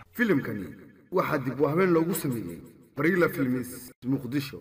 filimkani waxaa dib u habeen loogu sameeyey barila filmis muqdisho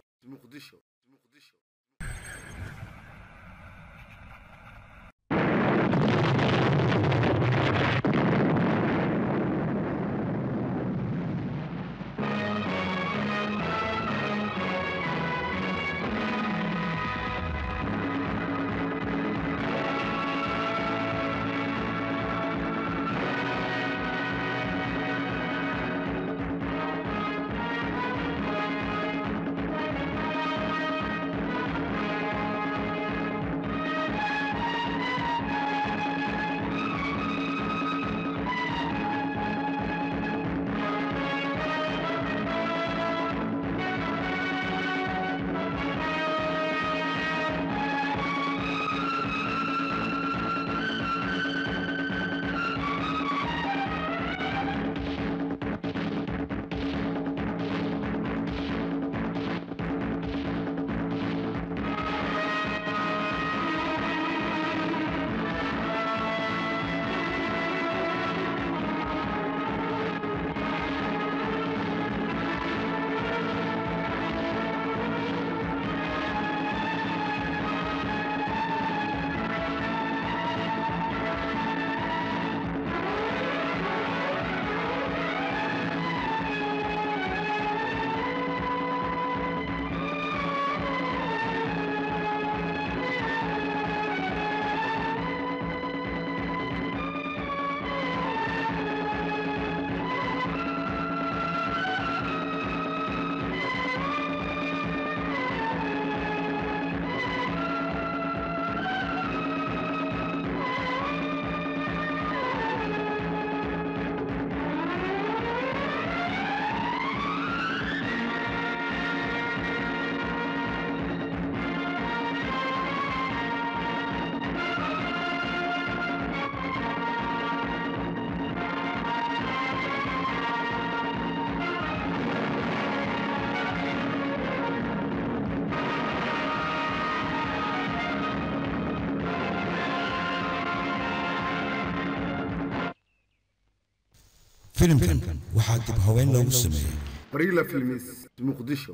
filimkan waxaa dib haween loogu sameeyey barila filmis muqdisho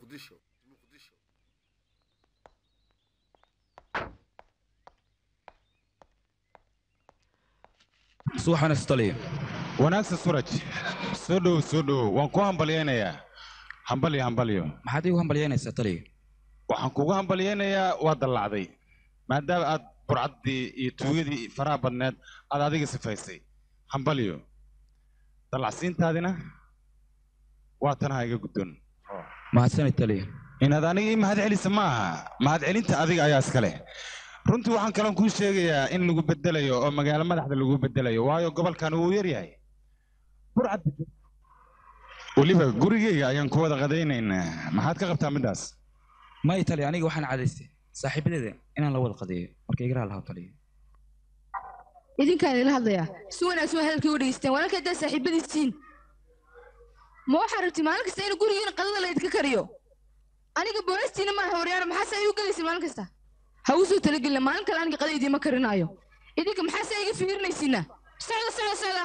subaxan istaliya wanaagsan suraj soo dhow soo dhow waan ku hambalyaynayaa hambalyo hambalyo maxaad iigu hambalyaynaysaa taliya waxaan kugu hambalyaynayaa waa dallacday maadaama aad burcaddii iyo tuugadii faraha badneed aad adiga sifaysay hambalyo dallacsiintaadina waa tanaha iga guddoon mahadsanid taliya inaad aniga ii mahad celisa ma aha mahad celinta adiga ayaa iska leh runtii waxaan kaloon kuu sheegayaa in lagu bedelayo oo magaalo madaxda lagu bedelayo waayo gobolkan wuu yar yahay burcad weliba gurigeyga ayaan ku wada qadaynaynaa maxaad ka qabtaa middaas may taliya aniga waxaan cadaystay saaxiibadeeda inaan la wada qadeeyo marka igaraha lahaa taliya idinkaan ila hadlayaa si wanaagsan waa hadalkii u dhegeysteen walaalka haddaad saaxiibadiisiin ma waxaa rabti maalin kasta in gurigiina qadada la idinka kariyo aniga boolistiina maaha horyaana maxaase ay u gelaysin maalin kasta ha uu soo talagelina maalin kale aniga qada idiima karinaayo idinka maxaase iga fiirinaysiina socda socda socda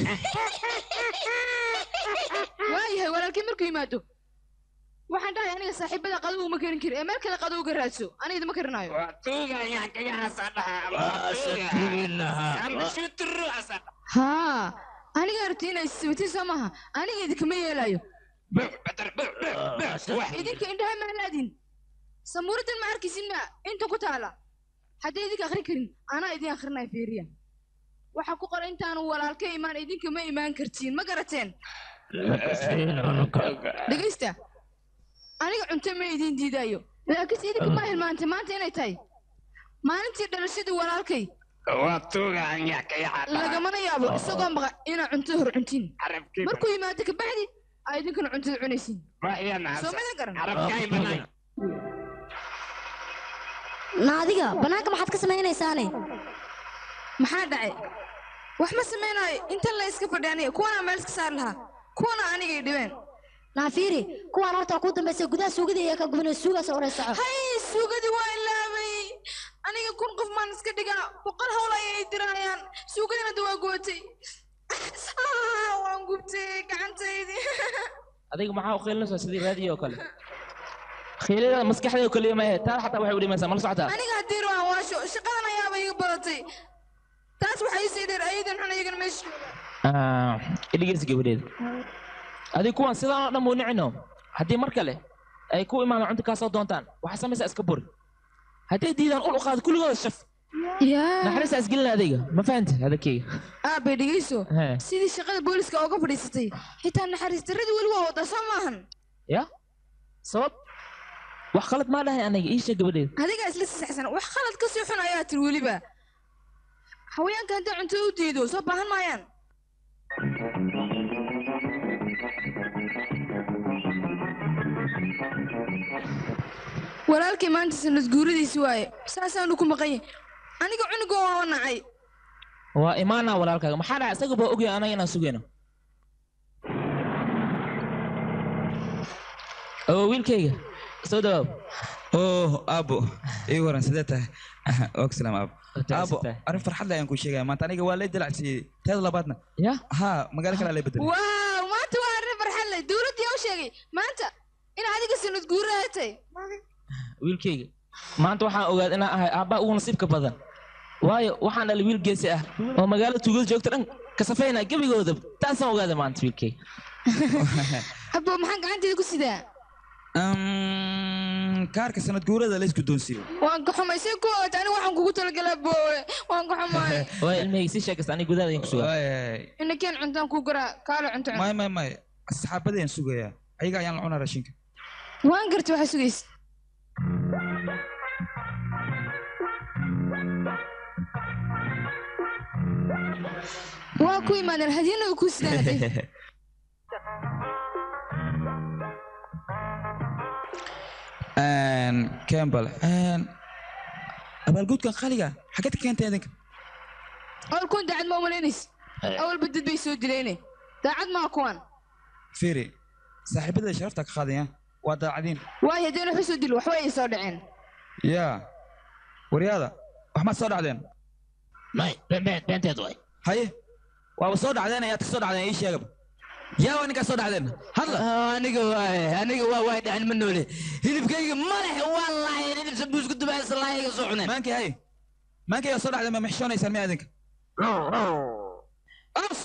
waayahay walaalkii markuu yimaado waxaan dhahay aniga saaxiibada qadada uma karin kari ee meel kale qada uga raadso aniga idima karinaayo haa aniga rabti inay sibatiin soo maaha aniga idinkama yeelaayo idinka indhaha maalaadin samuuradan ma arkaysin ma inta ku taala haddii idinka akhrin karin anaa idin akhrinaya fiiriya waxaa ku qoran intaanu walaalka imaan idinka ma imaan kartiin ma garateen dhegaysta aniga cunto ma idin diidaayo laakiinse idinka ma hilmaantay maanta inay tahay maalintii dhalashadii walaalkay lagamana yaabo isagoo maqa inaa cuntada hor cuntiin markuu yimaado kabacdi aa idinkana cuntada cunaysiin soo madan garan na adiga bannaanka maxaad ka samaynaysaane maxaa dhacay wax ma samaynayo intan la iska fadhi aniga kuwanaa meel iska saari lahaa kuwana anigay dhibeen naafiiri kuwaan horta ku dambaysa gudaha suugada iyo ka gubnay suugaas hore soco hay suugadii waa ilaabay aniga kun qof maan iska dhigaa boqol hawl ayay dirayaan suugadina da waa gootay waan gubtay gacantaydii adiga maxaa u qiilinaysaa sidii raadiyo oo kale khiilada maskaxda oo kaliya maahe taa xataa waxay u dhimaysaa mala socotaa aniga haddii ruuxan waasho shaqadan ayaaba iga badatay taas waxay isii dheer ayadan xun iyagana meesha Ah, idhigeysi gabadheeda adiga kuwan sidaan oo dhan buu nicino haddii mar kale ay ku imaadaan cunto kaa soo doontaan waxaa samaysaa iska buri hadday diidaan ul u qaado kulligooda shaf yaa naxariistaa isgelina adayga ma fahanta hadakeyga aabay dhegeyso Hee. sidii shaqada booliska ooga fadhiisatay xitaa naxariis darradii weli waa wadaa soo maahan ya sabab wax khalad maa dhahay aniga ii sheeg gabadheeda adigaa isla sasaxsan wax khalad ka sii xun ayaa tiri weliba haweenka haddii cunto u diido soo baahan maayaan walaalkay maanta sanad guuradiisi waaye saasaanu ku maqan yahay aniga cunuga waa nacay waa imaanaa walaalkaaga maxaa dhaca isaga baa ogyahay anaga inaan sugayno oo wiilkayga soo dhawaab oh aabo ii waran sidee tahay og salaam aabo Wata aabo isitahay. arrin farxad leh ayaan kuu sheegaya maanta aniga waa lay dilacsiiyey teeda labaadna ya ha magaalo kale lay bedelay waaw maanta waa arrin farxad leh dowladdii yaa u sheegay maanta in adiga sanad guuraatay wiilkayga maanta waxaan ogaad inaan ahay aabbaa ugu nasiibka badan waayo waxaan dhalay wiil geesi ah oo magaalada tuugada joogta dhan ka safayna gebigooda taasaan ogaada maanta wiilkayga abbo maxaan gacanteeda ku sidaa Um, kaarka sanad guurada la isku doonsiiyo waan ka xumay see ku ogaata aniga waxaan kugu talagalaa boowe waan ka xumaay waa ilmahayga sii sheekasta aniga gudaada idin ku sugaa Waay, ina keen cuntaan kuu garaa kaale cunto cun may may may asxaabadeen sugayaa ayaga ayaan la cunaa raashinka waan garta waxaa sugaysa waa ku imaadeen hadiyana way kuu sidaan hadee Een, campbell een, abaalguudkan qaliga xageed ka keentay idinka awal kuwan daacad ma umalaynaysa awalba dad bay soo dilayne daacad maa kuwan fiiri saaxiibada sharafta ka qaadaya waa daacadiin waayo haddeen waxu soo dil waxba ay soo dhaceen yaa waryaada wax maad soo dhacdeen may beenteed waay haye waaba soo dhacdeen ayaad ka soo dhacdeen ii sheegaba yaa waa ninkaa soo dhacdeen hadla aniga waay aniga waa waay dhacan ma noole hilibkayga madax waa laayeen hilib sambuus ku dubaysa laayga soo cuneen maankii haye maankii yaa soo dhacdeen ma mixshoonaysaan miya idinka Ams!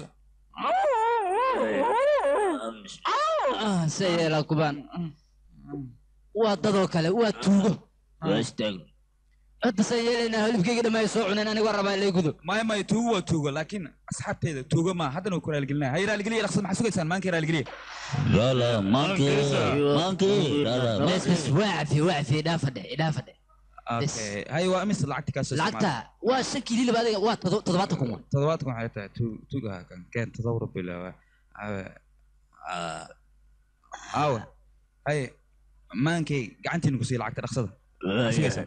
se yeelaa kubaan waa dadoo kale waa tuugo waa istaagno hadda se yeelaynaa hilibkayga dhammaay soo cuneen aniga waa rabaa ilay gudo maya maya tuugo waa tuugo laakiin asxaabteeda tuugo maa haddana waa ku raaligelinaya hay raaligeliya dhaqsad maxaa sugaysaan maankii raaligeliya Lala, monkey, monkey, lala, bes bes waa cafi waa cafi idhaafa dhe idhaafa dhe okay hay waa imis lacagti kaa soo lacagta waa shan kiilo hilib adiga waa todo- toddobaatan kun wa toddobaadkan waxay tahay tu- tuugaha kan keen toddoba bilawa aawe hay maankay gacantiina ku siiya lacagta dhaqsada maxaa sugaysaan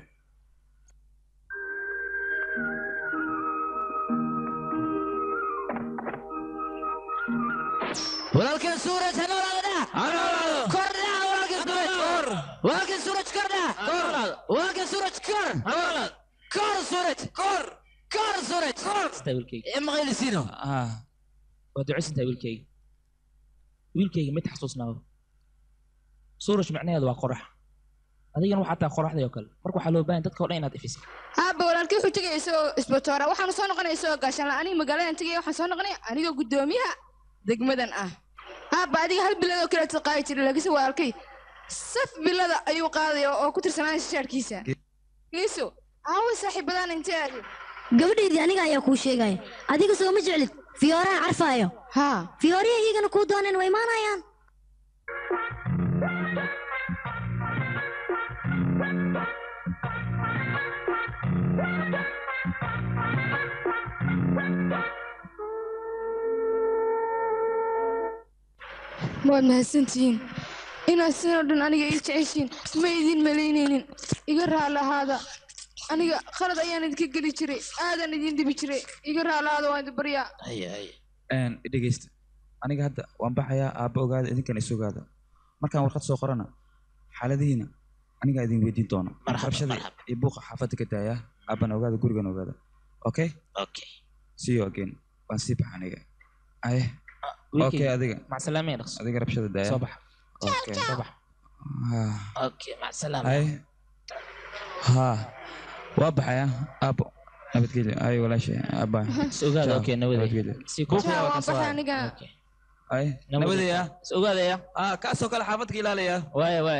walaalkeen suuraj ha noolaada dha kor dha walaalkeen suuraj walaalkeen suuraj kor dha walaalkeen suuraj kor kor suuraj kor kor suuraj Istaa wiilkayga ee maqaylisiino ah waa ducaysantaa wiilkayga wiilkayga mid xasuusnaaba suurash macnaheedu waa qorax adigana waxaa tahay qoraxday oo kale marka waxaa loo baahan dadka oo dhan inaad ifisa aabba walaalkii wuxuu tegaya isagoo isbatoora waxaanu soo noqonaya isagoo gaashaan la aniga magaaladan tegaya waxaan soo noqonaya anigoo guddoomiyaha degmadan ah aabba adiga hal bilad oo kaleeta qaadi jiray laakiinse walaalkay saf bilada ayuu qaadaya oo ku tirsanaya shaarkiisa geeso aawe saaxiibadaan intee aadi gabadhaydii aniga ayaa kuu sheegaya adiga soo ma jeclid fiyooraha carfaayo haa fiyooriya iyagana kuu dooneen way imaanayaan waad mahadsantihiin inaad sidoo dhan aniga ii jeceshiin ma idin malaynaynin iga raali ahaada aniga khalad ayaan idinka geli jiray aadan idin dhibi jiray iga raali ahaada waan idin baryaa Een, i dhegeysta aniga hadda waan baxayaa aabba ogaada idinkana is ogaada markaan warqad soo qorana xaaladihiina anigaa idin weydiin doona rabshada iyo buuqa xaafadda ka daaya aabbana ogaada gurigan ogaada okay okay see you again waan sii baxa aniga aye okay adiga macsalaamaya dhaqso adiga rabshada daaya soo bax okay soo bax Ah, okay macsalaam hay ha waa baxaya aabo nabadgelyo ay walaashay aaba is ogaada okay nabadey si ku Jaa, waan baxay aniga ay nabadaya is ogaadaya ah kaasoo kale xaafadka ilaalaya waaya waaya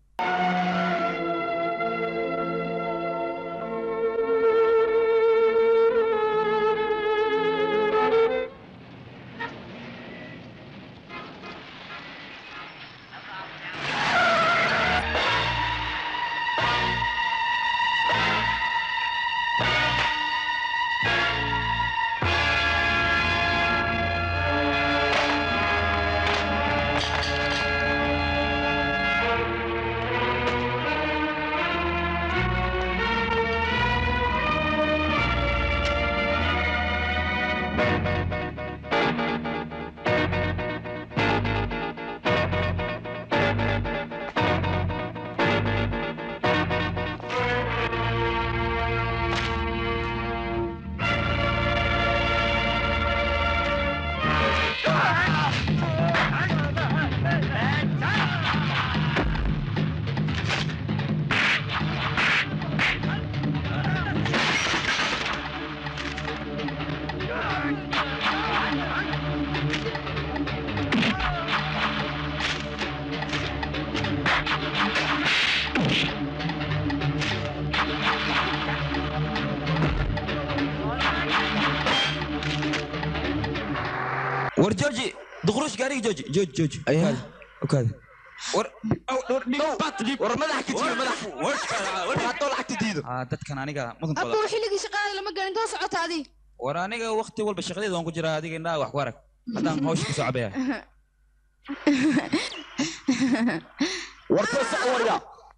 war jooji duqruush gaariga jooji jooji jooji ayaa okaada war war madax ka jiro madax war haddoo lacagta diido ah dadkan aniga mudankooda abuu xilligii shaqaada lama gelin intoo socota adi war aniga waqti walba shaqadeeda waan ku jiraa adiga indhaha wax ku arag haddaan hawsha ku soo cabaya war toosa warya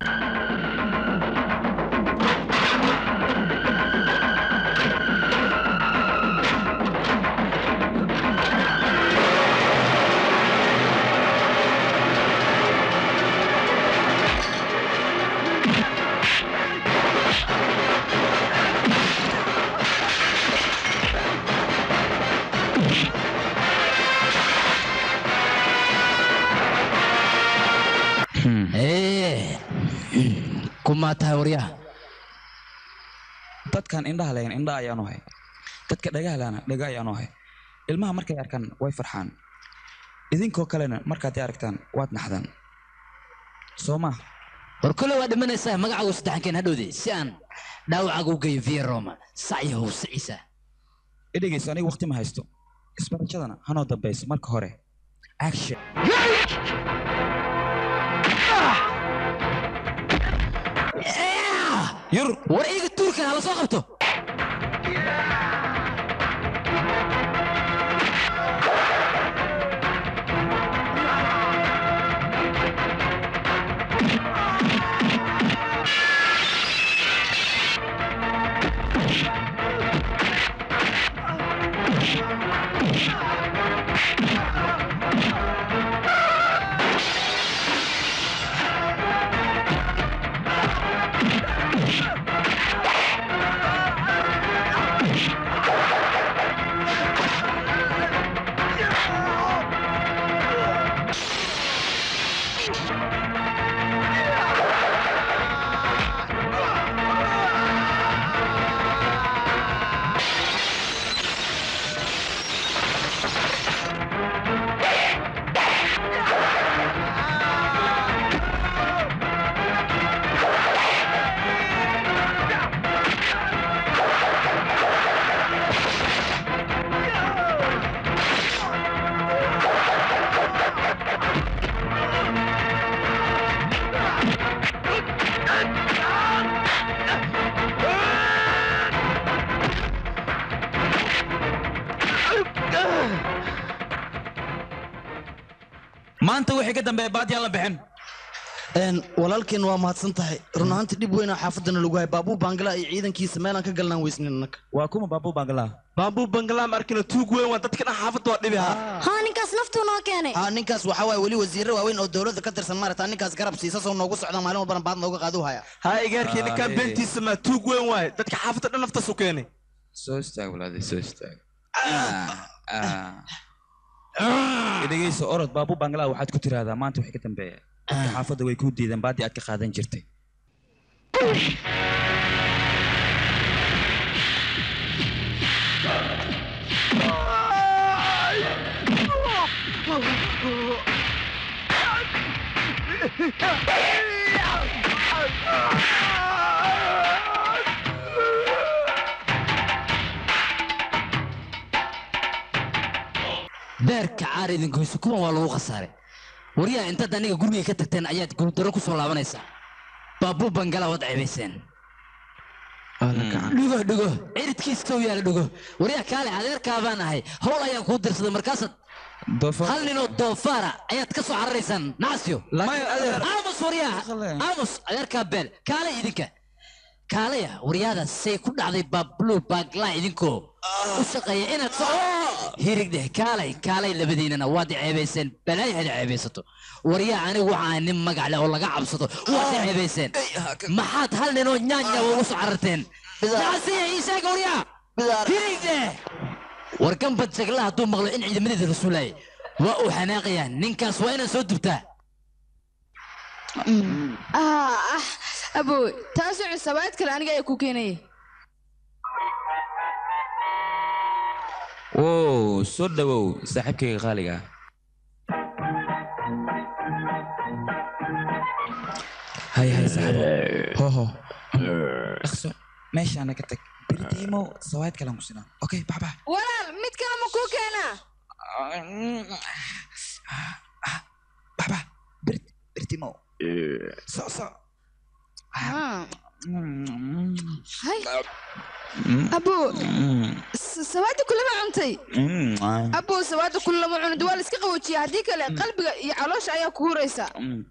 Eh, kumaa tahay waryaha dadkan indhaha lahayn indha ayaanu hay dadka dhagaha lahana dhaga ayaanu hay ilmaha markay arkaan way farxaan idinkoo kalena markaad i aragtaan waad naxdaan soo ma war kole waa dhimanaysaa magacaagu saddexankeen hadhowde si aan dhaawacaaga u geeyo via roma sacyahow siciisa i dhegeyso aniga waqti ma haysto isbarashadana hanoo dambayso marka hore action yur war iiga tuurkan hala soo qabto maanta wixii ka dambeeya baadiyaan la bixin walaalkeen waa mahadsan tahay run ahaantii dhib weyn oo xaafadana lagu hay baabuu bangala iyo ciidankiisa meelaan ka galnaan weysnin annaga waa kuma baabuu bangala baabuu bangala ma arkina tuug weyn waa dadka dhan xaafadda waa dhibi haa haa ninkaas naftuu noo keenay haa ninkaas waxaa waaye weli wasiirro waaweyn oo dowladda ka tirsan maarata ninkaas garab siisa soo noogu socda maalin walbana baad nooga qaadu haya haa igaarkii ninkaan beentiisa ma tuug weyn waaye dadka xaafadda dhan naftaas u keenay soo istaag walaade soo istaag dhegeyso orod baabu bangala waxaad ku tiraahdaa maanta wixii ka dambeeya dadka xaafadda way kuu diideen baadii aad ka qaadan jirtay beerka caar idinkoyso kuwan waa lagu khasaaray waryaha intaad aniga guriga ka tagteen ayaad guuldaro ku soo laabanaysaa baabuu bangala waad ceebayseen dhigo dhigo ciridkiistow yaala dhigo waryaha kaale adeerkaa baan ahay howl ayaan kuu dirsaday markaasaad hal ninoo doofaara ayaad ka soo cararaysaan nacasyo aamus waryaha aamus adeerkaa beel kaale idinka kaalaya waryaada say ku dhacday baablu baagla idinkoo u shaqeeya inaad soo hirigdeh kaalay kaalay labadiinana waad i ceebayseen balaayo had i ceebaysato waryaa anigu waxaa nin magac leh oo laga cabsato waad i ceebayseen maxaad hal ninoo nyaanya ugu soo cararteen nacasiya ii sheega waryaa hirigdeh war gambad jagla hadduu maqlo in ciidamadeeda rasuulaya waa uu xanaaqayaa ninkaas waa inaad soo dubtaa ah ah abo taasoo cusabaad kale aniga ayaa ku keenaya wow soo dhawow saaxiibkayga qaaliga ah hay hay saaxiibo hoho dhaqso meeshaana ka tag beritiimo sawaayad kalaan ku sinaa okay bax bax walaal mid kale ma kuu keenaa bax bax berit beritiimo so so Ah. hay abo s- sawaada kulama cuntay abo sawaada kulama cunid waa la iska qaboojiya haddii kale qalbiga iyo caloosha ayaa ku huraysa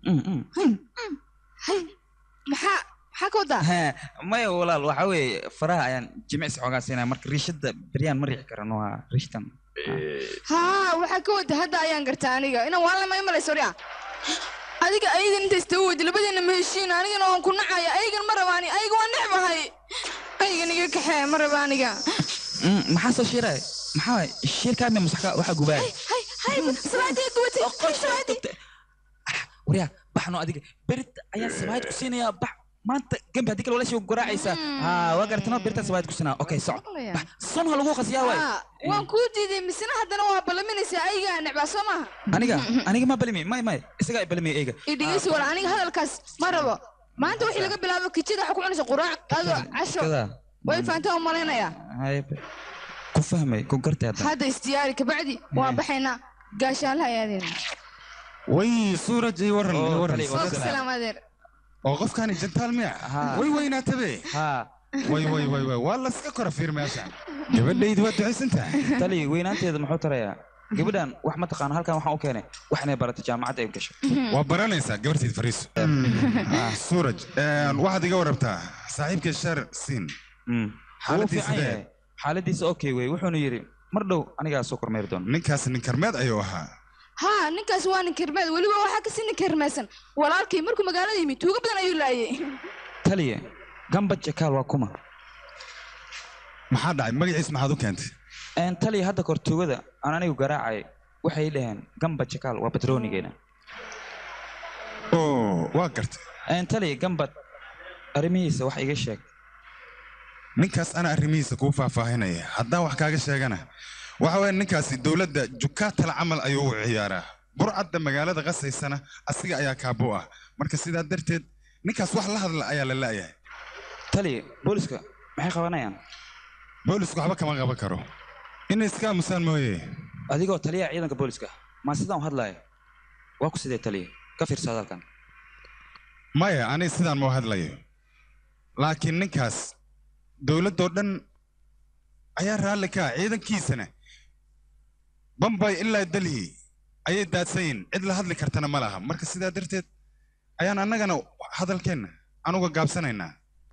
hay maxaa maxaa ka wadaa Haa, maya walaal waxa weeye faraha ayaan jimicsi xoogaa siinaya marka riishada beryaan ma riixi karano waa riishtan haa waxaa ka wada hadda ayaan gartaa aniga inaan waan lama imalayso orya adiga ayagan inta istaga weydi labadeena ma heshiin anigana waan ku nacaya ayagan ma rabaani ayaga waan necbahay ayagan iga kaxee ma raba aniga maxaa soo shiiray maxaa waay shiirkaadna masaxka waxaa gubaaya hay hay salaadii gubatay salaadii waryaa baxno adiga berit ayaan sabaayad ku siinayaa bax maanta gembi haddii kale walaashii garaacaysaa haa waa garatano beritaan sabaayad ku siinaa okay soco bax son ha lagu qasiyaa waay Haa, waan kuu diiday misena haddana waa ballaminaysaa ayagaa necbaa soo maaha aniga aniga ma balimi may may isagaa balimi eyga idhigeysi wala aniga hadalkaas ma rabo maanta wixii laga bilaabo kijada waxa ku cunaysa quraac qado casho Kada. way fahantaa u malaynayaa Hay, ku fahmay ku gartay hadda hadda isdiyaari kabacdi waan baxaynaa gaashaalaha ayaadeen way suuraj ii waran ii waran salaam adeer oo qofkani jantaal miya way weynaatabe way way way way waa laska kora fiir meeshan gabadhaydi waa ducaysan tahay tali weynaanteeda muxuu tarayaa gabadhan wax ma taqaano halkan waxaan u keenay wax inay barato jaamacadda ay gasho waa baranaysaa gabarteed fariiso suuraj waxaad iga warabtaa saaxiibka shar siin Wuu xaaladiisa fiican dee yahay. xaaladiisa okay wey wuxuuna yidhi mar dhow anigaa soo kormeeri doona ninkaas nin karmeed ayuu ahaa haa ninkaas waa nin kirmeed weliba waxaa kasii nin kirmaysan walaalkay markuu magaalada yimid tuugo badan ayuu laayay taliye gamba jakaal waa kuma maxaa dhacay magaciis maxaad u keentay Een, taliye hadda kor tuugada aan anigu garaacay waxay dhaheen gamba jakaal waa batroonigeena oo waa gartay Een, taliye gambad arrimihiisa wax iga sheeg ninkaas ana arrimihiisa kuu faahfaahinaya haddaan wax kaaga sheegana waxa weeye ninkaasi dowladda jukaatal camal ayuu u ciyaaraa burcadda magaalada qasaysana asiga ayaa kaabo ah marka sidaa darteed ninkaas wax la hadla ayaa la la'yahay taliye booliska maxay qabanayaan boolisku waxba kama qaban karo inay iska aamusaan mooye adigoo taliyaha ciidanka booliska maa sidaan u hadlaya waa ku sidee taliye ka fiirsa hadalkan maya ani sidaan mau hadlayo laakiin ninkaas dowladdoo dhan ayaa raalli ka ah ciidankiisana bambay ilaa delhi ayay daadsan yihin cid la hadli kartana ma laha marka sidaa darteed ayaan annagana hadalkeenna anuga gaabsanaynaa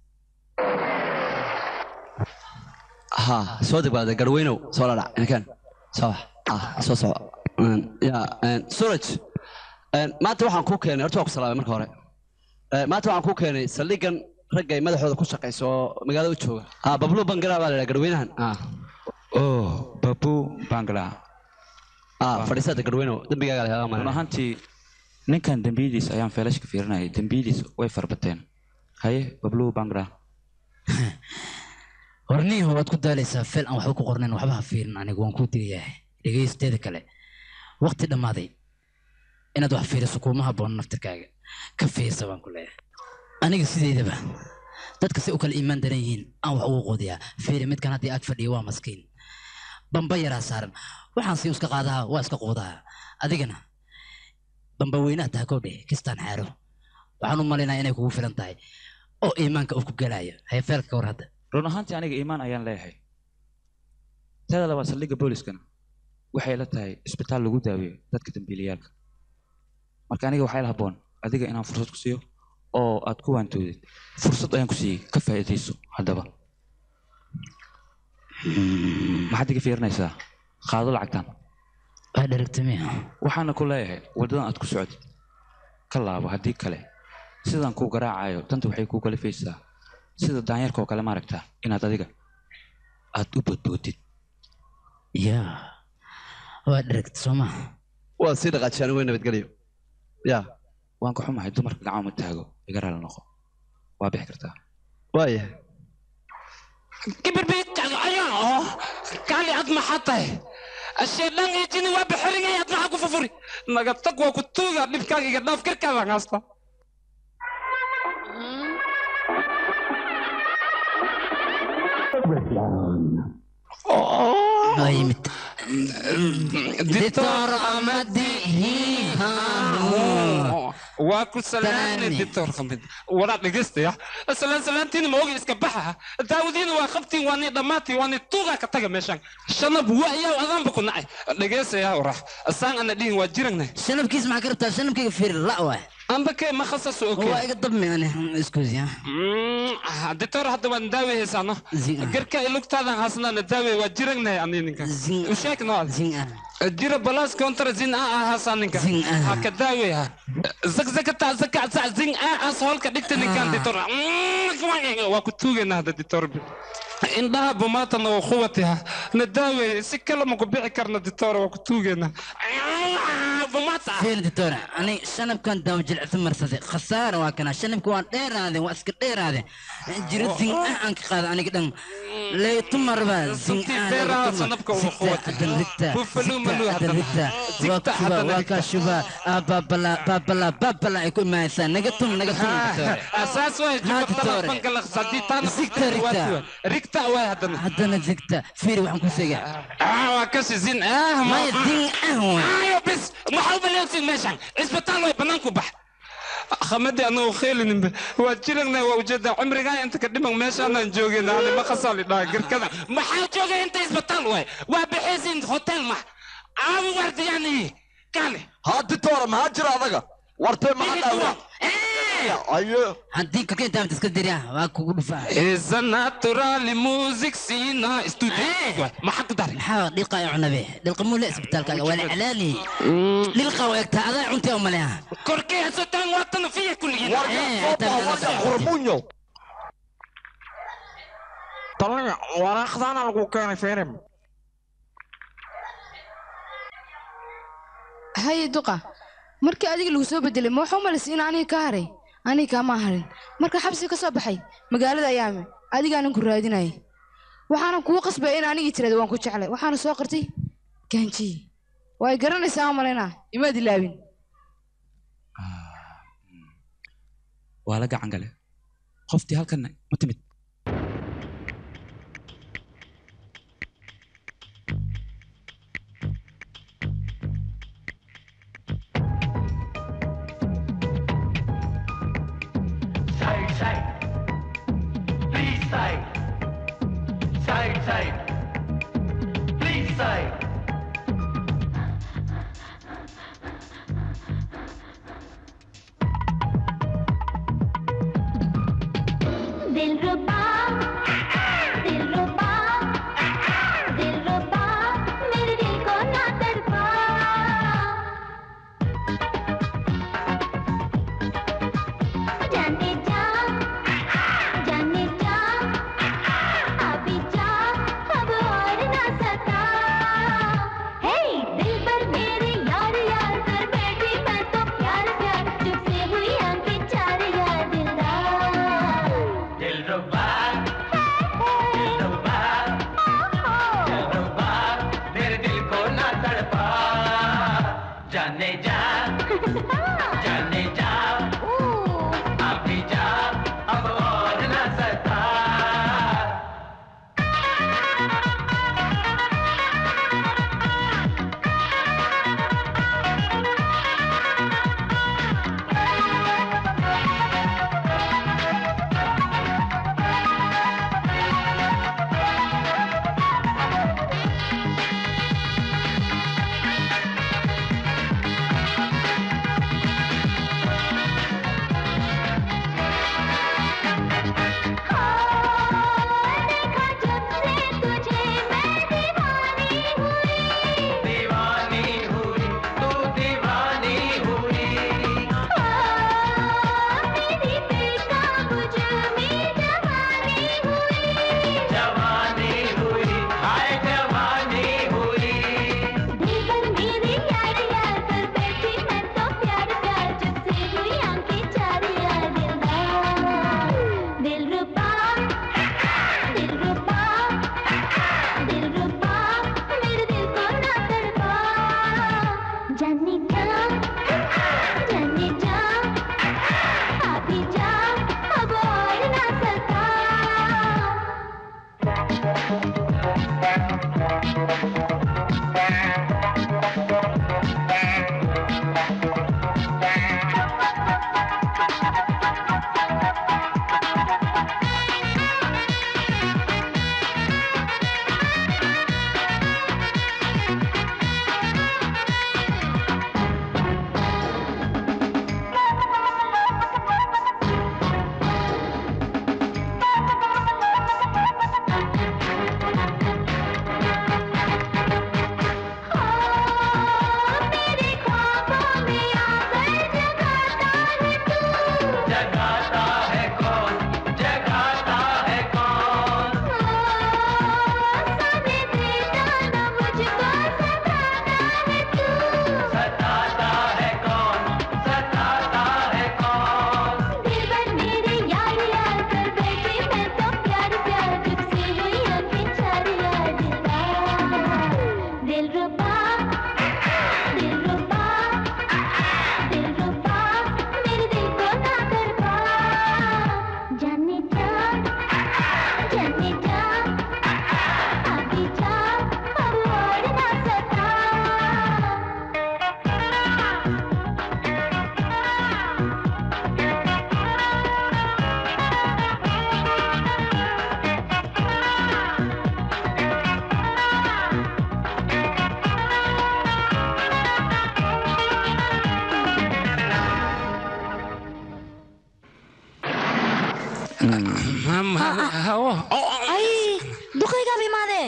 ها صوتك بعد قروينو صولا لا إن كان صح آه صو صو يا سورج ما توحن كوكيني أرتوك سلام مركو هوري ما توحن كوكيني سليقن رجعي مدحوda ku shaqeyso magaalada u jooga ah bablu bangala baa la garweynahan ah oh babu bangala ah fadhiisada garweynow dembigaaga lagaa run marin ahaantii ninkan dembiyadiis ayaan feelashka fiirinayay dembiyadiis way farbateen haye babluhu bangra horniihu waad ku daalaysaa feel aan waxba ku qornayn waxba ha fiirin anigu waan kuu digayahay dhegaysteeda kale waqti dhammaaday inaad wax fiiriso kuuma habboon naftirkaaga ka fiirsa baan ku leeyahay aniga sideydaba dadka si u kala iimaan daran yihiin aan wax ugu quudiyaa fiiri midkan haddii ag fadhiyo waa maskiin bamba yaraa saaran waxaan si iska qaadaha waa iska quudaha adigana bamba weynaha taha kowdhe kistaan xaaro waxaan u malaynaya inay kugu filan tahay oo iimaanka uu ku gelayo haye feelka ka war hadda run ahaantii aniga iimaan ayaan leeyahay teeda labaad saldhigga booliskana waxay la tahay isbitaal lagu daaweeyo dadka dambiilayaalka marka aniga waxaa la habboon adiga inaan fursad ku siiyo oo aad ku waantoodid fursad ayaan ku siiyey ka faa'iidayso haddaba maxaad iga fiirinaysaa qaado lacagtan waa dheragtamiya waxaana ku leeyahay waddadan aad ku socotid ka laabo haddii kale sidaan kuu garaacayo danta waxay kuu kalifaysaa sida daanyarka oo kale maaragtaa inaad adiga aad u boodboodid yaa waa dheragta soo maha waa sii dhaqaajiyaan wey nabadgelyo ya waan ka xumahay dumarka gacmo ma taago iga raali noqo waa bixi kartaa waaya kaali ad maxaa tahay asheedhan iyo jini waa bixirigay ad maxaa ku fufuri naga tag waa ku tuuga dhibkaaga iga dhaaf karkaadaan haasta waa yimid dictor amadihi waa ku salaamay dictor khamid wala dhegeystayaa salaan salaantiin ma ogi iska baxa daawadiina waa qabtiin waa ni dhammaatay waa ni tuuga ka taga meeshan shanab waayaa adaanba ku nacay dhegeystayaa warax asaan ana dhihin waa jiragnay shanabkiis maxaa ka rabtaa shanabkayga fiir la waay amba kee ma khasaso okay waa iga dabmi ani iskuusiya dictor hadda waan daaweyhaysaano garka ilugtaadan haasnana daawey waa jiragnay ani ninka usheeg noo jira balas kontra zin a ahaasaa ninka ha ka daaweyha zakzakata zaka sa zin a as holka dhigta ninkan dictor waa ku tuugayna hadda dictor indhaha bumaatana waa quwatiha na daawey si kale ma ku bixi karna dictor waa ku tuugayna bumaata fiir dictor ani shanabkan daama jilicsa marsaday khasaara waa kana shanabka waan dheeraadeen waa iska dheeraadeen jiro zin ah aan ka qaada aniga dhan leetumarba zin waa kaa shuba babala babala babala ay ku imaanaysaa naga tum naga tum asaas waay rigta waay haddana haddana zigta fiiri waxaan ku sheegaa waa kasi zin ah maya zin ah waay ayo bis maxaa u baleegsin meeshan cisbitaal way banaanku bax khamadi anagu kheelininba waa jiragna waa ujeedaa cimrigaa inta ka dhiman meeshaanaan joogayna ani ma khasaali dhaha garkada maxaa joogay inta isbitaal waay waa bixaysin hotel max aamu wardiyani kale haaditoora maxaa jira adaga wartee maxaa dhaawa ayo haddii kokeentaamta iska dira waa kugu dhufaa is a natural music sina studio maxaa ku daray maxaa dhiqa ay cunabe dhilqa muu le isbitaalkaaga waa la calaali dhilqa waa egtaa adaa cuntay oo maleha korkee hasotaan waatan fiya kulligiin qurmunyo talaya waraaqdaana lagu keenay firim haye duqa markii adiga lagu soo bedelay ma waxaa u malaysay in aniga ka haray aniga kaama harin marka xabsi ka soo baxay magaalada ayaame adigaanan ku raadinayay waxaanan kugu qasbaya in anigii tirada waan ku jeclay waxaana soo qartay gaanjiyi waa ay garanaysaa ma malaynaa imaad ilaabin waa la gacan gale qoftii halkan ma timid Say, say. Please say. Say, say. Please say. दिल रुबा दिलरुबा दिलरुबा दिलरुबा मेरे दिल को ना तड़पा जाने जा जाने जा अभी जा अब और ना सता दीवानी हुई तू दीवानी हुई जवानी हुई हाय जवानी हुई दिलरुबा दिलरुबा दिलरुबा मेरे दिल को ना तड़पा जाने जा जाने जा अभी जा अब और ना सता जगाता है कौन जगाता है कौन सताता है कौन सताता है कौन दिलबर मेरे यार यार कर बैठे मैं तो प्यार प्यार जब से हुई आंखें चार यार दिलरुबा दिलरुबा दिलरुबा मेरे दिल को ना तड़पा जाने जा जाने जा अभी जा अब और ना सता ay duqaygaaba imaadee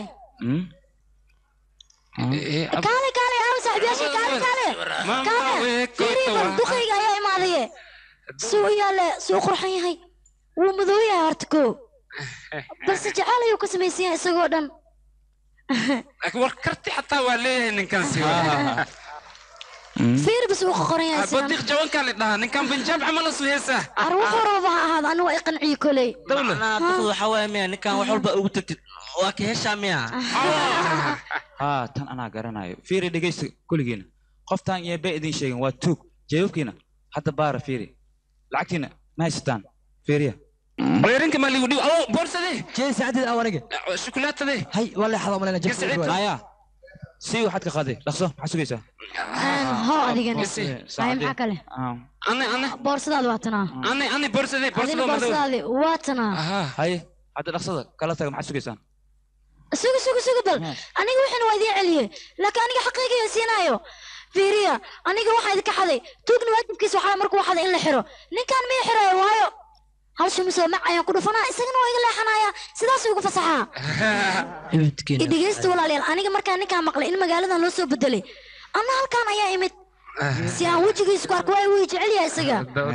kaale kaale aaw saaxiibayaashii kaale kaale kaale fiiri bal duqayga ayaa imaadaye suu u yaale suu u qurxan yahay wuu madow yahay horta koo balse jecel ayuu ka samaysan yahay isagoo dhan war karti xataa waa leeyahay ninkaasi fiiri bas uu qoran yahay sidan badiiq jawankaa la dhahaa ninkan banjaab camal asu heesaa ar wuxuu rababa ha ahaado anigu waa i qanciye koley macnaha duqdu waxaa waaya miya ninkan wax walba ugu tagtid waa ka heshaa miya haa tan anaa garanayo fiiri dhegeysta kulligiina qoftaan iyo bay idin sheegin waa tuug jeebabkiina hadda baara fiiri lacagtiina ma haysataan fiiriya weerinka ma ligu dhiw awo boorsade jee saacadid awanige shukulaatade hay waa leexada umalena haya sii waxaad ka qaaday dhaqso maxaa sugaysaa ho adigana Isi, ay saacadee. maxaa kale ane ane boorsadaadu waa tanaa ane ane boorsade adina boorsado madow boorsadaadi waa tanaa haye hadda dhaqsada kala taga maxaad sugaysaan suga suga suga bal aniga waxaan waa idiin celiyey laakiin aniga xaqiiqiga siinaayo fiiriya aniga waxaa idinka xaday tuugna waajibkiisa waxaa markuu xaday in la xiro ninkaan miya xirayo waayo hal shumisoo mac ayaan ku dhufanaa isagana waa iga leexanaya sidaas ugu fasaxaa i dhegeysta walaalayaal aniga markaa ninkaan maqlay in magaaladan loo soo bedelay anna halkaan ayaa imid si aan wejigiisa ku arko waa wuu jecel yahay isaga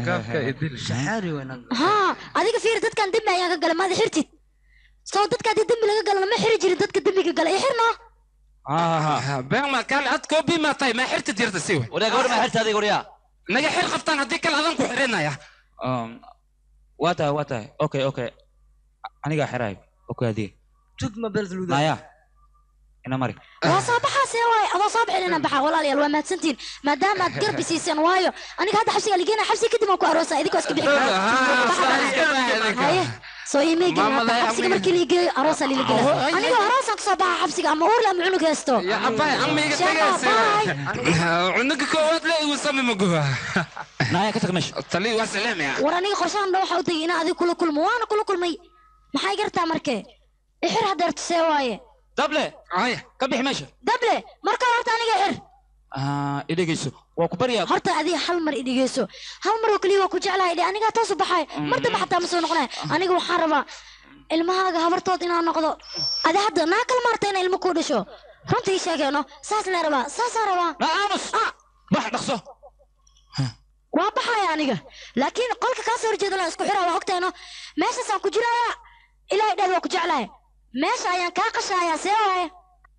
haa adiga fiiri dadkan dembi ayaan ka galay maada xirtid soo dadka haddii dembi laga galo lama xiri jirin dadka dembiga gala i xirno beema kaale ad koobi maa tahay maa xirta jirta si wey waryaa gabadha maa xirta adiga waryaa naga xir qabtaan haddii kale adan ku xirinaya Um, waa tahay waa tahay okay okay anigaa xiraay oo ku adiga tugma beldluda naya ina mari waa soo baxaa see waaye adoo soo bixin inaan baxaa walaalayaal waa mahadsantihiin maadaama aad garbi siiseen waayo aniga hadda xabsiga ligeena xabsiga kadib aan ku aroosaa idinkoo iska bixi kara haye soo iimaygi Maamada, xabsiga amiga. markii liigeeyo aroosaa liligela anigoo aroosaan kasoo baxa xabsiga ama uurle ama cunug heesto Ya abay amiga Sheeko, bye. cunuga koowaad le igu sami maguba naya ka tag meesha tali waa salaamaya war aniga qorshahan dha waxaa u tegay inaan adiga kula kulmo waana kula kulmay maxay gartaa markee ixir hadeerto see waaye dable aya ka bixi meesha dable markaa horta aniga xir Ah, i dhegeyso waa ku baryaa horta adiga hal mar idhigeyso hal mar oo keliya waa ku jeclahay dhe anigaa toosu baxay mar dambe xataa ma soo noqonay aniga waxaan rabaa ilmahaaga habartood inaan noqdo adi hadda naa kala maarta inay ilmo kuu dhasho runta ii sheegeeno saas lee rabaa saasaa rabaa aamus bax dhaqso waa baxaya aniga laakiin qolka kaa soo horjeeda la isku xiraa waa ogtayno meeshaasaan ku jiraya ilaahay dheed waa ku jeclahay meesha ayaan kaa qashaaya see waaye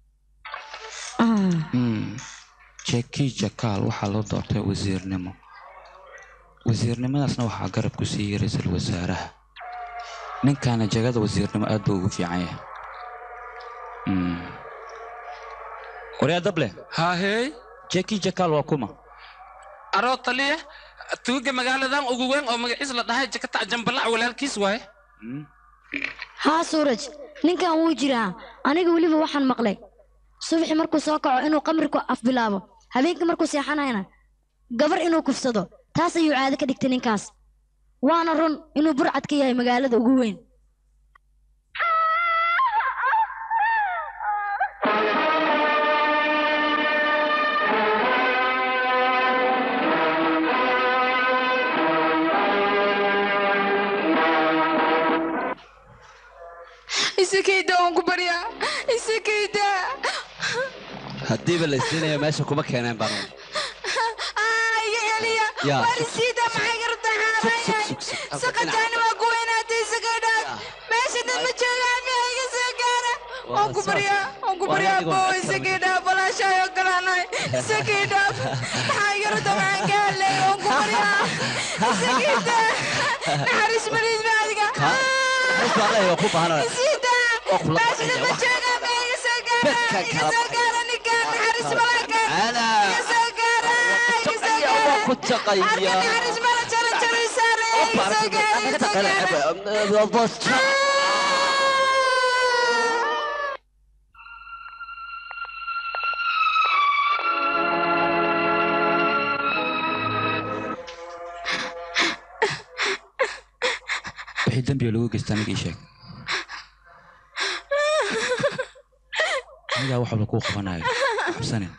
jeki jakaal waxaa loo doortay wasiirnimo wasiirnimadaasna waxaa garab ku siiyey ra-iisul wasaaraha ninkaana jagada wasiirnimo aad buu ugu fiican yahay Mm. waryaa dable hahey jeki jakaal waa kuma aroo taliya tuuga magaaladan ugu weyn oo magaciis la dhahay jakata jambalac walaalkiis waaye haa suuraj ninkan wuu jiraa aniga weliba waxaan maqlay subaxi markuu soo kaco inuu qamri ku afbilaabo habeenkii markuu seexanayna gabar inuu kufsado taas ayuu caado ka dhigtay ninkaas waana run inuu burcad ka yahay magaalada ugu weyn isakayda waan ku baryaa isakayda haddiiba la isiinayo meesha kuma keeneen baan iga celiya Yaa, waar sug, isiida maxay garta xaarayahay saqataani waa ku weynaatay isakaydhaad meesha dad ma joogaan miya iga soo gaara waan ku baryaa waan ku baryaa bo isakaydhaa balaashaayoo kalaanahay isakaydhaa maxaa iga rata maxaan ka hadlay waan ku baryaa isakayda naxariis maliid ma adiga waa ku baahanaya isiida meesha dad ma joogaan miya iga soo gaara iga soo gaara ninkaan naxariis malaaka iga soo gaara iga soo gaara ku shaqaya naxariis mala jara jaraysaare iga soo gaara iga soo gaara wixii dembiga lagu geysta aniga ii sheeg anigaa wax walba kuu qabanayo cabsanin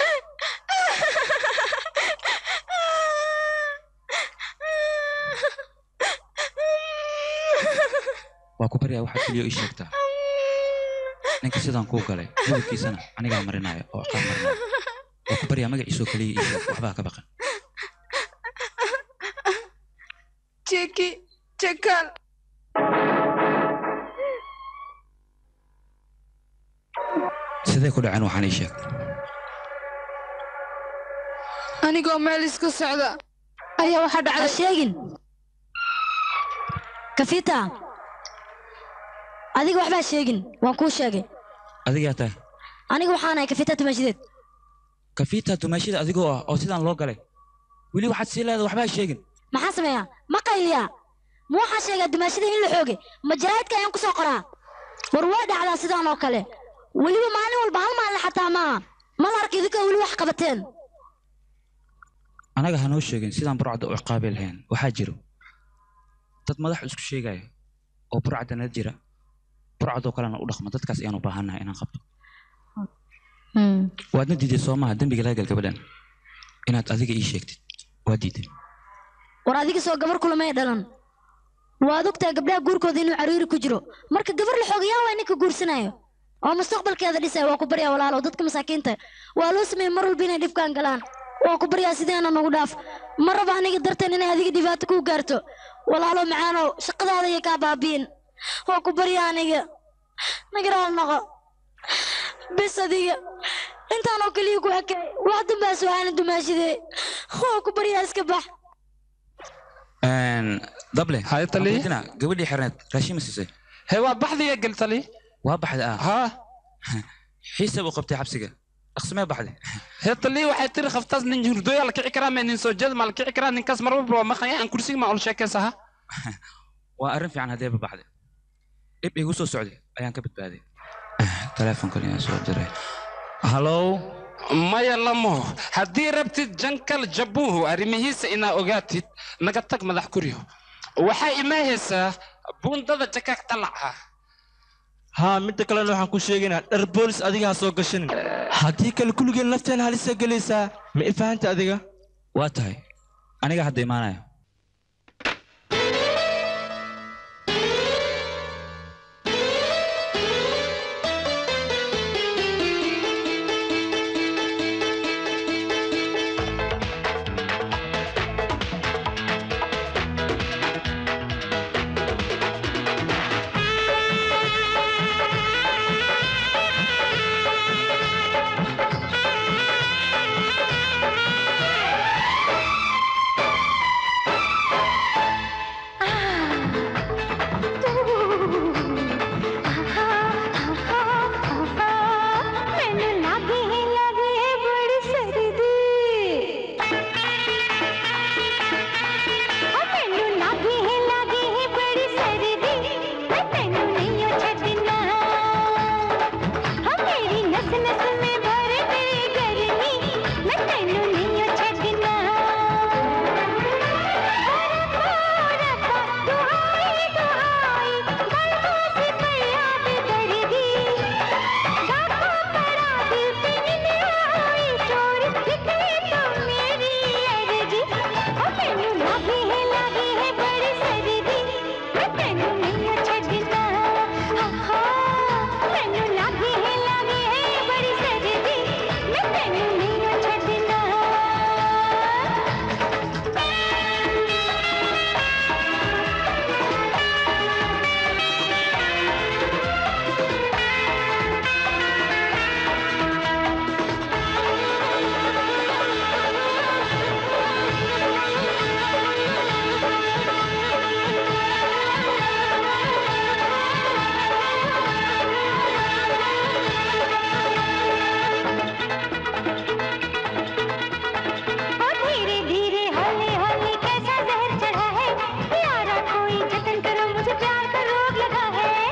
waa ku baryaa waxaa keliya ii sheegtaa ninka sidaan kuu galay gudubkiisana anigaa marinaya oo aqaan marinaya waa ku baryaa magaciisoo keliya ii sheeg waxbaa ka baqan Jeki, Jekal. sidee ku dhaceen waxaan ii sheeg Anigoo meel iska socda ayaa waxaa dhacday. sheegin kafita adiga waxbaa sheegin waan kuu sheegay adigaa tahay aniga waxaanahay kafita tumashideed kafiita dumaashida adigoo ah oo sidaan loo galay weli waxaad sii leedahay waxbaa sheegin maxaa sameeyaa ma qayliyaa ma waxaan sheegaa dumaashida in la xooge ma jaraa'idka ayaan kusoo qoraa war way dhacdaa sidaan oo kale weliba maalin walba hal maalin xataa maaha mal arka idinkoo weli wax qabateen anaga ha noo sheegin sidaan burcadda u ciqaabi lahayn waxaa jiro dad madax isku sheegaya oo burcadda nala jira burcadoo kalena u dhaqma dadkaas ayaan u baahannahay inaan qabto waadna diiday soo maaha dembiga laga gal gabadhan inaad adiga ii sheegtid waa diiday war adiga soo gabar kulamay dhalan waad ogtahay gabdhaha guurkooda inuu cariiri ku jiro marka gabar la xoogayaa waa ninka guursanayo oo mustaqbalkeeda dhisaya waa ku baryaa walaalo dadka masaakiinta waa loo sameeyey mar walba inay dhibkaan galaan waa ku baryaa sideena nagu dhaaf ma raba aniga darteen inay adiga dhibaato ku gaarto walaalo macaanow shaqadaada iyo kaa baabiin waa ku baryaa aniga nagaraal noqo bes adiga intaan oo keliya ku ekay wax dambaa su-aalin dumaashidee waa ku baryaa iska bax dable haytali gabadhii xirneed raashin ma siisay he waa baxdiya geltali waa baxday ah haa xiisa buu qabtay xabsiga dhaqsimee baxday he tali waxay tiri khaftaas nin hurdooya la kici karaa mee nin soo jeeda ma la kici karaa ninkaas mar walba waa maqanya aan kursiga ma ol sheekaysaha waa arrin fiican haddeeba baxday dhib igu soo socday ayaan ka badbaaday teleefonkan ayaan soo diray hallow maya lamo haddii rabtid jankal jabuuhu arrimihiisa inaa ogaatid naga tag madax kuryo waxaa imaahaysaa buundada jakaag talaca haa midda kalena waxaan ku sheegaynaa dhar boolis adiga ha soo gashanin haddii kale kulligeen nafteen halisa gelaysaa ma i fahanta adiga waa tahay aniga hadda imaanaya ਮੈਨੂੰ ਲੱਗੀ ਹੈ ਲੱਗੀ ਹੈ ਬੜੀ ਸਰਦੀ ਓ ਮੈਨੂੰ ਲੱਗੀ ਹੈ ਲੱਗੀ ਹੈ ਬੜੀ ਸਰਦੀ ਮੈਂ ਤੈਨੂੰ ਨਹੀਂ ਓ ਛੱਡਣਾ ਓ ਮੇਰੀ ਨਸ ਨਸ ਮੇ ਭਰ ਤੇਰੀ ਗਰਮੀ ਮੈਂ ਤੈਨੂੰ ਨਹੀਂ ਓ ਛੱਡਣਾ ਦੁਹਾਈ ਦੁਹਾਈ ਗਲਤੋਂ ਸੇ ਫਰਿਆਦ ਕਰਦੀ गाखों पड़ा दिल पे निंद आई चोर दिखने तो मेरी अर्जी ओ मैनू लगी है लगी है बड़ी सर्दी मैं तैनू नहीं छड़ना आहा मैनू लगी है लगी है बड़ी सर्दी मैं तैनू नहीं छड़ना और धीरे धीरे हौले हौले कैसा जहर चढ़ा है यारा कोई जतन करो मुझे प्यार का रोग लगा है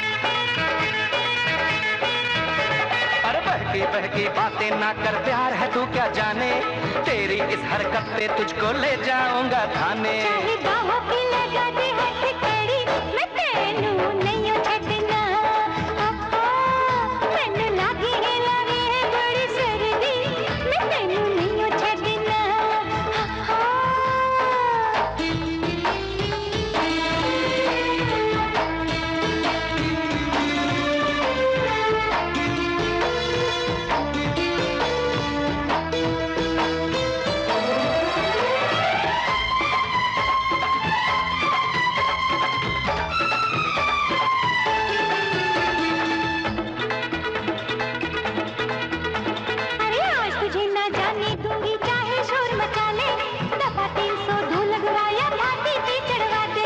अरे बहकी बहकी बातें ना कर प्यार है तू क्या जाने तेरी इस हरकत पे तुझको ले जाऊंगा थाने चाहे बाहों की लगा दे हथ कड़ी मैं तेनू नहीं छड़ना आहा मैनू लागी है लागी है बड़ी सर्दी मैं तेनू नहीं छड़ना अरे आज तुझे ना जाने दूंगी चाहे शोर मचा ले दफा तीन सौ दो लगवाया फांसी की चढ़वा दे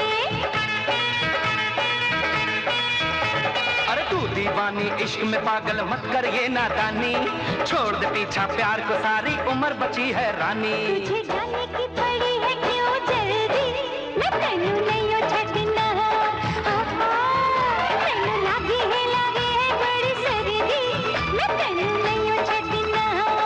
अरे तू दीवानी इश्क में पागल मत कर ये नादानी छोड़ दे पीछा प्यार को सारी उम्र बची है रानी तुझे जाने की पड़ी है क्यों जल्दी मैं तेनू नहीं ओ छड़ना आहा मैनू लागी है लागी है बड़ी सर्दी मैं तेनू नहीं ओ छड़ना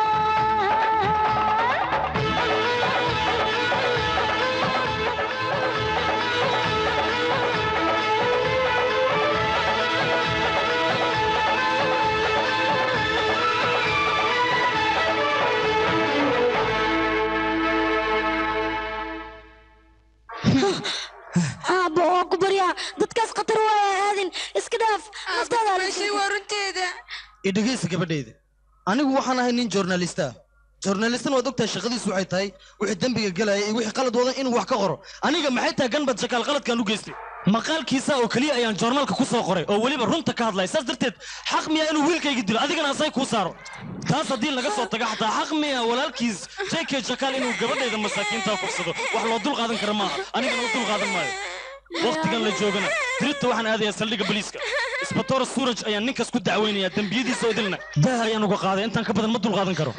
aabbo waan ku baryaa dadkaas khatar waaya aadin iska dhaaf naftaada waa runteeda idhegeysa gabadhayda anigu waxaan ahay nin journalista ah journalistana waad ogtahay shaqadiisu waxay tahay wixii dembiga gelaya iyo wixii qalad wadan inuu wax ka qoro aniga maxay tahay ganbad shakaal qaladkaan u geystay maqaalkiisa oo keliya ayaan joornaalka ku soo qoray oo weliba runta ka hadlaya saas darteed xaq miya inuu wiilkayga dilo adigana asay kuu saaro taas haddii laga soo taga xataa xaq miya walaalkiis jk jakaal inuu gabadhayda masaakiinta kufsado wax loo dul qaadan kara maaha anigana u dul qaadan maayo waqtigan la joogana dirita waxaan aadayaa saldhigga boliiska isbatoora suuraj ayaan ninkaas ku dacweynayaa dembiyadiisa oo idilna daah ayaan uga qaaday intaan ka badan ma dulqaadan karo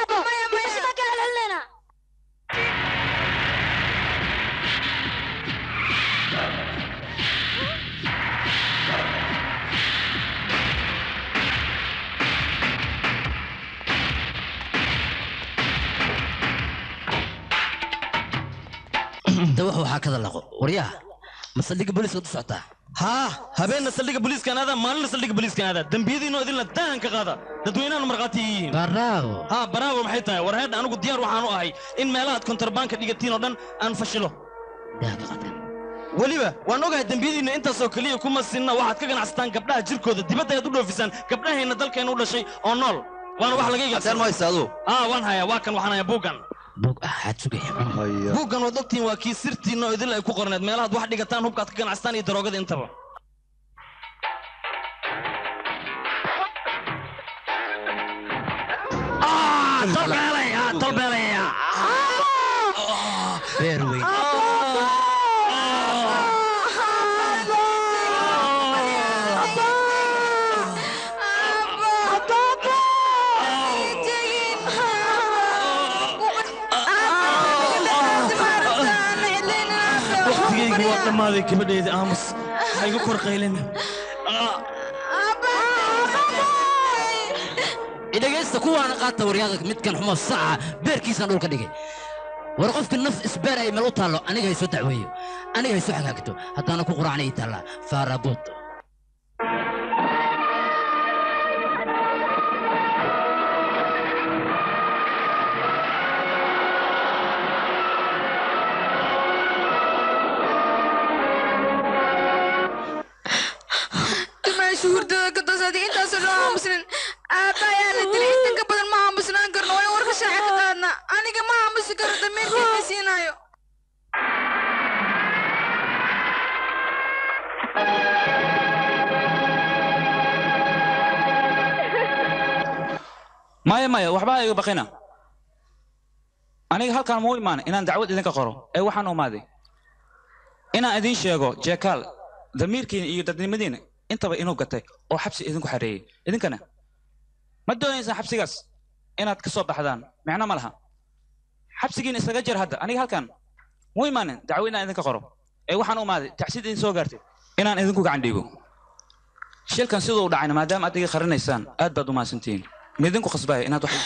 da wax waxaa kada laqo waryaha ma saldhigga booliiska u socotaa haa habeenna saldhigga boliiskaan aadaa maalina saldhigga boliiskaan aadaa dembiyadiinoo idilna daahan ka qaada dadweynahan markhaati yihiin baraago haa baraago maxay tahay war heedha anigu diyaar waxaan u ahay in meelahaad kontarbaanka dhigatiin oo dhan aan fashilo weliba waan ogahay dembiyadiinna intaasoo keliya kuma sinna waxaad ka ganacsataan gabdhaha jirkooda dibadda ayaad u dhoofisaan gabdhaheenna dalkeenna u dhashay oo nool waana wax laga Hadeen ma haysaado? haa waan hayaa waa kan waxaan hayaa buuggan buug ah xaad sugaya buuggan waad ogtihiin waa kii sirtiinna oo idil ay ku qorneed meelahaad wax dhigataan hubkaad ka ganacsataan iyo daroogada intaba beer weyn waqtigaygu waa dhammaaday gabadhayda aamus ha igu kor qaylin idhegaysta kuwaana qaata waryaada midkan xumo saca beerkiisaan dhulka dhigay war qofka naf isbeer ay meel u taallo aniga haysoo dacweeyo aniga haysoo xagaagto haddaana ku quraacna ii taallaa faarabuud meesha hurdada ka toosaatay intaasoo dhan aamusnin aabba ayaa la dilay inta ka badan ma aamusnaan karno waa in warka shaaca ka qaadna aniga ma aamusi karo damiirkayga siinaayo maya maya waxba ha iga baqina aniga halkaan muu imaan inaan dacwad idinka qoro ee waxaan u imaaday inaan idiin sheego jeekaal damiirkiina iyo dadnimadiina intaba inuu gatay oo xabsi idinku xareeyey idinkana ma doonaysaan xabsigaas inaad ka soo baxdaan micno ma laha xabsigiina isaga jir hadda aniga halkaan muu imaanin dacwo inaan idinka qoro ee waxaan u imaaday tacsid idin soo gaartay inaan idinku gacan dhiibo shilkan siduu u dhacayna maadaama aad iga qarinaysaan aad baad u mahadsantihiin midinku khasbaya inaad wax ii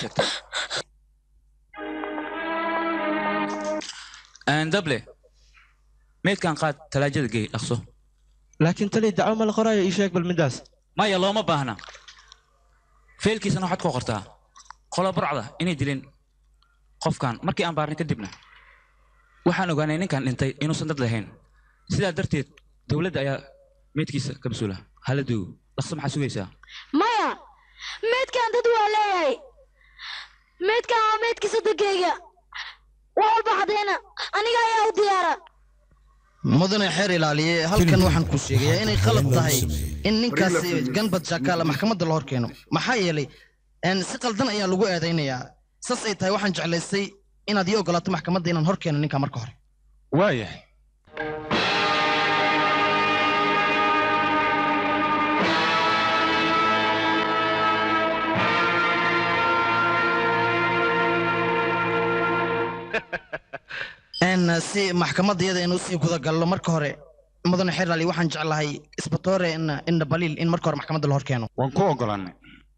sheegtaan dable meydkan qaad talaajada gey dhaqso laakiin tali dacwo ma la qoraayo ii sheeg bal midaas maya looma baahna feelkiisana waxaad ku qortaa qolo burcda inay dilin qofkan markii aan baarnay kadibna waxaan ogaanay ninkan dhintay inuusan dad lahayn sidaa darteed dowladda ayaa meydkiisa ka mas-uula hala duugo dhaqso maxaa sugaysaa maya meydkan dad waa leeyahay meydkan waa meydkiisa degayga wax walba cadayna aniga ayaa u diyaara mudane xeer ilaaliye halkan waxaan ku sheegayaa inay qalad tahay in ninkaasi ganbad jakaala maxkamadda la hor keeno maxaa yeelay een, si qaldan ayaa lagu eedaynayaa saas ay tahay waxaan jeclaystay inaad ii ogolaato maxkamadda inaan hor keeno ninka marka hore waayahay Een, si maxkamadda iyada inuu sii guda gallo marka hore mudane xeer ilaaliye waxaan jeclahay isbatoore indha baliil in marka hore maxkamadda la hor keeno waan ku ogolaanay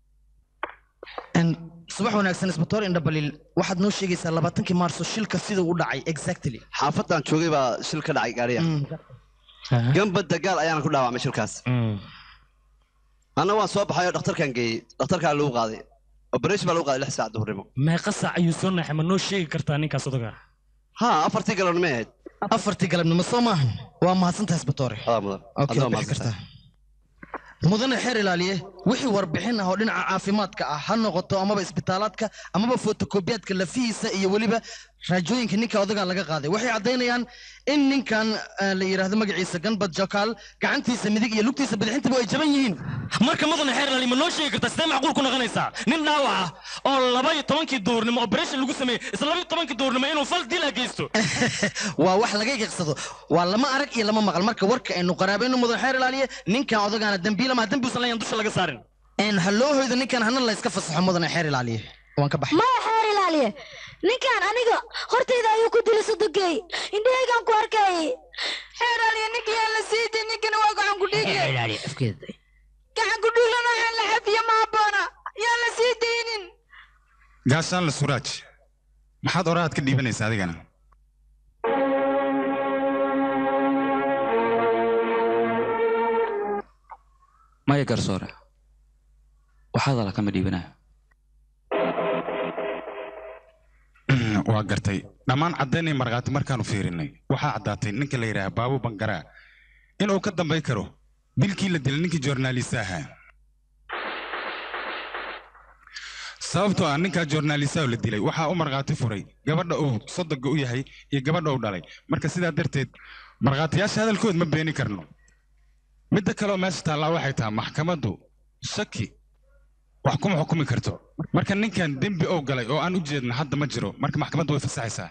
subax wanaagsan isbatoore indha baliil waxaad noo sheegaysaa labaatankii maarso shilka siduu u dhacay exactly xaafadan joogay baa shil ka dhacay gaariya gambad dagaal ayaana ku dhaawacmay shilkaas anna waan soo baxay oo dhakhtarkan geeyey dhakhtarkaa lagu qaaday operation baa lagu qaaday lix saac duhurnimo meeqa saac ayuu soo naxay ma noo sheegi kartaa ninkaas odaga ha afartii galabnimo ahayd afartii galabnimo soo maahan waa mahadsantahay isbatoore mudan Okay, Adoo bixi mahadsan. kartaa mudane xeer ilaaliye wixii warbixin ah oo dhinaca caafimaadka ah ha noqoto amaba isbitaalaadka amaba fotokobiyaadka lafihiisa iyo weliba raajooyinka ninka odagaa laga qaaday waxay caddaynayaan in ninkan eh, la yidhaahdo magaciisa ganbad jakaal gacantiisa midig iyo lugtiisa bidixintaba ay jaban yihiin marka mudane xeer lali ma noo sheegi kartaa sidee macquul ku noqonaysaa nin dhaawac ah oo laba iyo tobankii duurnimo operation lagu sameeyey isla laba iyo tobankii duurnimo inuu fal dila geysto waa wax laga yaqsado waa lama arag iyo lama maqal marka warka aynu qaraabayno mudan xeer ilaaliye ninkan odagaana dembiilama dembi usan layan dusha laga saarin n ha loo hoydo ninkan hana la iska fasaxo mudane xeer ilaaliye waan ka baxay maya xeer ilaaliye ninkan aniga hortayda ayuu ku dilay sodogey indhahaygaan ku arkayay xeer ilaaliye ninka yaa la sii day ninkana waa gacan ku dhiigle afkeeda gacan ku dhiiglana waxaan la xafiye ma habboona yaa la sii daynin gaashaan la suraaj maxaad orahaad ka dhiibanaysaa adigana maya garsoore waxaad ala kama dhiibanayo waa gartay dhammaan caddaynay markhaati markaanu fiirinay waxaa caddaatay ninka la yidhaaha baabu bangaraa inuu ka dambay karo dilkii la dilay ninkii joornaalista ahaa sababtoo ah ninkaa joornaalistaha la dilay waxaa u markhaati furay gabadha uu sodoga u yahay iyo gabadha uu dhalay marka sidaa darteed markhaatiyaasha hadalkood ma beeni karno midda kaleoo meesha taallaa waxay tahay maxkamaddu shaki wax kuma xukumi karto marka ninkan dembi oo galay oo aan u jeedna hadda ma jiro marka maxkamaddu way fasaxaysaa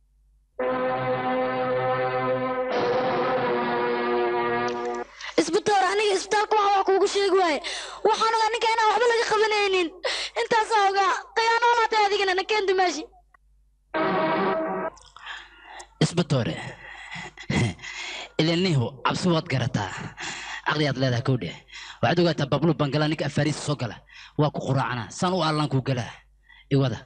isbitaal aniga isbitaalka waxa wax kuugu sheegi waaye waxaan ogaa ninka inaan waxba laga qabanaynin intaasaa ogaa khiyaano laatay adigana nakeen dumaashi isbatoore ilanihu cabsi waad garataa caqliyaad leedahay kowdhe waxaad ogaataa bablu bangala ninka afaariisa soo gala waa ku quraacana saan u allaan kuu galaa iwada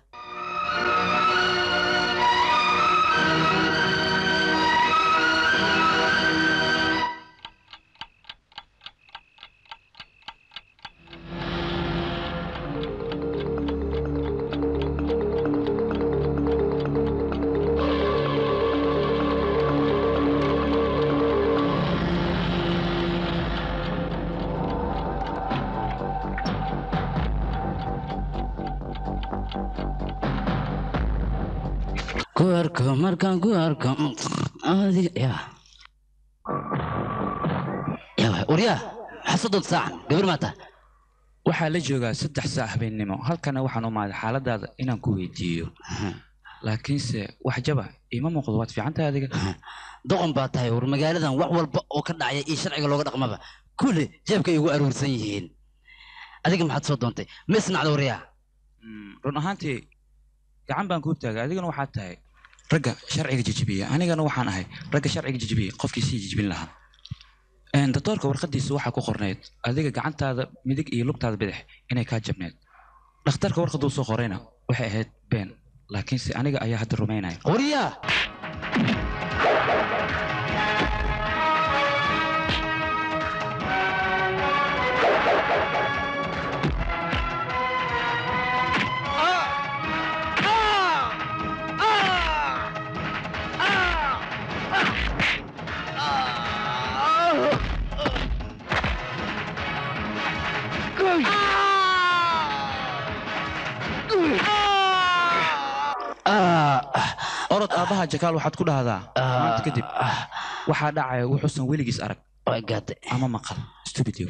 ku arko markaan ku arko adiga ya ya waryaa xasadood saacan gabar maata waxaa la joogaa saddex saac habeennimo halkana waxaan u maaday xaaladaada inaan ku weydiiyo laakiinse wax jaba iima muuqdo waad fiican tahay adiga doqon baa tahay war magaaladan wax walba oo ka dhacaya iyo sharciga looga dhaqmaba kulle jeebka ay ugu aruursan yihiin adiga maxaad soo doontay ma isnacda waryaa run ahaantii gacan baan kuu taagay adigana waxaad tahay ragga sharciga jijibiya anigana waxaan ahay ragga sharciga jijibiya qofkii sii jijibin lahaa doctoorka warqadiisa waxaa ku qornayd adiga gacantaada midig iyo lugtaada bidix inay kaa jabneed dhakhtarka warqaduu soo qorayna waxay ahayd been laakiinse aniga ayaa hadda rumaynaya waryaa orod aabbaha jakaal waxaad ku dhahdaa maanta kadib waxaa dhacaya wuxuusan weligiis arag ama maqal stupidio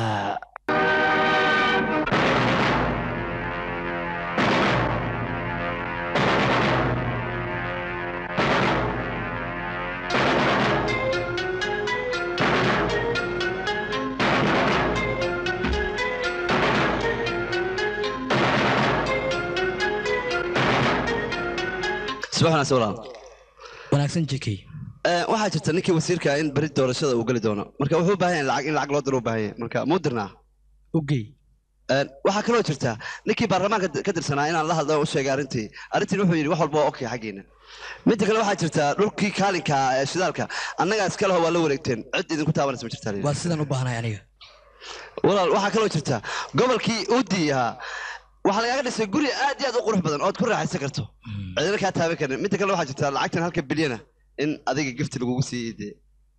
subax wanaagsan walaal wanaagsan jekey waxaa jirta ninkii wasiirka in beri doorashada uu geli doono marka wuxuu u baahan yahay lacag in lacag loo diro u baahan yahay marka muu dirnaa ogey waxaa kaloo jirta ninkii baarlamaanka ka tirsanaa inaan la hadlo u sheegay arrintii arrintiin wuxuu yidhi wax walba waa okay xaggeena midda kale waxaa jirta dhulkii kaalinka ee shidaalka annagaa iska leho waa la wareegteen cid idinku taabanaysa ma jirtaa waa sidaan u baahanahay aniga walaal waxaa kaloo jirta gobolkii uudi ahaa waxaa lagaaga dhisay guri aad iyo aad u qurux badan ood ku raaxaysan karto cidina kaa taaban karin midda kale waxaa jirta lacagtan halka bilyana in adiga gifti lagugu siiyey dee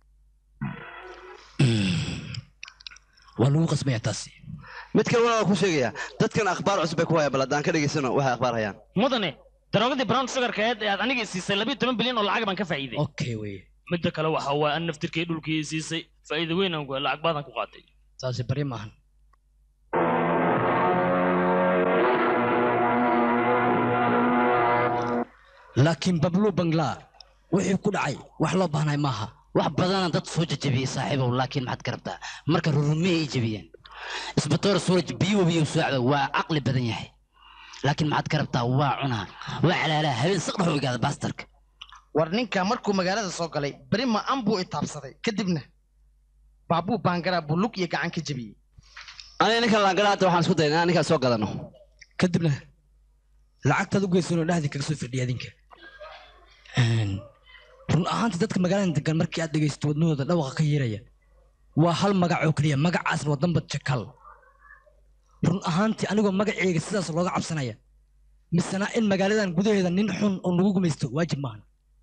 waa lagu qasbaya taasi mid kale walaa ku sheegaya dadkan akhbaar cusub bay ku hayaan bal haddaan ka dhegaysano waxay akhbaar hayaan mudane daroogadii brown sugarka eed ee aad aniga siisay labiyo toban bilyan oo lacag baan ka faa'iiday okay wey midda kale waxa waa an naftirkay dhulkii siisay faa'iido weyn aan ku lacag baadan ku qaatay taasi bari maahan laakiin bablu bangla wixii ku dhacay wax loo baahnay maaha wax badana dad soo jajabiyey saaxiibow laakiin maxaad ka rabtaa marka rurumiyay ay jabiyeen isbatoor suuraj biyo biyo socda waa caqli badan yahay laakiin maxaad ka rabtaa waa cunaa waa calaalaa habeen saqdhax u igaada baastarka war ninka markuu magaalada soo galay beri ma an buu itaabsaday kadibna baabuu baangaraa buu lug iyo gacan ka jebiyey aniga ninkan laangaraata waxaan isku dayn inaan ninkaan soo gadano kadibna lacagtaad u geysanoo dhexdii kaga soo firdhiya adinka run ahaantii dadka magaaladan degan markii aad dhegaysto wadnahooda dhawaqa ka yeeraya waa hal magac oo keliya magacaasna waa dambad jakal run ahaantii anigoo magaceyga sidaas looga cabsanaya misena in magaaladan gudaheeda nin xun oo nagu gumaysto waajib maahan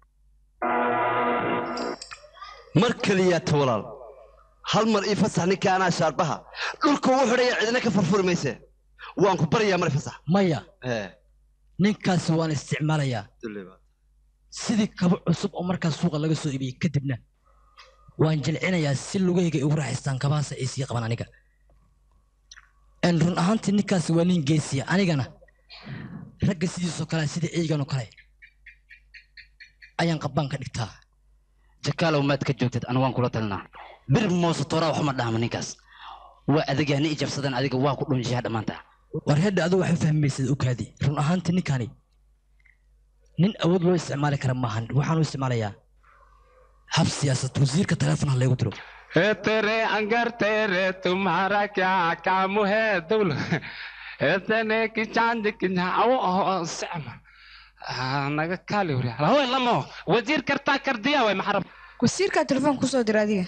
mar keliyaata walaal hal mar ii fasax ninka anaa shaarbaha dhulka ugu xidhaya cidina ka furfuri mayse waan ku baryaa mar fasax maya ninkaasi waan isticmaalayaa sidii kabo cusub oo markaas suuqa laga soo iibiyey kadibna waan jilcinayaa si lugahayga ay ugu raaxaystaan kabahaasa ay sii qaban aniga En run ahaantii ninkaasi waa nin geesiya anigana ragga sidiisoo kale sida eygan oo kale ayaan qabbaan ka dhigtaa jakaalow maad ka joogtid anu waan kula talinaa bir moose tooraa waxma dhahma ninkaas waa adagyaa ni ijabsadeen adiga waa ku dhunshaha dhammaanta war hedha adigu waxay fahmaysad okaadi run ahaantii ninkani nin awood loo isticmaali kara maahan waxaan u isticmaalayaa hab siyaasad wasiirka teleefon ha laygu diro ए तेरे अंगर तेरे तुम्हारा क्या काम है दुल इतने की चांद की आओ सम naga kaali wari haween lamo wasiir kartaa kardiya way maxarab wasiirkaa telefoon kusoo dira adiga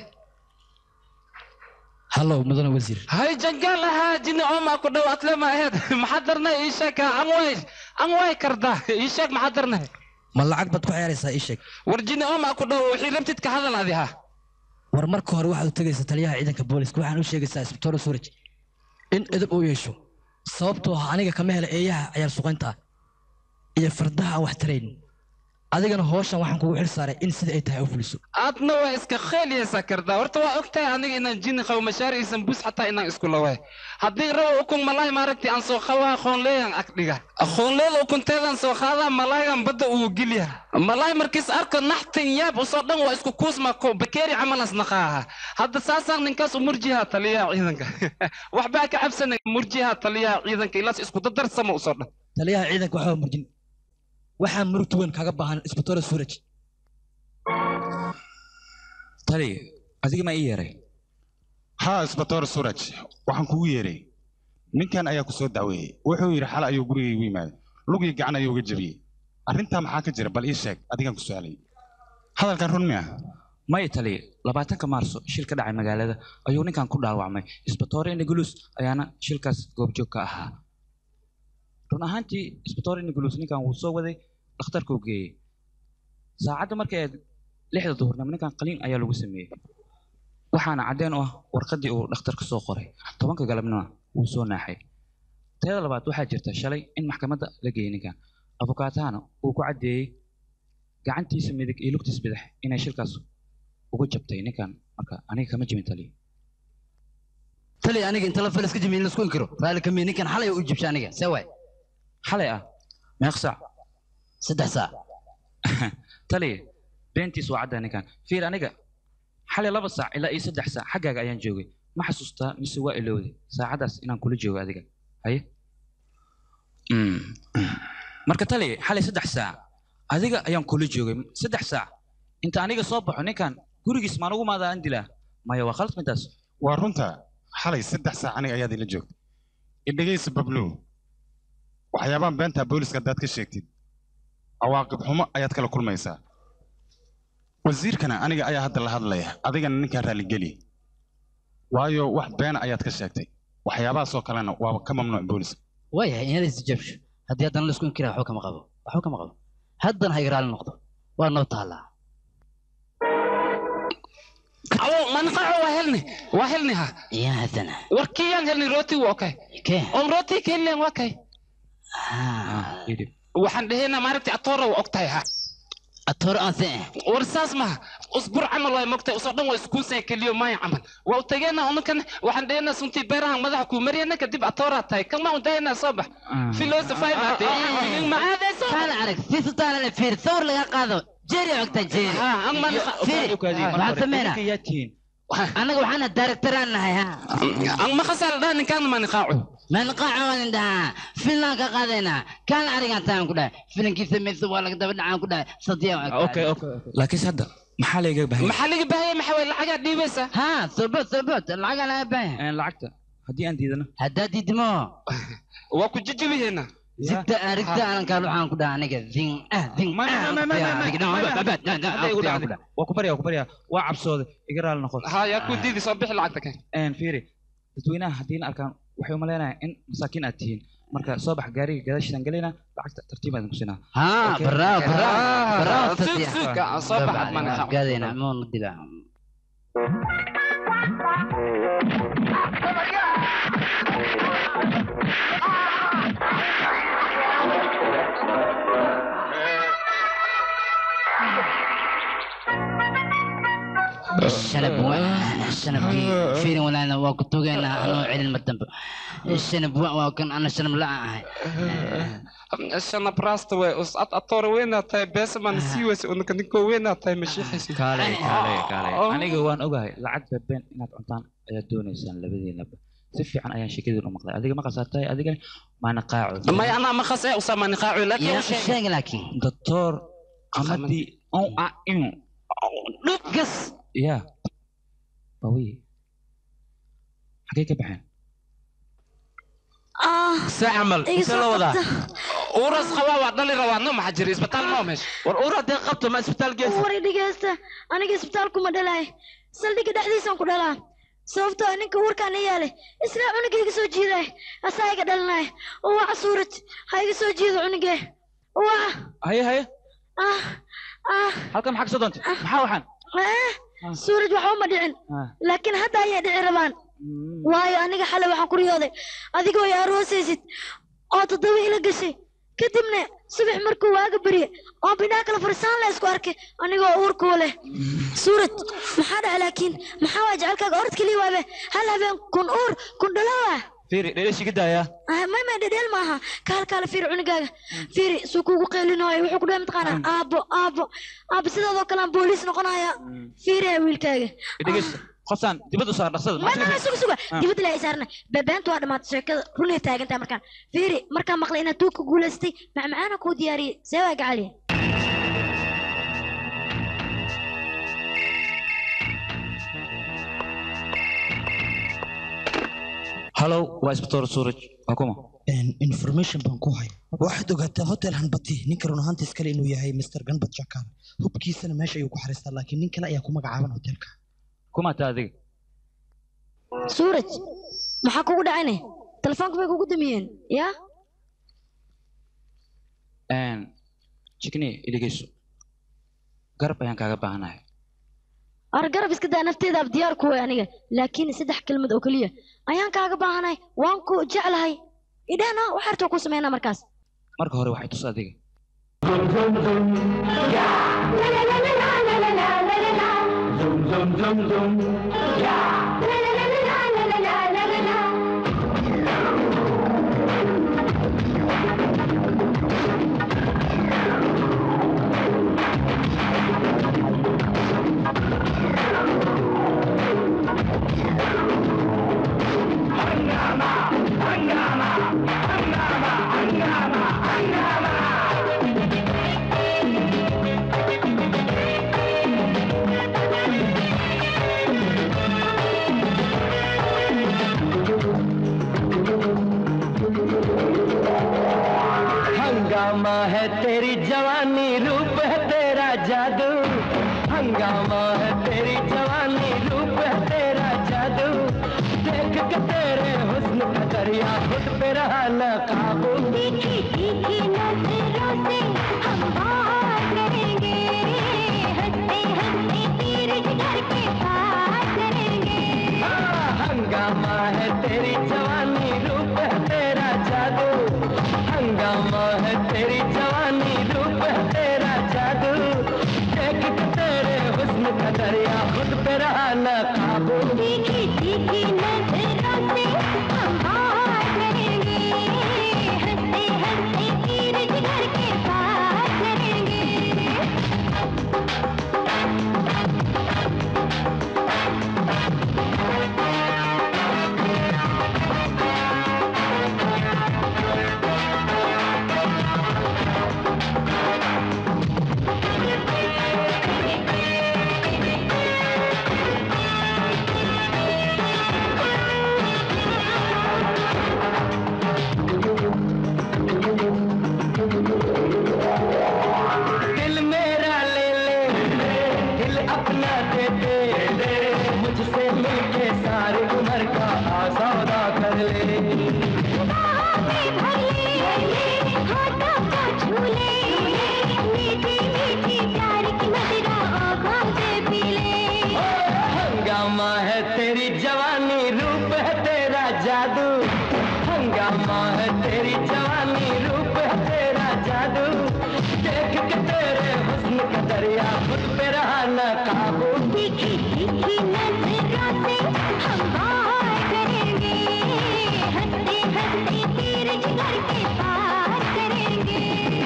hallow mudane wasiir hay jangaal ahaa jini oma ku dhow atlema aheed maxaa darnay ii sheeg anway anway kardaa ii sheeg maxaa darnay ma lacag baad ku ciyaaraysaa ii sheeg war jini oma ku dhow wixii rabtid ka hadal adi ha war marka hore waxaad u tegaysaa taliyaha ciidanka booliska waxaan u sheegaysaa isbitoore suuraj in edab uu yeesho sababtoo ah aniga kama hela eeyaha ciyaar suqaynta ah iyo fardaha aan wax tarayn adigana hooshan waxaan kugu xil saaray in sida ay tahay u fuliso aadna waa iska kheeliyaysaa kardaa horta waa ogtahay aniga inaan jini qabo mashaari isan bus xataa inaan isku laway haddii rabo ukun malaay maaragti aan soo qabaa aqoonleeyan agdhiga aqoonleeda ukunteedan soo qaadaa malaayan badda uu geliya malaay markiis arko naxtin yaab usoo dhan waa isku kuusma ko bakeeri camalas naqaaha hadda saasaan ninkaas u murjiha taliyaha ciidanka waxbaa ka cabsanay murjiha taliyaha ciidanka ilaas isku dadarsama usoo dhan taliyaha ciidanka waxaa murjin waxaa murugta weyn kaaga baahan isbitoore suuraj tali adiga ma ii yeeray haa isbatoor suraj waxaan kugu yeeray ninkan ayaa ku soo dacweeyey wuxuu yidhi xal ayuu gurigaygu yimaaday lugii gacan ayuu uga jebiyey arrintaa maxaa ka jira bal ii sheeg adigaan ku su'aalay hadalkan run miya maya tali labaatanka maarso shil ka dhacay magaalada ayuu ninkan ku dhaawacmay isbitoore inagulus ayaana shilkaas goobjoog ka ahaa run ahaantii isbitoore inagulus ninkan wuu soo waday dhakhtarkuu geeyey saacadda markay aad lixda duhurnimo ninkan qaliin ayaa lagu sameeyey waxaana caddeen u ah warqaddii uu dhakhtarka soo qoray tobanka galabnima wuu soo naaxay teeda labaad waxaa jirta shalay in maxkamadda la geeyey ninkan abukaatahana uu ku caddeeyey gacantiisa midig iyo lugtiisa bidix inay shilkaas ugu jabtay ninkan marka aniga kama jibin taliya tali aniga inta la falas ka jimiin lasku inkiro raali kamiya ninkan xalay u jibsha aniga see waay xalay ah meeq saac saddex saac taliya beentiis waa cadda ninkan fiir aniga xalay laba saac ilaa iyo saddex saac xaggaaga ayaan joogay ma xasuustaa mise waa ilowday saacadaas inaan kula joogo adiga haye Mm. marka tali xalay saddex saac adiga ayaan kula joogay saddex saac inta aniga soo baxo ninkan gurigiis maan ugu maadaan dilaa maya waa khalad midaas waa runta xalay saddex saac aniga ayaad ila joogtay idhegaysa bablow waxyaabahan beentaa booliska haddaad ka sheegtid cawaaqib xumo ayaad kala kulmaysaa wasiirkana aniga ayaa hadda la hadlaya adigana ninkaa raalligeli waayo wax beena ayaad ka sheegtay waxyaabahaasoo kalena waaba ka mamnuuc booliska waayahay inaad isjabsho haddii haddana laisku inkira waxba kama qabo waxba kama qabo haddana ha igraali noqdo waa noo taallaa awo manqaco waa helni waa helni ha ya haddana warkiyaan helni rooti waa okay kee om rooti keliyan waa kay waxaan dhehayna maaragtay atoora waa ogtahay ha atooro aan se war saas maha usbur camal waay mogtay usoo dhan waa isku saykeliyo maya camal waa u tageena unukan waxaan dheena suntii beerahan madaxa kuu mariyana kadib atooraa tahay kama u dayana soo bax filosofay maate ma aadayso kaala arag si sultaana la fiir sawir laga qaado jeeri ogta jeeri fiiri waxaan sameynaa annaga waxaana daaragtaraan nahay ha an ma khasal dhaha ninkaan ma niqaaco ma niqaaco waan indhahaa filan ka qaadaynaa kaala arigaan taan ku dhahay filankii samaysa waa laga daba dhacaan ku dhahay sadiya laakiinse hadda maxaa layga bahay maxaa laga baahaya maxaa way lacagaa dhiibaysa ha sobot sobot lacagaa laga baahaya lacagta haddii aan diidano haddaad diidmo waa ku jijibiheena zigta arigta aanan kaan waxaan ku dhaha aniga zing ah zing waa ku barya waa ku barya waa cabsooday iga raali noqon ha yaa ku diidi soo bixi lacagta kan fiiri dadweynaha haddiina arkaan waxay u malaynayaan in masaakiin aad tihiin marka soo bax gaariga gadaashiisaan gelaynaa lacagta tartiib aadin ku siinaa ha baraaw baraaw baraaw soo bax ad mana gaadayna moona dila shanab waa shanabkii fiirin walaana waa ku tugeynaa anoo celin mar dambe shanab waa waa kan ana shanab la ahay shanab raasta way us ad atoora weynaa tahay beesa maan sii weysa unaka ninkoo weynaa tahay mashiixaysa kaalay kaalay kaalay aniga waan ogahay lacag babeen inaad cuntaan ayaad doonaysaan labadiinaba si fiican ayaan sheekadiin u maqlay adiga ma qasaatay adigana maana qaaco may anaa ma khasee usaa ma niqaaco laakiin sheeg laakiin doctor amadii on a in gas ya bawi xagee ka baxeen se camal intee la wadaa uras qabaa waa dhali rabaa no maxaa jira isbitaal maa meesha war uur haddii qabto ma isbitaal geesa war dhegeysta aniga isbitaalkuma dhalaay saldhigga dhexdiisaan ku dhalaa sababtoo ah ninka uurkaan la yaalay isla cunugga iga soo jiiday asaa iga dhalinay waa suurad ha iga soo jiido cunugge waa haye haye ah ah halkan maxaa kasoo doontay maxaa waxaan eh suuraj waxba uma dhicin laakiin hadda ayay dhici rabaan waayo aniga xalay waxaan ku riyooday adigoo i aroosaysid oo toddoba ila gashay kadibna subax markuu waaga barye oo bidhaa kala farsaan la isku arkay anigoo uurkuu leh suurad maxaa dhaca laakiin maxaa waa jecelkaaga orod keliya waabe hal habeen kun uur kun dhalowa fiiri dheedeshi ka daaya may may dhedheel maaha kaal kaala fiiri cunugaaga fiiri suu kuugu qeylinayo wuxuu ku dhahay mataqaanaa aabo aabo aabo sidoodoo kale aan booliis noqonaya fiiri wiilkaaga dhegeysta qoftaan dibadda u saar dhaqsada may may suga suga dibadda la saarna beebeenta waa dhamaatay sheekada runay taagantahay markaan fiiri markaan maqlay inaad tuugka guulaystay macmacaana kuu diyaariyey see waa gacaliya hallow waa isbitoor suuraj waa kuma information baan ku hay waxaad ogaataa hotel hanbati ninka run ahaantiis kale inuu yahay mr ganbat jakar hubkiisana meesha ayuu ku xariistaa laakiin nin kale ayaa ku magacaaban hotelka kumaata adiga suuraj maxaa kugu dhacayne telefoonka bay kugu damiyeen yaa jikni iligeyso garab ayaan kaaga baahanahay ar garab iska daa nafteedaab diyaar ku way aniga laakiin saddex kelmad oo keliya ayaan kaaga baahanahay waan ku jeclahay idhaana wax artoo ku sameynaa markaas marka hore waxay tus adiga हंगामा है तेरी जवानी रूप है तेरा जादू हंगामा है तेरी जवानी रूप है तेरा जादू देख के तेरे हुस्न का दरिया खुद पे रहा न काबू तीखी तीखी नजरों से हम बात करेंगे हंसते हंसते तीर जिगर के पार करेंगे हंगामा है तेरी जवानी रूप है तेरा जादू हंगामा है तेरी जवानी रूप है तेरा जादू देख के तेरे हुस्न का हंगामा है तेरी जवानी रूप है तेरा जादू देख के तेरे हुस्न का दरिया खुद पे रहा न काबू तीखी तीखी नजरों से हम बाहर करेंगे हंसते हंसते तीर जिगर के पार करेंगे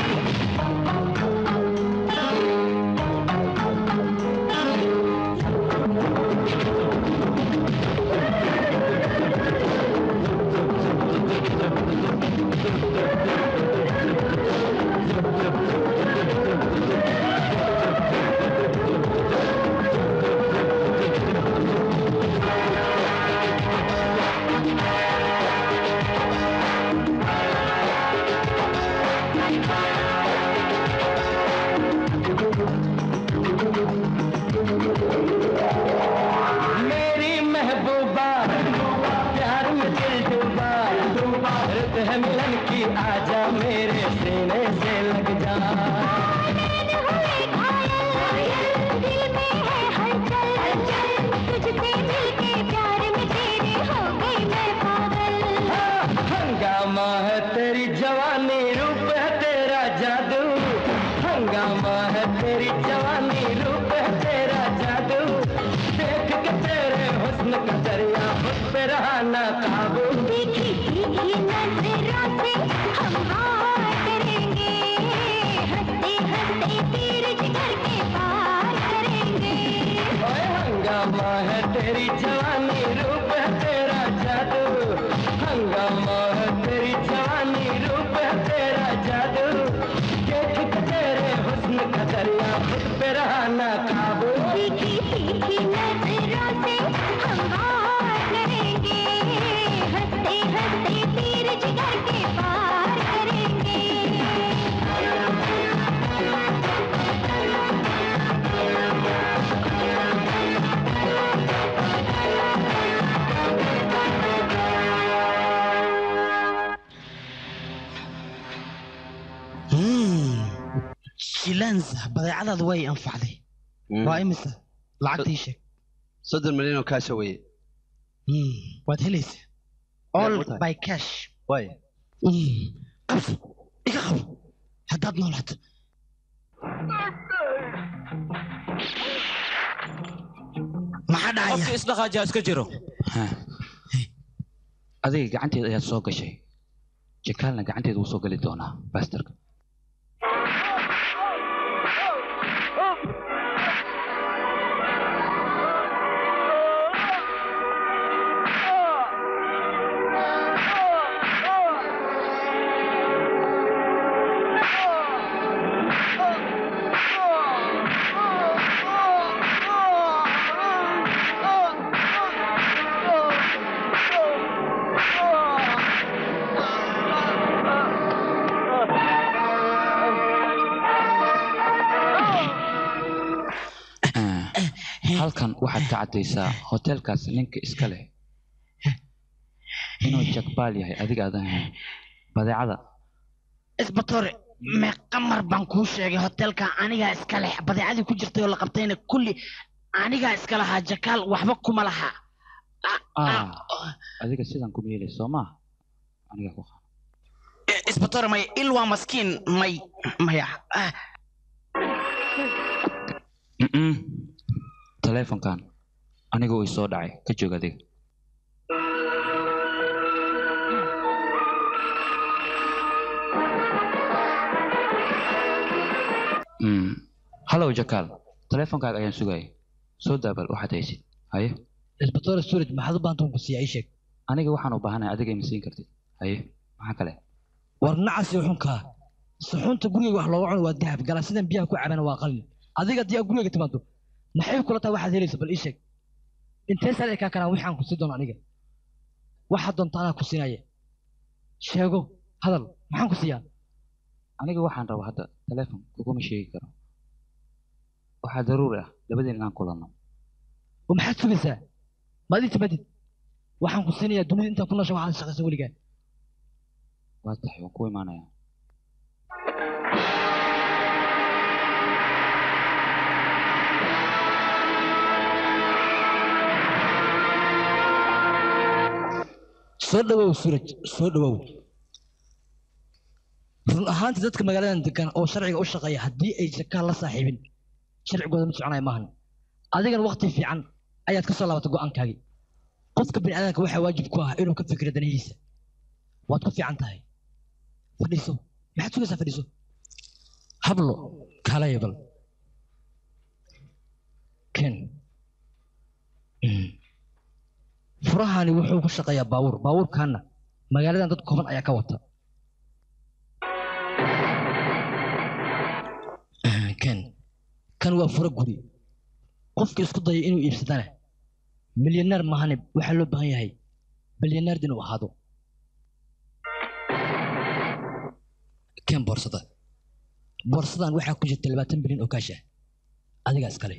मेरी महबूबा प्यार में दिल डूबा रुत है मिलन की आजा मेरे सीने से लग जा तुझसे मिलके प्यार में तेरे हो गई मैं पागल हंगामा है तेरी जवानी रूप है तेरा जादू हंगामा है तेरी जवानी रूप है तेरा जादू देख के तेरे हुस्न का दरिया खुद पे रहा ना काबू तीखी तीखी नजरों से हम हार करेंगे हंसते हंसते तीर जिगर के पार करेंगे ओए हंगामा है तेरी जवानी रूप है तेरा जादू हंगामा है तेरी जवानी रूप है तेरा जादू देख के तेरे हुस्न का दरिया खुद पे रहा ना काबू तीखी तीखी नजरों से हम हार करेंगे हंसते हंसते तीर जिगर के पार करेंगे shilanza badeecadaadu way anfacday waa imisa lacagtii sheeg soddon milyan oo kaasha weeye waad helaysaa all by cash way qabso iga qabo haddaad noolaato maxaa dhacaya qofkii isdhaqaajiha iska jiro adiga gacanteeda ayaad soo gashay jakaalna gacanteeda wuu soo geli doonaa bastarka halkan waxaad ka caddaysaa hoteelkaas ninka iska leh inuu jakbaal yahay adiga aadan ahayn badeecada isbatore meeqa mar baan kuu sheegay hotelka anigaa iska leh badeecadii ku jirtay oo la qabtayna kulli anigaa iska lahaa jakaal waxba kuma laha ah adiga sidan kuma yeelay soo maa aniga ku qaa isbatore may il waa maskiin may maya ah, Mm-mm. taleefonkan aniga uu soo dhacay ka joog adiga Mm. hallow jakaal taleefonkaaga ayaan sugayay soo daabal waxaad haysid haye isbatore storage maxaad u baahanta ku siiyaa ii sheeg aniga waxaan u baahanahay adiga ima siin kartid haye maxaa kale war nacasi xunkaa suxuunta guriga wax looga cuno waa dahab galaasidan biyaha ku cabana waa qalin adiga haddii aad guriga timaado maxay kula tahay waxaad helaysa bal ii sheeg intee sare kaa kanaa waxaan ku sii doono aniga waxaad doonta anaa ku siinaya sheego hadal maxaan ku siiyaa aniga waxaan rabaa hadda taleefon kuguma sheegi karo waxaa daruuri ah labadeen inaan kulanno oo maxaad sugaysaa maad ii timaadid waxaan ku siinayaa dunida intaan ku noosha waxaad shaqaysa weligaa waa tahay waan ku imaanayaa soo dhawow suraj soo dhawow run ahaantii dadka magaaladan degan oo sharciga u shaqeeya haddii ay jakaal la saaxiibin sharcigooda ma soconaya maahan adigana waqti fiican ayaad ka soo laabatay go'aankaagii qofka bini'aadamka waxaa waajib ku ah inuu ka fikiro danihiisa waad ku fiican tahay fadhiiso maxaad sugaysaa fadhiiso hablo kaalaya bal ken Mm. furahani wuxuu ku shaqeeyaa baabuur baabuurkaana magaaladan dad kooban ayaa ka wata ken kan waa furo guri qofka isku daya inuu iibsadana milyaneer mahane waxaa loo baahan yahay bilyaneerd inuu ahaado ken boorsada boorsadan waxaa ku jirta labaatan bilyan oo kaash ah adigaa iskale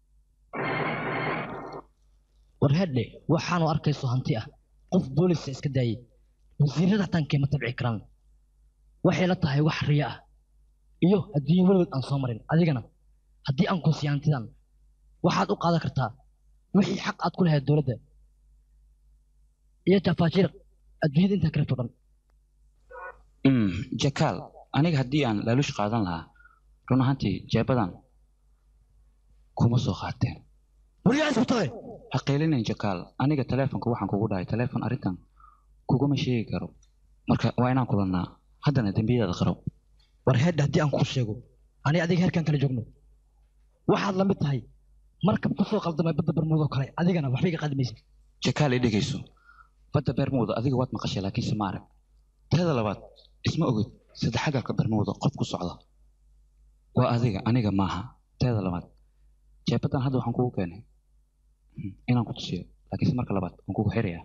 war hedhe waxaanu arkayso hanti ah qof boolisa iska daayey wasiirada xataankeema tabci karaan waxay la tahay wax riya ah iyo adduunye weligood aan soo marin adigana haddii aan ku siiyo hantidan waxaad u qaadan kartaa wixii xaq aad ku lahayd dowladda iyo tafaajiir adduunyada intaa kaleto dhan Mm, jakaal aniga haddii aan laaluush qaadan lahaa run ahaantii jeebadan kuma soo qaateen weligaa isku tagay ha qaylinayn jakaal aniga taleefonka waxaan kugu dhahay taleefon arrintan kuguma sheegi karo marka waa inaan kulannaa haddana dembiyadaada qaro war hedhe haddii aan kuu sheego ani adiga heerkaan kala joogno waxaad la mid tahay markab ku soo qaldamay badda barmuud oo kale adigana waxba iga qaadimaysa jakaal i dhegayso badda beermuuda adiga waad maqashay laakiinse ma arag teeda labaad isma ogid saddexagalka beermuuda qof ku socda waa adiga aniga maaha teeda labaad jeebadan hadda waxaan kugu keenay mm, inaan ku tusiyo laakiinse marka labaad waan kugu xirayaa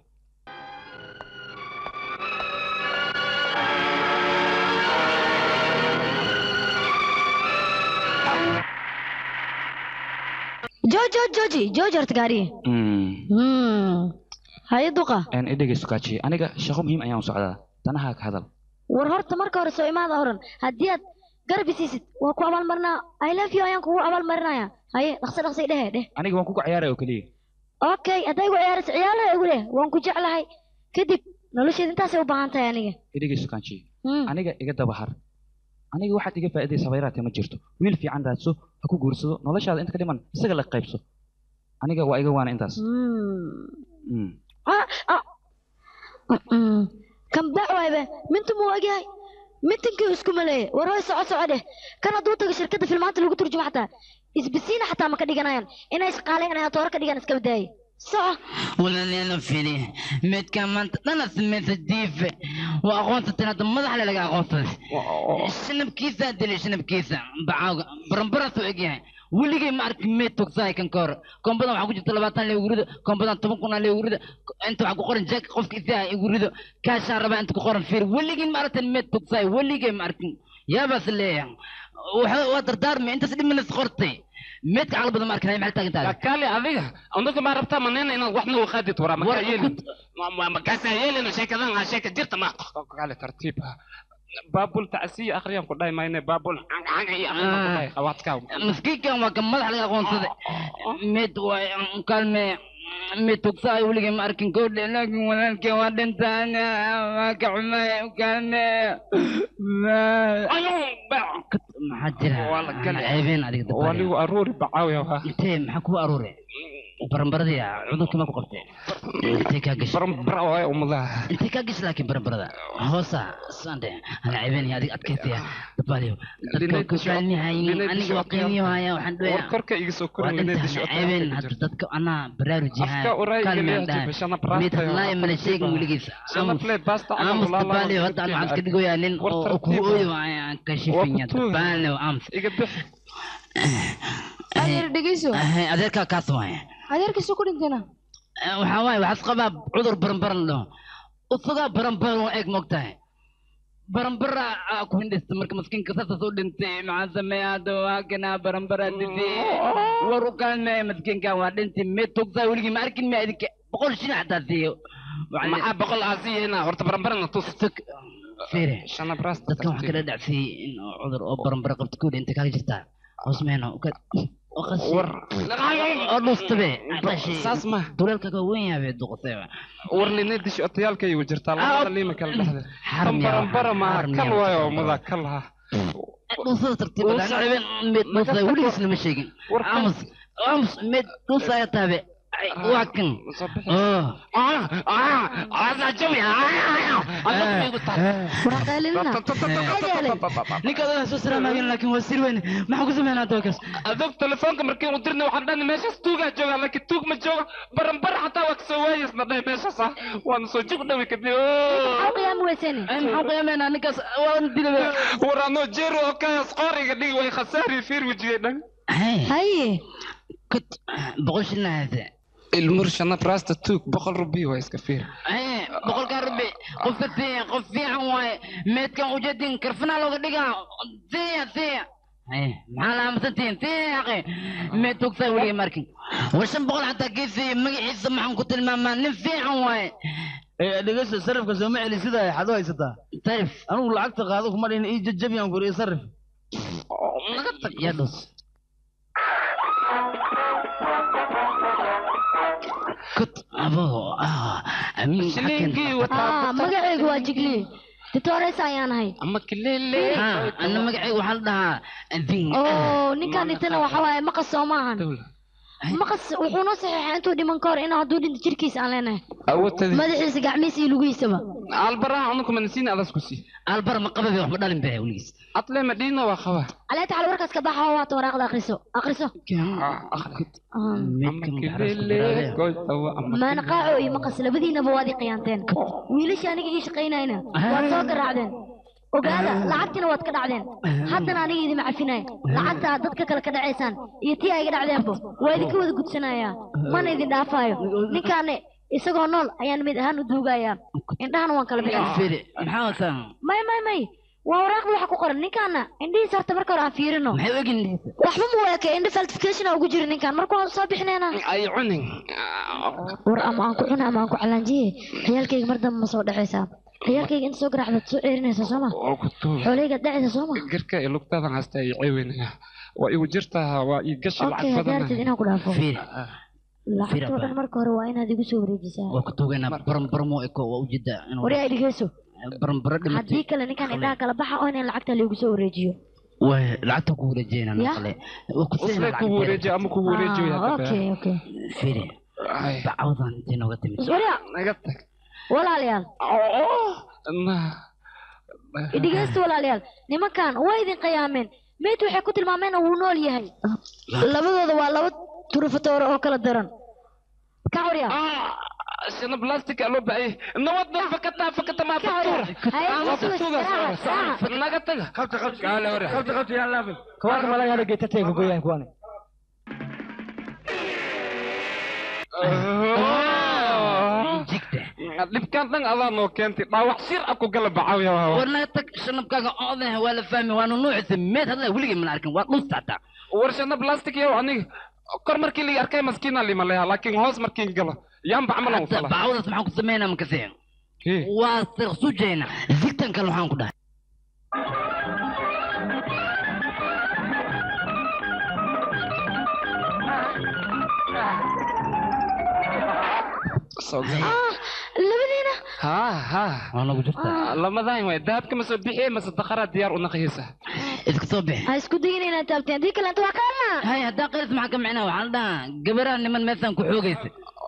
jooji jooji jooji jooji horta gaariye Mm, haye duqa een i dhegayso kaaji aniga shaqo muhiim ayaan u socdaa danahaa ka hadal war horta marka hore soo imaada horan haddii aad garab isiisid waa ku abaalmarinaa i love you ayaan kugu abaalmarinaya haye dhaqso dhaqsay dhehe dheh aniga waan kugu ciyaaraya oo keliya okay hadday igu ciyaarayso ciyaalaha igu leh waan ku jeclahay kadib nolosheeda intaasay u baahan tahay aniga i dhegayso kaaji Mm. aniga iga dabahar aniga waxaad iga faa'iidaysa bayraate ma jirto wiil fiican raadso ha ku guursado noloshaada inta ka dhiman isaga la qaybso aniga waa iga waana intaas Mm. Ah, ah. Mm-mm. kan baac waaybe mintu muu ogyahay mintinkii isku maleeye war hoy soco soco dheh kan hadduu tago shirkadda filmaanta lagu turjumo xataa isbisiina xataa ma ka dhiganayaan inay shaqaaleynayaan toora ka dhigan iska badaaye soco walaalyaal fili midka maanta dhana samaysa diife waa aqoonsateen hadda madax le laga aqoonsaday shanabkiisa dilay shanabkiisa bacaaga baranbaraas u egyahay weligay ma arkin meed togsahay kan ka hor kombadan waxaa ku jirta labaatan le ugu rido kombadan toban kun le ugu rido inta waxaa ku qoran jack qofka isaha igu rido kaashaa rabaa inta ku qoran fiir weligay ma aragtan meed togsahay weligay ma arkin yaabaas leeyahay waxa- waa dardaarmi intaas dhimanas qortay meedka caqli badan ma arkin hay maxay taagan tahay kaali adiga anaga ma rabtaa manena inaad waxna u qaadid waraa makaa yeelin makaasaa yeelina sheekadan aa sheeka jirta ma kaali tartiib ah baabul tacsiya akhriyaan ku dhahay mayne baabul canga iyo akhriyaan ku dhahay qawaadkaa maskiinkan waa kan madax laga aqoonsaday mid waay kaalme mid tugsaay weligay ma arkin koodhe laakiin walaalkii waa dhintaan waa ka xumay kaalme maxaa jira ceebeen adiga dabaalaya waligu aruuri bacaawiya waa intee maxaa kugu aruure baranbaradii cudurkii ma ku qabtee intee kaa gashay barambara waay umadaha intee kaa gashay laakiin baranbarada hoosa sande ana ceebeen adiga adkaystaya dabaaliyo dadka ku jeclyahayn aniga waa qiimiyo haya waxaan war dhoyaa korka iga soo waa korin dhintaan ceebeen hadda dadka anaa baraarujihaa Afka urayga kaalmeen leeyahay, dhahay bashana braasta mid hadlaaya mana sheegin weligiis Shana play basta ama aamus walaalo dabaaliyo hadda aan waxaan iska dhigoyaa nin War oo oo tartiib kugu ah. ooyo ayaan ka shifinya dabaaliyo aamus iga bix adeer dhegeyso adeerkaa kaas waaya adeerkiisu ku dhintayna waxaa waaye waxaas qabaa cudur baranbaran la dhaho usagaa baranbaran waa eeg moogtahay barambara aa ku hindhista marka maskiinka saasas u dhintay maxaa sameeya hadda waa kanaa barambara dhintay war u kaalmeeya maskiinkan waa dhintay mee togsaa weligii ma arkin ma idinka boqol shilin xataa siiyo maxaa boqol aa siiyeyna horta barambarana tus fiire shana braasta dadkan waxaa kala dhacsiiyey in oo cudur oo barambara qabta ku dhintay kaga jirtaa hoos meeno war oo dhuustabe saas ma duleelkaga weyn yahay duqotayba war lina dish otayaalkaygu jirtaa labada liima kala dhexda Xarmi ah, baranbara maaha xarmi kal ah. waayo mudaa kal ha dhuusada tartiib mid dhuusta weligiis lama sheegin aamus aamus mid dhuusaya taabe waa kan ninka adaa soo salaamaageen laakiin waa sir weyn maxaan ku sameynaa dookas adog telefoonka markii u dirnay waxaan dhahni meeshaas tuugaa joogaa laakiin tuug ma jooga baranbar xataa waa kasoo waayasna dhahay meeshaas ah waana soo jug dhawi kadib maxaan qiyaamaynaa ninkaas waan dilaba war anoo jeero oo kaas qooriga dhigi way khasaari fiir wejigay dhan haye kut boqol shilin hayse ilmur shana brasta tuug boqol rubi waa iska fiir boqolkaa rubi qofka tiya qof fiican waaye meedkan ujeedin karfanaa looga dhigaa tiya tiya maxaa la aamusantihiin tiya aqi meed tugtaa weliga markin war shan boqol xataa geesi magaciisa maxaan ku tilmaamaa nin fiican waaye dhegeysta sarifka sooma celi sida ay xado haysataa sarif anigu lacagta qaado kuma dhihin ii jajabiyaan ku ii sarif naga tag yaa dhus kut abo ah amin shilinkii Ah, magacaygu waa jigli titores ayaan ahay ama kilele ana magacayga waxaa la dhahaa ding oo ninkaan dhintana waxa waaye maqas soo maahan maqas wuxuu noo saxiixay intuu dhiman ka hor inuu hadduu dhinto jirkiisa aan leenahay awoodtadi madaxiisa gacmihiisa iyo lugihiisaba albaraha unuku manasiin adas ku sii albar ma qababe waxba dhalin baa weligiis atle madhiina waa qaba على تعال وركز كباحة هو وراقد أخرسه أخرسه ما نقاعو إي مقص لبدينا بوادي قيانتين ويلش أنا إيش قيناينا واتسوق الرعدين وقال لعبتنا واد كدعدين حتى أنا إيدي معفناي لعبت ضدك كلا كدعيسان يتي أي كدعدين بو ويدي كود قد سنايا ما نيدي دافايو نكاني isagoo nool ayaan mid ahaan u duugayaa indhahana waan kala firi maxaa wataa may may may waa waraaqda waxa ku qoran ninkaana indhihiisa horta marka hore aan fiirino maxay u egin waxba ma waake indha falsification ugu jira ninkaan marka waan soo bixinayna ay cunin war ama aan ku cuna ama aan ku calanjiye ciyaalkayga mar dambe ma soo dhexaysaa ciyaalkayga inta soo garaacdaad soo ceerinaysaa sooma oo ku tuub xooleygaad dhacaysaa sooma garka iyo lugtadan hasta ay ceeweynaya waa igu jirtaa waa ii gashi okay lacag badan hadaartid inaan ku dhaafo firi lacagtoo dhan marka hore waa inaad igu soo wareejisaa waa ku tuugaynaa baranbarmo eko waa ujeedaa wari ay dhigeyso baranbaro dhimatay haddii kale ninkaan indhaha kala baxa oo in lacagta lagu soo wareejiyo way lacagta ku wareejiyayna Ya. naqle waa ku usle kugu wareeji ama kugu wareejiyo Ah, okay okay firi bacwadan intay nooga timid warya naga tag walaalayaal dhegeysta walaalayaal nimankan waa idin qiyaameen meyd waxay ku tilmaameen wuu nool yahay labadooda waa laba turufatoore oo kala daran ka warya shana plastic loo baayay nabadda fakata fakata ma faktura ama faktura naga taga qabta qabta kaale hore qabta qabta yaa laafin kawaanka malayaala geetatayga goyaan kuwani dhibkaan dhan adaa noo keentay dhaawac shir a ku gala bacaawiya war naga tag shanabkaaga odaha waa la fahmi waanu nuucisa meed hadla weligay mana arkin waa dhuusta hataa war shana plastic yow aniga kor markii lii arkay maskiina lima leha laakiin hoos markiin galo yaan bacmalan u fala bacwadaas maxaan ku sameynaa makase waa sirqsujayna zigtan kale waxaan ku dhahay labadiina ha ha waa nagu jirtaa lamadan way dahabka ma soo bixiye mase daqaraa diyaar u naqaysa iska soo bixi ha isku dayin inaad taabteen haddii kale inta waa kaana hay haddaa qaris maxaa ka micnaa waxaan dhahaa gabaraan niman meesaan ku xoogaysa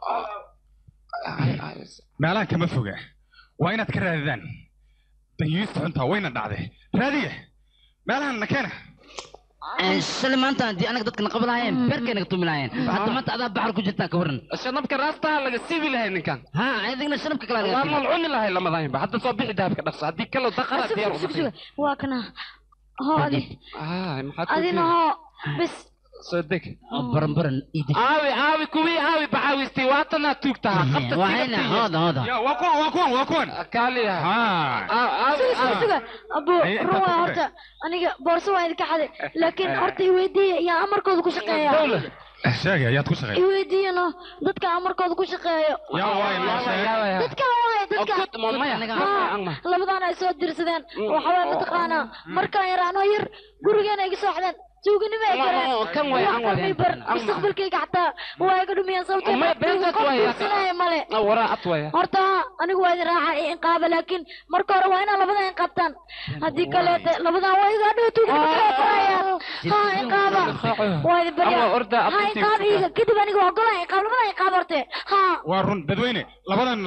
meelahan kama foga waa inaad ka raadidaan danyuista xuntaa wayna dhacday raadiya meelahan na keena shalay maanta haddii anaga dadka naqab lahaayeen beerkay naga tumi lahaayeen hadda maanta adaa baxar ku jirtaa ka waran shanabka raastaha laga siibi lahay ninkan ha adigna shanabka kale waa mal cuni lahay lamadaanba hadda soo bixi dahabka dhaqso haddii kale daqaraa diyaar u naqay waa kana hoo adi maxaad adina hoo bis soo deg baranbaran aawi aawi kuwii aawi baxaawisti waatana tuugtaha qabta waxayna hooda hooda waa kuwan waa kuwan waa kuwan kaaliya suga suga suga abo run waa horta aniga boorso waa idinka xaday laakiin horta iweydiiya yaa amarkooda ku shaqeeya sheegay ayaad ku shaqeey iweydiiyano dadka amarkooda ku shaqeeyo yaa waay noo sheeg dadka waay dadka Ha, labadaan ay soo dirsadeen waxa waay mataqaanaa markaan yaraano yar gurigeena iga soo xadeen tuuganimo ay galeen Oo, kan way, an way. bar An- mustaqbalkayga xataa waa iga dhumiyeen sababtoo Ma, beentad way, ya. qabsanaya male waraa ad waya horta anigu waa idin raaca i inqaaba laakiin marka hore waa inaa labadan inqaabtaan haddii kaleete labadan waa iga dhow tuuganimo kala qorayaan ha inqaaba waa idin baryaa Ama orda ha abtiisa. inqaab iiga kadib aniga waa golaa inqaab labadan inqaab horte ha waa run dadweyne labadan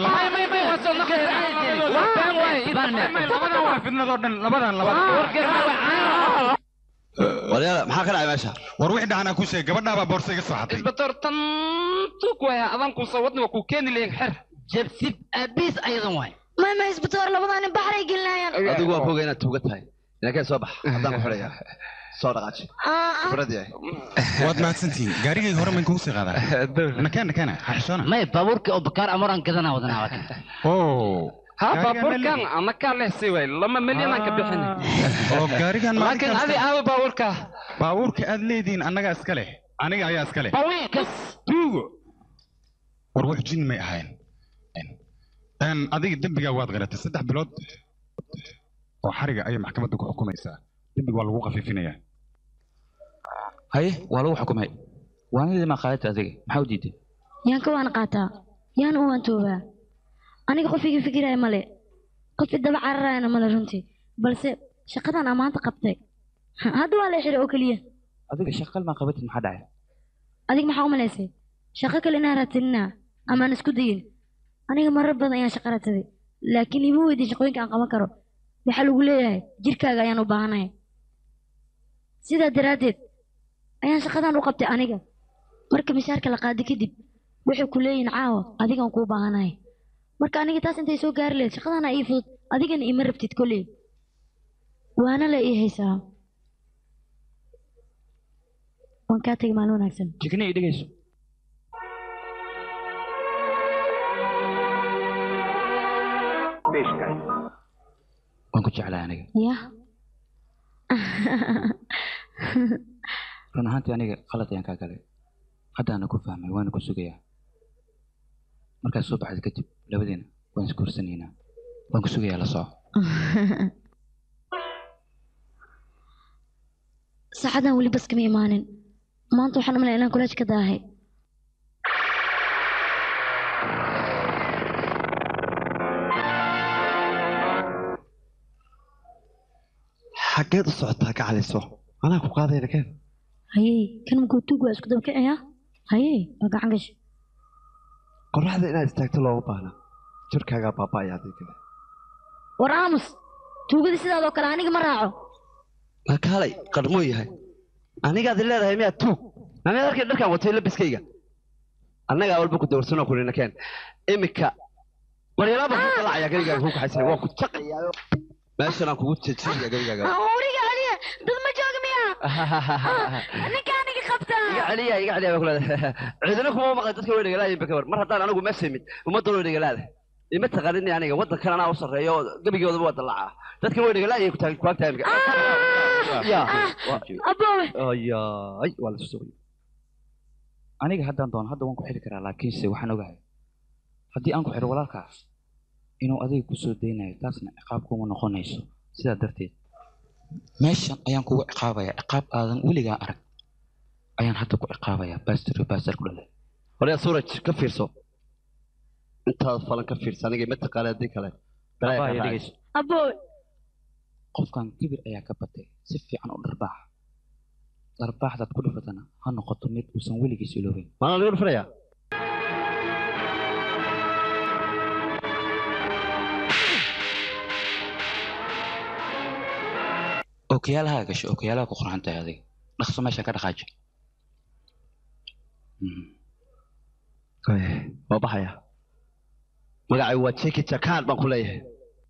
fidnadoo dhan labadan waryaala maxaa ka dhacay meesha war wixii dhacanaa ku sheeg gabadhaabaa boorsa iga soo xatay isbatoor tan tuug waya adan ku soo wadni waa ku keeni leeyin xer jabsib abiis ayadan waay may may isbitoor labadan nin baxray gelinayaan adigu waa foga inaad tuuga tahay inankeen soo bax haddaan ku xidhaya soo dhaqaaji khibrad yahay waad mahadsantihiin gaarigayga hore mayn kugu sii qaadaa nakeen nakeena xaxishoona may baabuurka oo bakaar amoraan gadanaa wadanaa waa kan ha baabuurkan anakaa leh si way lama milyan aan ka bixin oo gaarigan laakiin adi aawo baabuurka baabuurka aad leedihiin annagaa iska leh aniga ayaa iska leh bawiikas tuugo war wax jin may ahayn n adiga dembigaa waad qaratay saddex bilood oo xariga ayay maxkamadda ku xukumaysaa dembiga waa lagu khafiifinayaa haye waa lagu xukumay waanidii maa qaadata adiga maxaa u diiday yaan ka waan qaataa yaan u waan toobaa aniga qof iga fikiraya male qof idaba cararayana male runtii balse shaqadan aan maanta qabtay hadda waa la xiray oo keliya adiga shaqal maa qabatid maxaa dhacay adig maxaa u malaysay shaqo kale inaan raadsaninaa amaan isku dayin aniga marar badan ayaan shaqo raadsaday laakiin ima weydin shaqooyinka aan qaban karo waxaa lagu leeyahay jirkaaga ayaan u baahanahay sidaa daraaddeed ayaan shaqadan u qabtay aniga marka mishaarka la qaadi kadib waxay ku leeyihin caawa adigaan kuu baahanahay marka aniga taas intay soo gaari lahayd shaqadana ii fudud adigana ima rabtid kolley waana la ii haysaa waan kaa tegay maalin wanaagsan jikni i dhegayso waan ku jeclahay aniga ya run ahaantii aniga qalad ayaan kaa galay haddaana ku fahmay waana ku sugayaa markaad soo baxda kadib labadeena waan isguursanaynaa waan ku sugayaa la soco saacadan weli bas kama imaanin maanta waxaan u malaya inaan kulaaj ka daahay xaggeed u socotaa ka caliso anaa ku qaadayna keen hayey kan makuu tuug waa isku daba kicaya hayey waa gacan gash qorraxda inaad istaagto looma baahna jirkaagaa baaba'aya haddii kale war aamus tuugadii sidaadoo kale aniga ma raaco makaalay qarmoo yahay anigaad leedahay miyaa tuug aniga arkay dharkaan watay labiskayga annagaa walba ku dawrsanoo kulina keen iminka waryaalaaba ku qalacaya garigaaga ku kaxaysan waa ku jaqayaayo meeshan aan kugu jejinaya garigaaga uriga celiya dad ma jooga miya ninka aniga qabta iga celiya iga celiya baa kuleedahay ciidana kuma maqlay dadka way dhegalaayeen bakawar mar haddaan anigu meesha imid ummaddan way dhegalaada ima taqanin aniga waddankan anaa u sarreeyo oo gebigoodaba waa dallacaa dadkan way dhegalaayeen ku agtahay imika ya aboowe ayaay waa la sugay aniga haddaan doono hadda waan ku xiri karaa laakiinse waxaan ogahay haddii aan ku xiro walaalkaas inuu adiga ku soo daynayo taasna ciqaab kuma noqonayso sidaa darteed meeshan ayaan kugu ciqaabayaa ciqaab aadan weligaa arag ayaan hadda ku ciqaabayaa baastir baastir ku dhalay horyaa suuraj ka fiirso intaad falan ka fiirsa aniga ima taqaana haddii kale balaya ka raacayso aboowe qofkan kibir ayaa ka batay si fiican u dharbaax dharbaaxdaad ku dhifatana ha noqoto mid uusan weligiis iloobeyn maana lagu dhufanayaa ookiyaalaha gasho ookiyaalaha ku qorxan tahay adiga dhaqso meeshan ka dhaqaaji waa baxaya magacay waa jeki jakaan baan ku leeyahay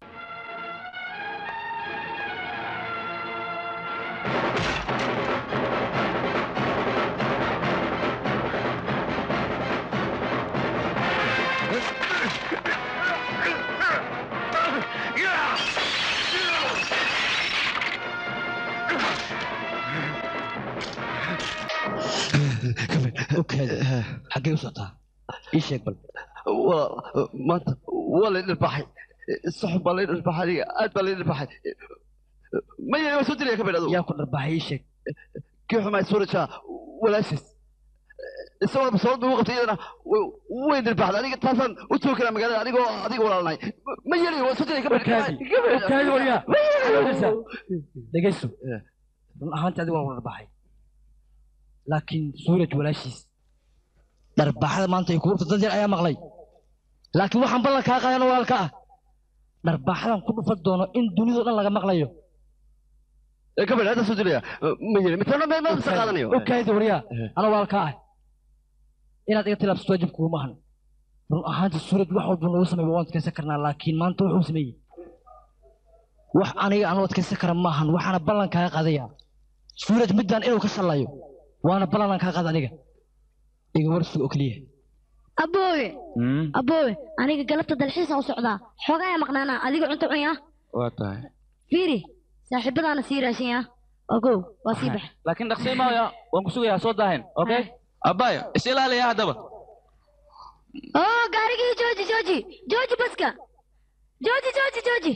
xaggee u socotaa ii sheeg bal maanta waa la dhirbaxay saxub baa la dhirbaxay aniga aad baa la dhirbaxay maya waa soo dilaya ka bidhado yaa ku dharbaaxay ii sheeg kii xumaay suuraja walaashiis isagoo basoolad ugu qabtay iyadana way- way dirbaxday aniga taasaan u joogi karaa magaalada anigoo adiga walaalnay ma yeli waa sodon ka Okaadi waryaa. dhegayso run ahaantii adigu waan wada baxay laakiin suuraj walaashiis dharbaaxada maanta ay kuubta dad yar ayaa maqlay laakiin waxaan ballan kaa qaadana walaalka ah dharbaaxadan ku dhufan doono in dunidao dhan laga maqlayo gabadh hadda soo dilaya ma yeli mitana ma ma isa qaadanayo okaadi waryaa ana walaalka ah inaad iga tilaabsato waajib kuuma ahan run ahaantii suuraj wax walba noogu sameeya waan adkaysan karnaa laakiin maanta wuxuu sameeyey wax aniga aan u adkaysan kara maahan waxaana ballan kaaga qaadaya suuraj midaan inuu ka shallayo waana ballan aan kaa qaada aniga iga warsuga oo keliya aboowe aboowe aniga galabta dalxiisaan u socdaa xoogaa ayaa maqnaanaa adiga cunto cunya waa tahay fiiri saaxiibadaana sii raashanya ogow waa sii bax laakiin dhaqsii maaya waan ku sugayaa soo daahin okay abayo is ilaaliya haddaba oo gaarigii jooji jooji jooji baska jooji jooji jooji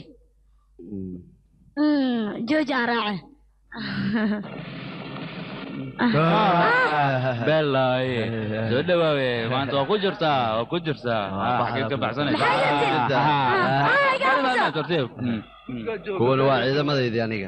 Mm, jooji aan raace belaaye soo dhawaawe maanta waa ku jirtaa waa ku jirtaa xageed ka baxsanaysa tartiib kuwan waa ciidamadaydii aniga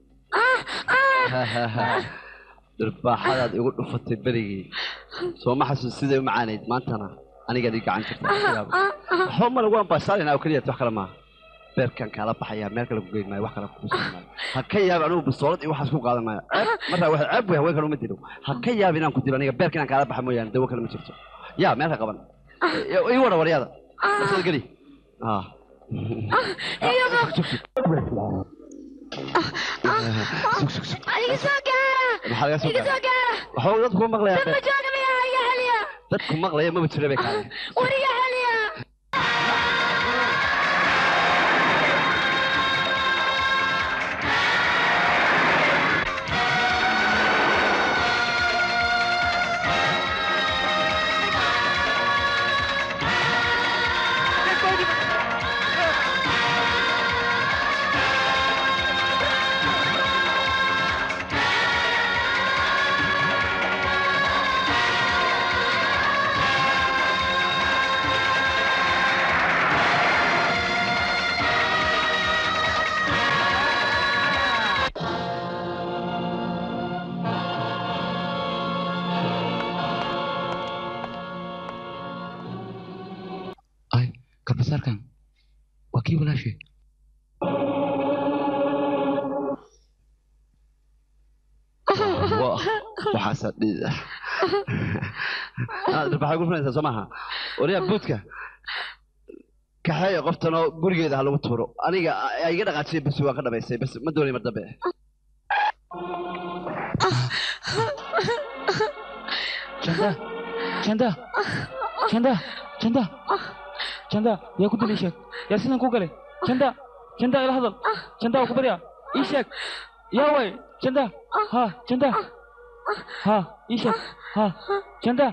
dirbaaxadaad igu dhufatay berigii soo ma xasuus siday u macaanayd maantana anigaad ii gacan jirta waxba male waan baashaalinaa oo keliya wax kale maaha beerkan kaala baxayaa meel kale ku geyn maayo wax kale kuusan maayo ha ka yaab anigu bisoolad iyo waxaas ku qaadan maayo ceeb markaa wax ceeb wey haween kale uma dilo ha ka yaab inaan ku dilo aniga beerka inaan kaala baxa mooyaane dawo kale ma jirto yaa meel ka qaban ii wada waryada soo geli ah iga soo gaara maxaa laga soo iga soo gaara waxba dadku kuma maqlayaa damba jooga miyaa iga heliya dadku maqlaya maba jira bay kaale war iga heliya garbasaarkan waa kii walaashe waxaasa dhiida dirbaxay ku fulaysaa soo maaha wariyaa buudka kaxeeya qoftan oo gurigeeda ha lagu tuuro aniga a iga dhaqaajiyay basi waan ka dhamaystay bas ma doonay mar dambe janda janda janda janda janda yaa ku dilay sheeg yaa sidan ku galay janda janda ila hadal janda waa ku baryaa ii sheeg yaa way janda ha janda ha ii sheeg ha janda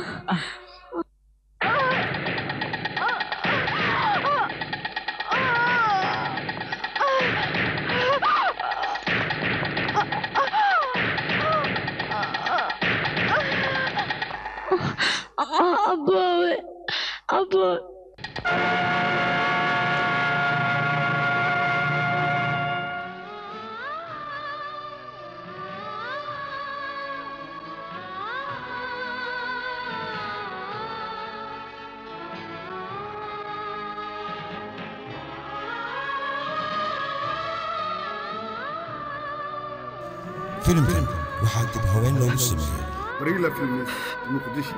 aboowe aboowe filimkan waxaa dib haween loogu sameeyey بريلا فيلمز مقدشي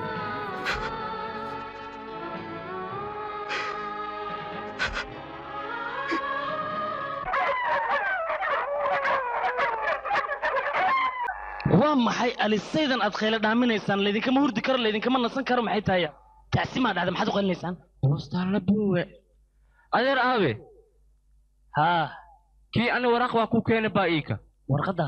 waa maxay alisaydan aad khayla dhaaminaysaan laydinkama hurdi karo laydinkama nasan karo maxay tahay tacsimaa dhacda maxaad u qalinaysaan boostaanla buuwe adeer aabe haa kii ani waraaq waa ku keena baa iika warqadda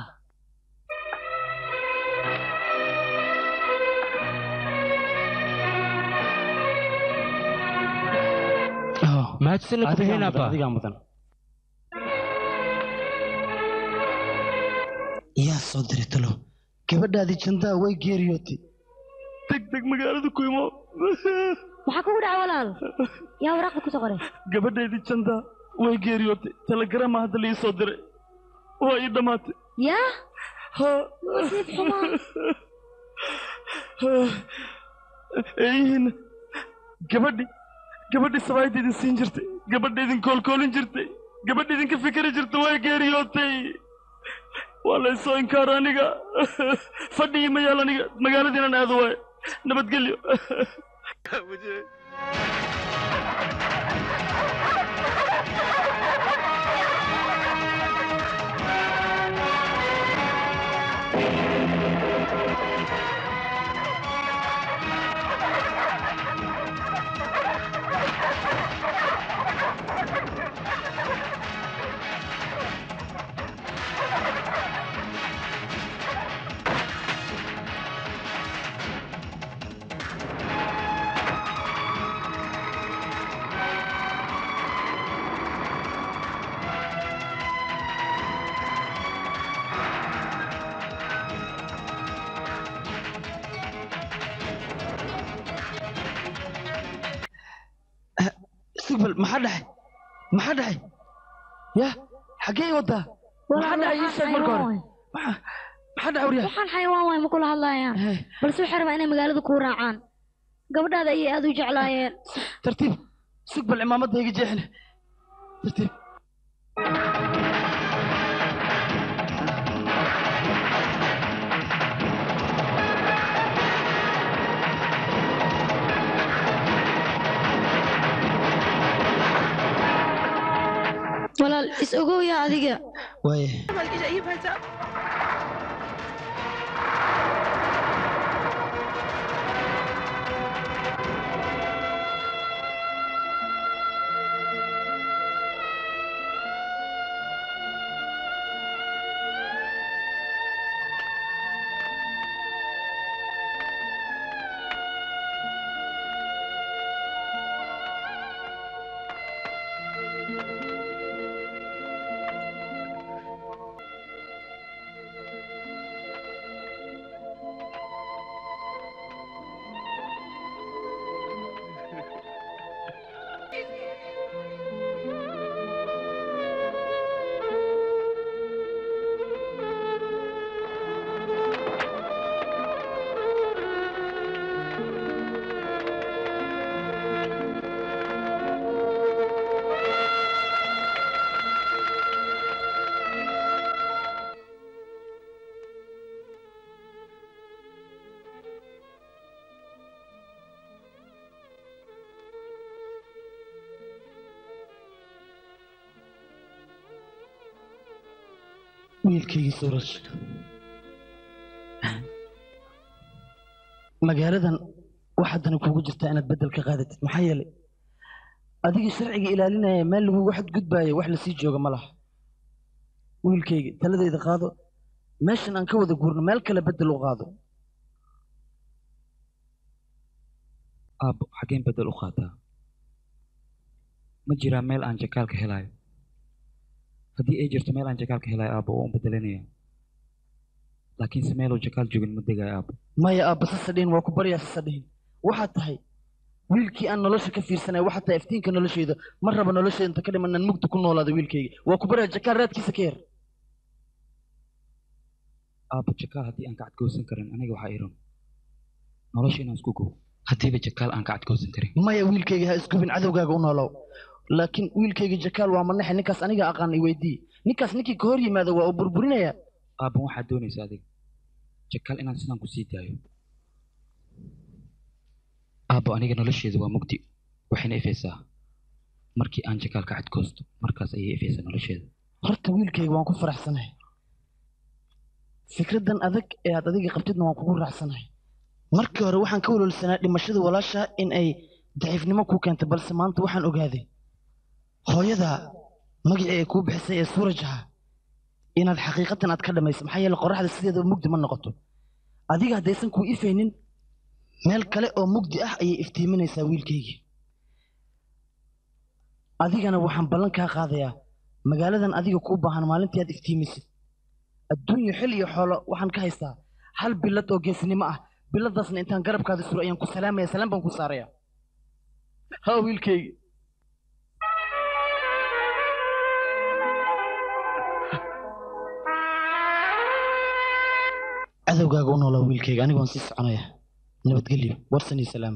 mahadsanid ku bixinaba adigaa mudan yaa soo diray talo gabadhaadii jandaa way geeriyootay deg deg magaalada ku imo maxaa kugu dhacay walaal yaa waraaqda kusoo qoray gabadhaydii jandaa way geeriyootay telegrama hadda la ii soo diray waa ii dhammaatay yaa ha nasiib xumaa eeyihiin gabadhi gabadhi sabaayadda idin siin jirtay gabadha idin koolkoolin jirtay gabadha idinka fikiri jirtay way geeriyootay waa la isoo inkaara aniga fadhigii ma yaal aniga magaaladiinan aado waaye nabadgelyo istiqbal maxaa dhacay maxaa dhacay ya xaggee wadaa maxaa dhacay ii sheeg marka hore maxaa maxaa dhacay waryaa waxaan xayawaan waay ma kula hadlaayaan balse waxay rabaa inay magaalada kuu raacaan gabadhaada ayay aad u jeclaayeen tartiib istiqbal cimaamadda iga jeexine tartiib walaal is ogowya adiga waaye wiilkaygii suuraj magaaladan waxaadana kuugu jirtaa inaad beddel ka qaadatid maxaa yeelay adiga sharciga ilaalinaya meel lagugu xadgudbaayo wax lasii jooga ma laha wiilkayga taladayda qaado meeshan aan ka wada guurno meel kale beddel u qaado aabbo xaggeen beddel u qaataa ma jiraa meel aan jakaalka helayo haddii ay jirto meel aan jakaalka helayo aabbo waan bedelanaya laakiinse meeluu jakaal joogin ma degayo aabbo maya aabba sasa dhihin waa ku baryaa sasa dhihin waxaad tahay wiilkii aan nolosha ka fiirsanaya waxaad tahay iftiinka noloshayda ma raba noloshayda inta ka dhiman inaan mugdi ku noolaado wiilkayga waa ku baryaa jakaal raadkiisa ka yar aabbo jakaal haddii aan ka cadgoosan karin aniga waxaa iron nolosha inaan isku gow haddiiba jakaal aan ka cadgoosan karin maya wiilkayga ha isgubin cadowgaaga u noolow laakiin wiilkayga jakaal waa manaxe ninkaas aniga aqaan i weydii ninkaas ninkii ka hor yimaada waa uu burburinaya aabban waxaad doonaysa adiga jakaal inaan sidaan ku sii daayo aabbo aniga nolosheedu waa mugdi waxayna ifaysaa markii aan jakaal ka cadgoosto markaas ayay ifaysaa nolosheeda horta wiilkayga waan ku faraxsanahay fikraddan adag ee aad adiga qabtidna waan kugu raacsanahay markii hore waxaan ka walwalsanaa dhimashada walaasha in ay daciifnimo kuu keentay balse maanta waxaan ogaaday hooyada magacii ay kuu bixisay ee suuraj ahaa inaad xaqiiqatan aad ka dhammayso maxaa yeele qorraxda sideedaba mugdi ma noqoto adiga haddaysan kuu ifaynin meel kale oo mugdi ah ayay iftiiminaysaa wiilkaygii adigana waxaan ballan kaa qaadayaa magaaladan adiga kuu baahan maalintii aad iftiimisid adduunyo xil iyo xoolo waxaan ka haystaa hal bilad oo geesinimo ah biladaasna intaan garabkaada suro ayaan ku salaamaya salaam baan ku saaraya ha wiilkayga cadowgaaga u noolaa wiilkayga anigu waan sii soconaya nabadgelyo warsan iyo salaam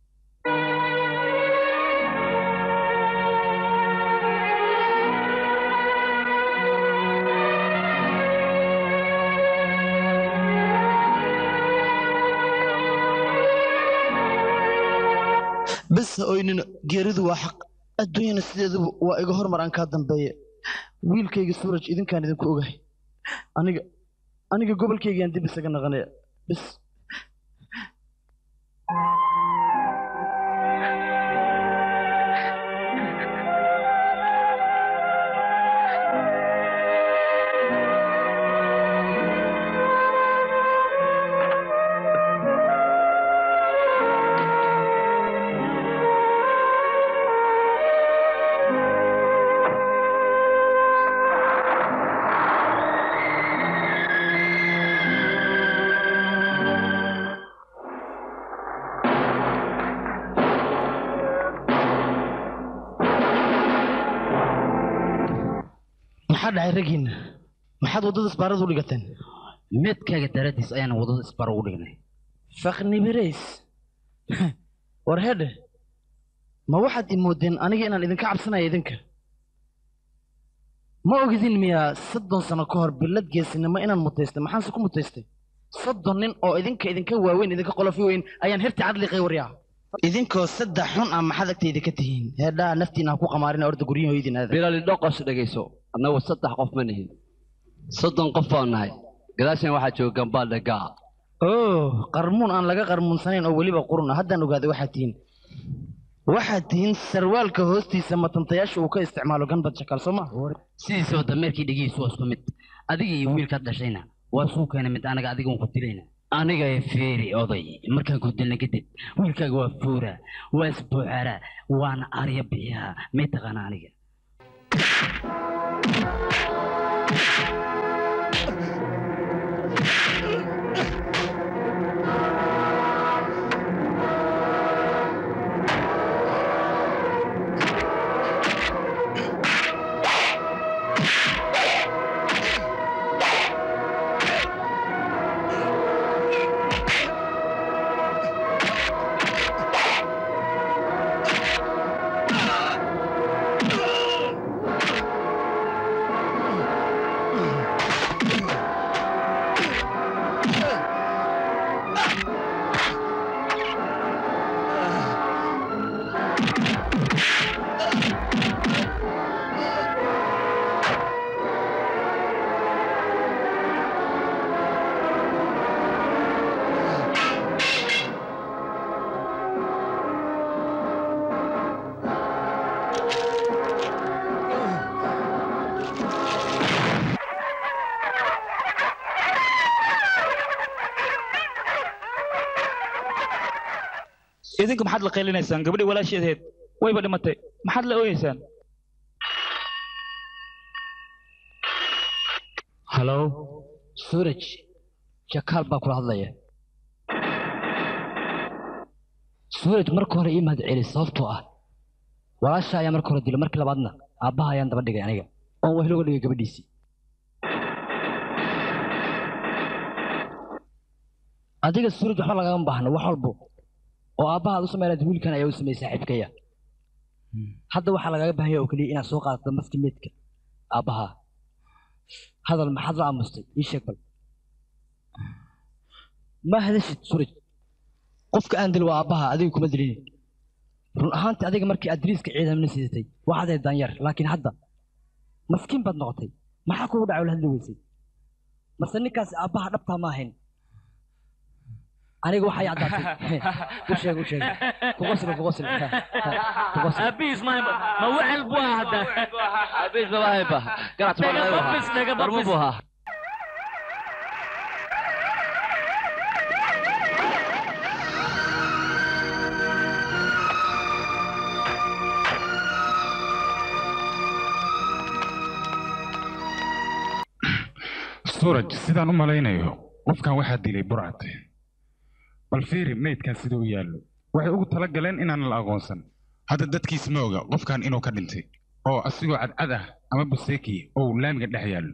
bes ha oynina geeridu waa xaq adduunyana sideeduba waa iga hormar aan kaa dambeeye wiilkayga suuraj idinkaan idinku ogahay aniga aniga gobolkaygaan dib isaga naqanaya bes maxaa dhacay raggiinna maxaad waddada isbaarada u dhigateen meedkaaga daraaddiis ayaan waddada isbar ugu dhignay faknibirays war hedhe ma waxaad i moodeen aniga inaan idinka cabsanaya idinka ma ogidin miyaa soddon sano ka hor billad geesinimo inaan mutaystay maxaanse ku mutaystay soddon nin oo idinka idinka waaweyn idinka qolofi weyn ayaan hirti cadliqay waryaa idinkoo saddex xun ah maxaad agtayda ka tihiin heedhaa naftiina ha ku qamaarina orda guryahoydin aada bilali dhoqos dhegayso annagu saddex qof ma nihin soddon qof baan nahay gadaashan waxaa jooga gambaal dhagaa oo qarmuun aan laga qarmuunsanayn oo weliba qurun ah haddaan ogaaday waxaad tihiin waxaad tihiin sarwaalka hoostiisa matantayaasha uu ka isticmaalo ganbad shakaal soo ma sidiisaba dameerkii dhegihiisu waa isku mid adiga iyo wiilkaad dhashayna waa suu keena mid anaga adiga un ku dilayna aniga ee feeri oday markaan ku dilna kadib wiilkaaga waa fuura waa isbuuxara waana arya bixiyaha may taqaana aniga idinku maxaad la qaylinaysaan gabadhii walaasheedeed wayba dhimatay maxaad la ooyeysaan halo suraj jakaal baa kula hadlaya suraj marka hore ii mahad celi sababtoo ah walaasha ayaa marka hore dilay markii labaadna aabbaha ayaan daba dhigay aniga oon wehel uga dhigay gabadhiisii adiga suraj waxba lagama baahno wax walbo oo aabbaha aad u samaynaad wiilkan ayaa u sameeyey saaxiibkaya hadda waxaa lagaga baahan yahay oo keliya inaad soo qaadato maski meedka aabbaha hadal maxaad la aamustay ii sheeg bal ma hadashid suraj qofka aan dil waa aabbaha adiga kuma dilin run ahaantii adiga markii aad diriiska ciidamna sidatay waxaad ahayd daanyar laakiin hadda maskiin baad noqotay maxaa kugu dhacay la hadli weysay mase ninkaasi aabbaha dhabtaa ma ahayn aniga waxay caddaatay u sheeg u sheeg kuqosli kuqosli kuqosli abiis ma ma wacel buu ahaa hadda abiis ma bahayba garac Dhaga babis, dhaga barmu babis. buu ahaa suraj sidaan u malaynayo qofkan waxaa dilay burcad bal fiiri meydkan sida u yaallo waxay ugu tala galeen inaan la aqoonsan hadda dadkiis ma oga qofkan inuu ka dhintay oo asigoo cadcad ah ama buseeki oo laamiga dhex yaallo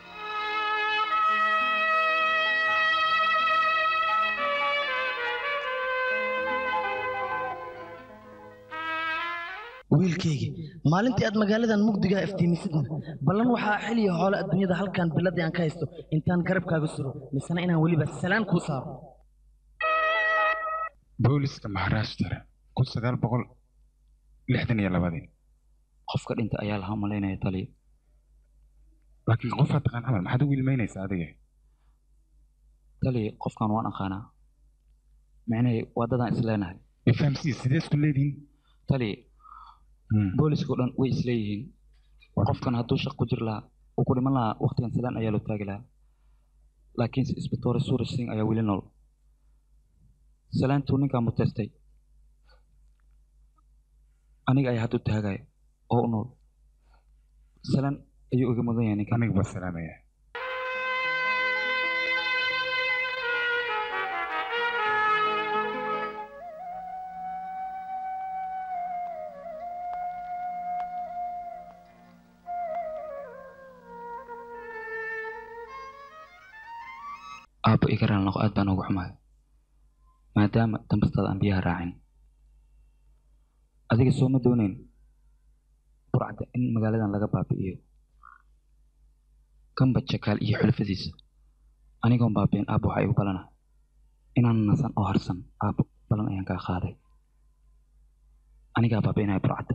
wiilkaygi maalintii aad magaaladan mugdigaa iftiimisidna ballan waxaa xiliya xoole adduunyada halkan biladii aan ka haysto intaan garabkaaga suro misena inaan weliba salaan kuu saaro booliska maharashtra kun sagaal boqol lixdan iyo labadii qofka dhinta ayaa lahaa malaynaya taliya laakiin qofaad taqaan camal maxaad u wiilmaynaysaa adiga taliya qofkan waan aqaanaa micnahey waa dadaan isleenahay ifahamsii sidee isku leedihiin taliya booliska oo dhan way isleeyihiin qofkan hadduu shaq ku jir lahaa uu ku dhiman lahaa waqtigan salaan ayaa loo taagi lahaa laakiinse isbitoore suuraj singh ayaa weli nool salaantuu ninkaa muteystay aniga ayaa hadda u taagaya oo u nool salaan ayuu iga mudan yahay ninkan aniga baa salaamaya aabbo iga raan noqo aad baan ugu xumahay maadaama dambastaada aan biyaha raacin adiga soo ma doonayn burcadda in magaaladan laga baabi'iyo gamba jakaal iyo xulafadiisa anigoon baabi'in aabbo waxaa igu balana inaan nasan oo harsan aabbo balan ayaan kaa qaaday anigaa baabi'inaya burcadda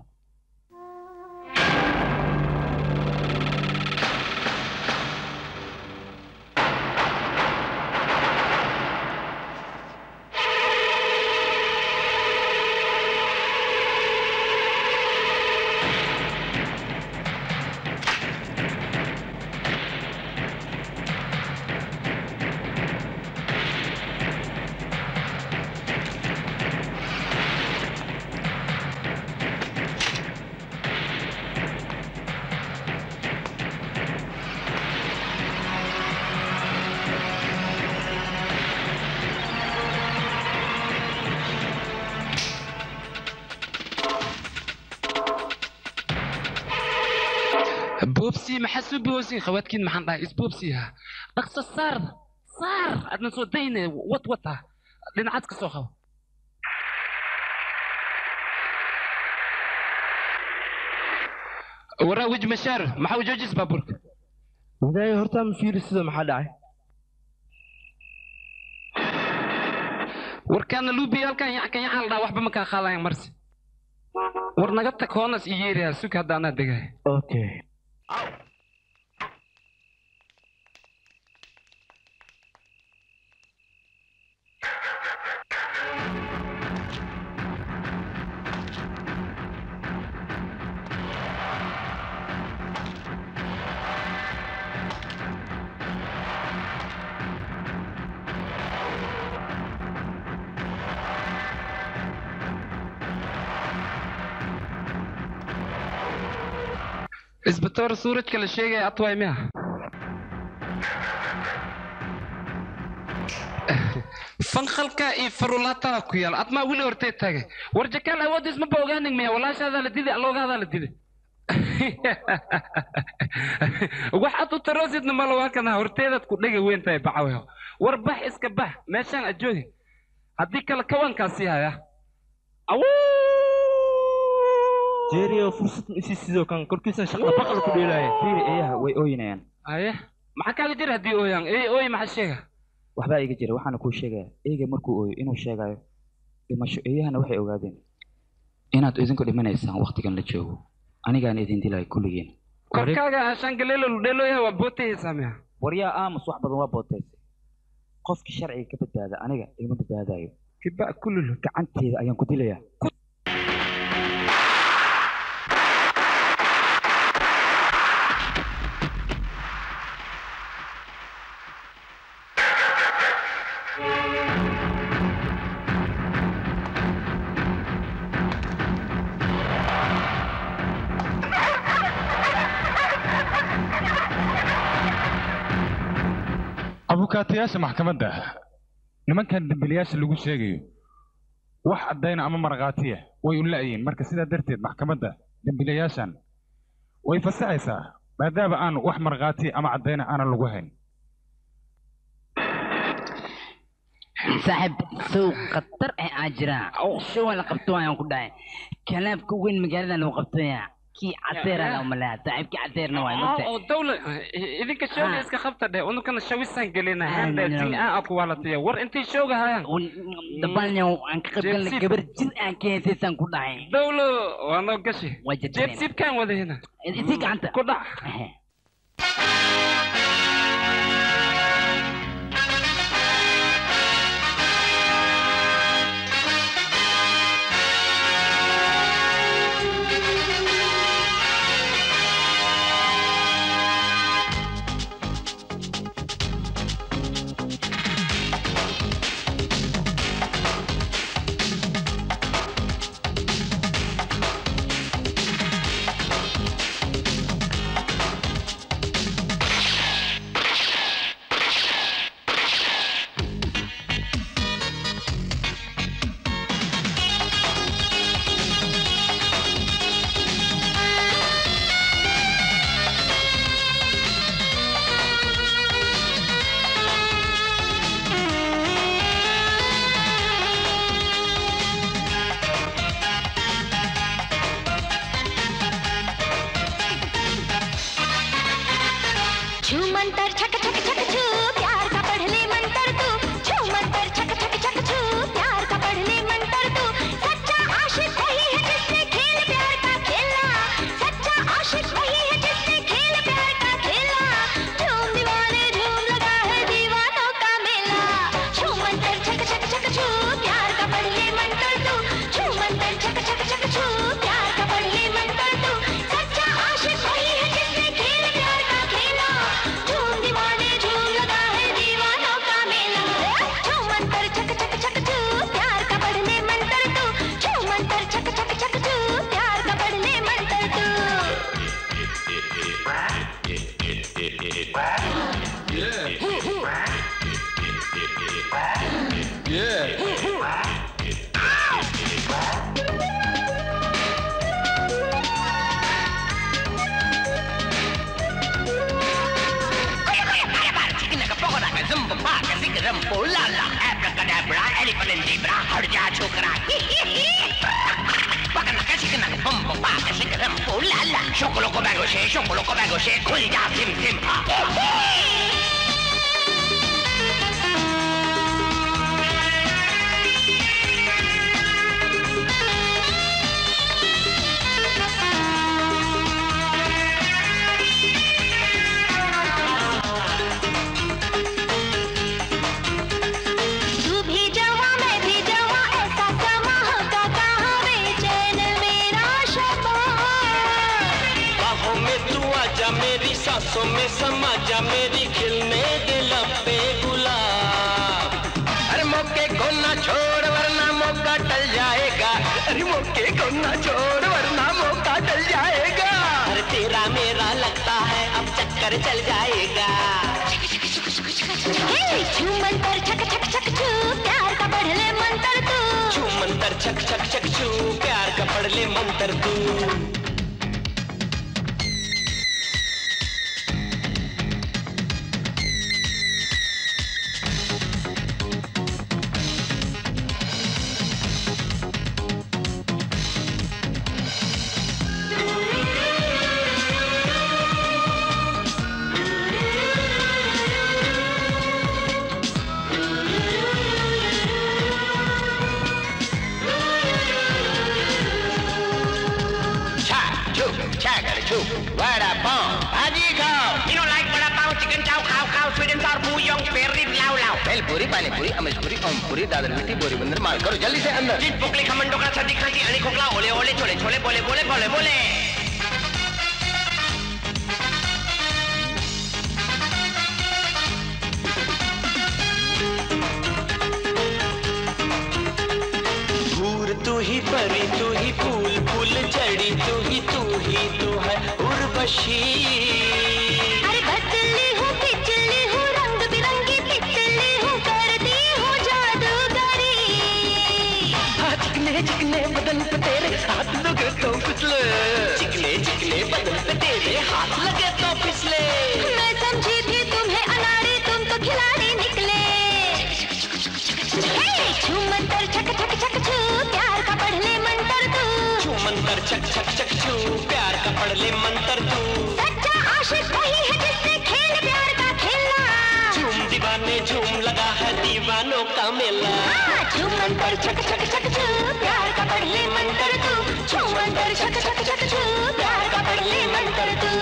boobsi maxaa soo boobsin khawaadkiin maxaan dhahay isboobsiha dhaqso saar saar adna soo dayne wad wata dhinacaad ka soo qabo waraa wej mashaar maxaa u joojis baabuurka wadaaya hortaa ma fiiri sida maxaa dhacay warkaana luubi halkan yacan yacan la dhaha waxba ma kaa qaadayan marsi war naga tag hoonas iyo yeeriyaa sug hadda anaa degaya okay isbitoor suurajka la sheegaya atwaay miya fanqalka iyo farulaatada ku yaal admaa weli hortee taagay war jakaal awoodiis maba ogaanin miya walaashaadaa la diday alloogadaa la diday waxaad u taroosidna malo waa kana horteedaad ku dhega weyn tahay bacaweho war bax iska bax meeshaan aad joogi haddii kale kawankaa sii haya jeeriyo fursad ma isii sidoo kan korkiisan shaqada baqal ku dheelaya fiiri eeyaha way ooyinayaan aye maxaa kaaga jira haddii ooyaan ey ooy maxaa sheega waxbaa iga jira waxaana kuu sheegaya eyga markuu ooyo inuu sheegayo dhimasho eeyahana waxay ogaadeen inaad idinku dhimanaysaan waqtigan la joogo anigaan idin dilaya kulligiin korkaaga shaangaleelo ludheelooyaha waa bootayaysaa miya waryaa aamus wax badan waa bootaysay qofkii sharciga ka badbaada aniga igama badbaadayo kiba kululu gacanteeda ayaan ku dilayaa abukaatayaasha maxkamadda nimankan dembiilayaasha lagu sheegayo wax caddayna ama markhaatiya way u la'yiin marka sidaa darteed maxkamadda dembiilayaashan way fasaxaysaa maadaama aan wax markhaatiya ama caddayna aanan lagu hayn saaxiib sow khatar ah aa jira show la qabto ayaan ku dhahay kalaabka weyn magaalada lagu qabtaya kii cadeera la umaleeya saaxiibkii cadeerna waay mogtahay oo dawla idinka showga iska qabta dheh unukana shawisaan gelina handa jin aan aku walatiya war intay showga hayaan dabalnyow aan ka qaybgalna gabar jin aan ka heesaysaan ku dhahay dawlo waa noo gashi waa jirteen jeebsiibkaan wadahina isii gacanta ku dhac छू मंतर छक छक छक छू प्यार का पढ़ ले मंतर तू छू मंतर छक छक छक छू प्यार का पढ़ ले मंतर तू सच्चा आशिक वही है जिसने खेल प्यार का खेला सच्चा आशिक वही है जिसने खेल प्यार का खेला झूम दीवाने झूम लगा है दीवानों का मेला छू मंतर छक छक छक छू प्यार का पढ़ ले मंतर तू छू मंतर छक छक छक छू प्यार का पढ़ ले मंतर तू सच्चा आशिक वही है जिसने खेल प्यार का खेला झूम दीवाने झूम लगा है दीवानों का मेला झूम मंतर छक छक छक छू प्यार का पढ़ ले मंतर तू झूम मंतर छक छक छक छू प्यार का पढ़ ले मंतर तू Chocolate bango she, chocolate bango she, खुल जा सिम सिम तू भी जवा मैं भी जवा ऐसा समा होता कहाँ बेचैन मेरा शबा बाहों में तू आजा मेरी सांसों में समा जा मेरी खिलने दे लपे गुलाब अरे मौके को ना छोड़ वरना मौका टल जाएगा अरे मौके को ना छोड़ वरना मौका टल जाएगा अरे तेरा मेरा लगता है अब चक्कर चल जाएगा हे छू मंतर छक छक छक छू प्यार का पढ़ ले मंतर तू छू मंतर छक छक छक छू प्यार का पढ़ ले मंतर तू Cha, chu, chagger, chu, vada pav, bhaji khao. You don't like vada pav, chicken chow, khao, khao, sweet and sour, bouillon, perry, lao, lao. भेल पूरी पानी पूरी अमेश पूरी ओम पूरी दादर मिट्टी बोरी बंदर मार करो जल्दी से अंदर चिट पुकली खमन डोकरा सर्दी खांसी अणी खोखला ओले ओले छोले छोले बोले बोले बोले बोले भूर तू ही परी तू ही फूल फूल जड़ी तू ही तू ही तू है उर्वशी अरे बदली हूँ पिछली हूँ रंग बिरंगी हाथ लगे तो फिसले चिकने चिकने बदन पे तेरे हाथ लगे तो फिसले मैं समझी थी तुम्हें अनाड़ी तुम तो खिलाड़ी निकले हे, झूमंतर छक छक छक छू प्यार का पढ़ ले मंतर तू छू मंतर छक छक छक छू प्यार का पढ़ ले मंतर तू सच्चा आशिक वही है जिसने खेल प्यार का खेलना झूम दीवाने झूम लगा है दीवानों का मेला हाँ, झूमंतर छक छक छक छू प्यार का पढ़ ले मंतर तू झूमंतर छक छक छक छू प्यार का पढ़ ले मंतर तू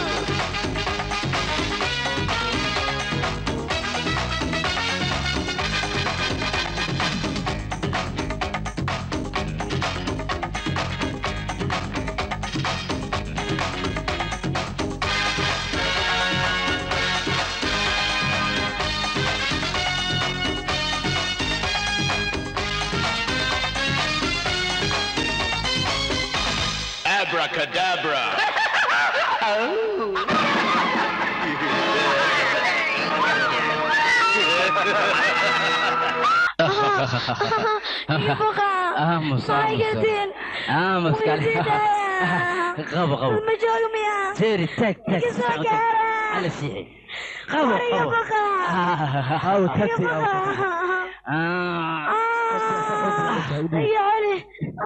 Abracadabra. aamus Mahaygardeen. aamus kale qabo qabo Ma joogo miyaa? teeri taag taag Iga soo gaara. ala siixi qabo Mariga qabo baqa. haw tagti aw Iyo Ali.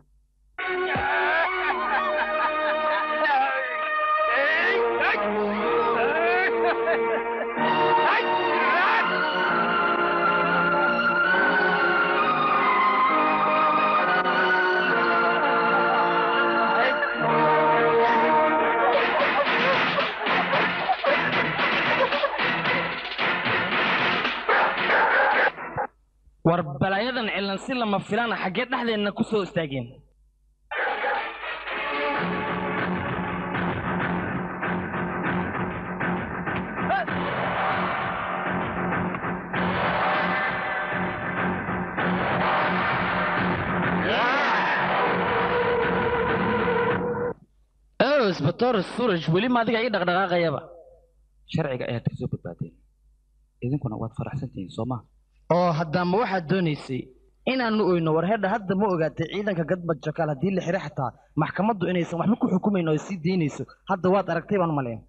war balaayadan cilan si lama filaan ah xaggee dhexdeenna ku soo istaageen ow isbatoor suraj weli ma adiga ii dhaqdhaqaaqayaba sharciga ayaad ka soo badbaadeen idinkuna waad faraxsantihiin soo ma oo haddaama waxaad doonaysay inaanu oyno war hedha hadda ma ogaatay ciidanka gadbad jakaal haddii la xiro xataa maxkamaddu inaysan waxba ku xukumayn oo sii daynayso hadda waad aragtay baan maleyn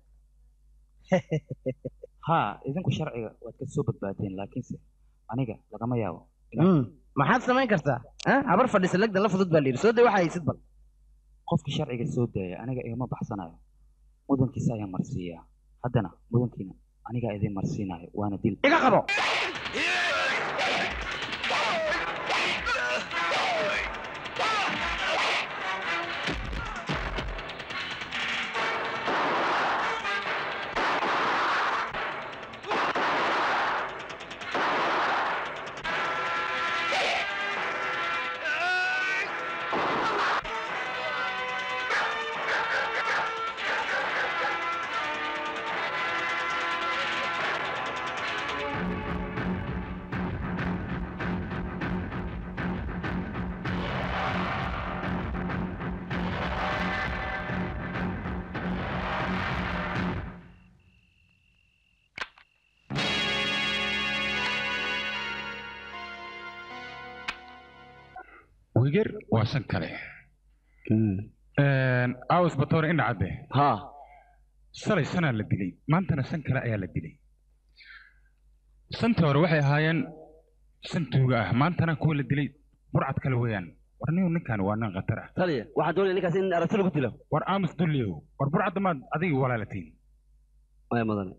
haa idinku sharciga waad ka soo badbaadeen laakiinse aniga lagama yaabo maxaad samayn kartaa ah? habar fadhisa legdan la fudud baa la yidhi soo day waxa haysid bal qofkii sharciga soo daaya aniga igama baxsanayo mudankiisa ayaan marsiiyaa haddana mudankiina anigaa idin marsiinayo waana dil iga qabo wiger waa shan kale aws batoore indha cadde ha shalay shanaa la dilay maantana shan kale ayaa la dilay shantii hore waxay ahaayeen shan tuuga ah maantana kuwa la dilay burcad kale weeyaan war nin ninkan waa nin khatar ah taliya waxaan doonaya ninkaas in aragti lagu dilo war aamus dulliyow war burcadda maad adiga walaalatiin maya mudane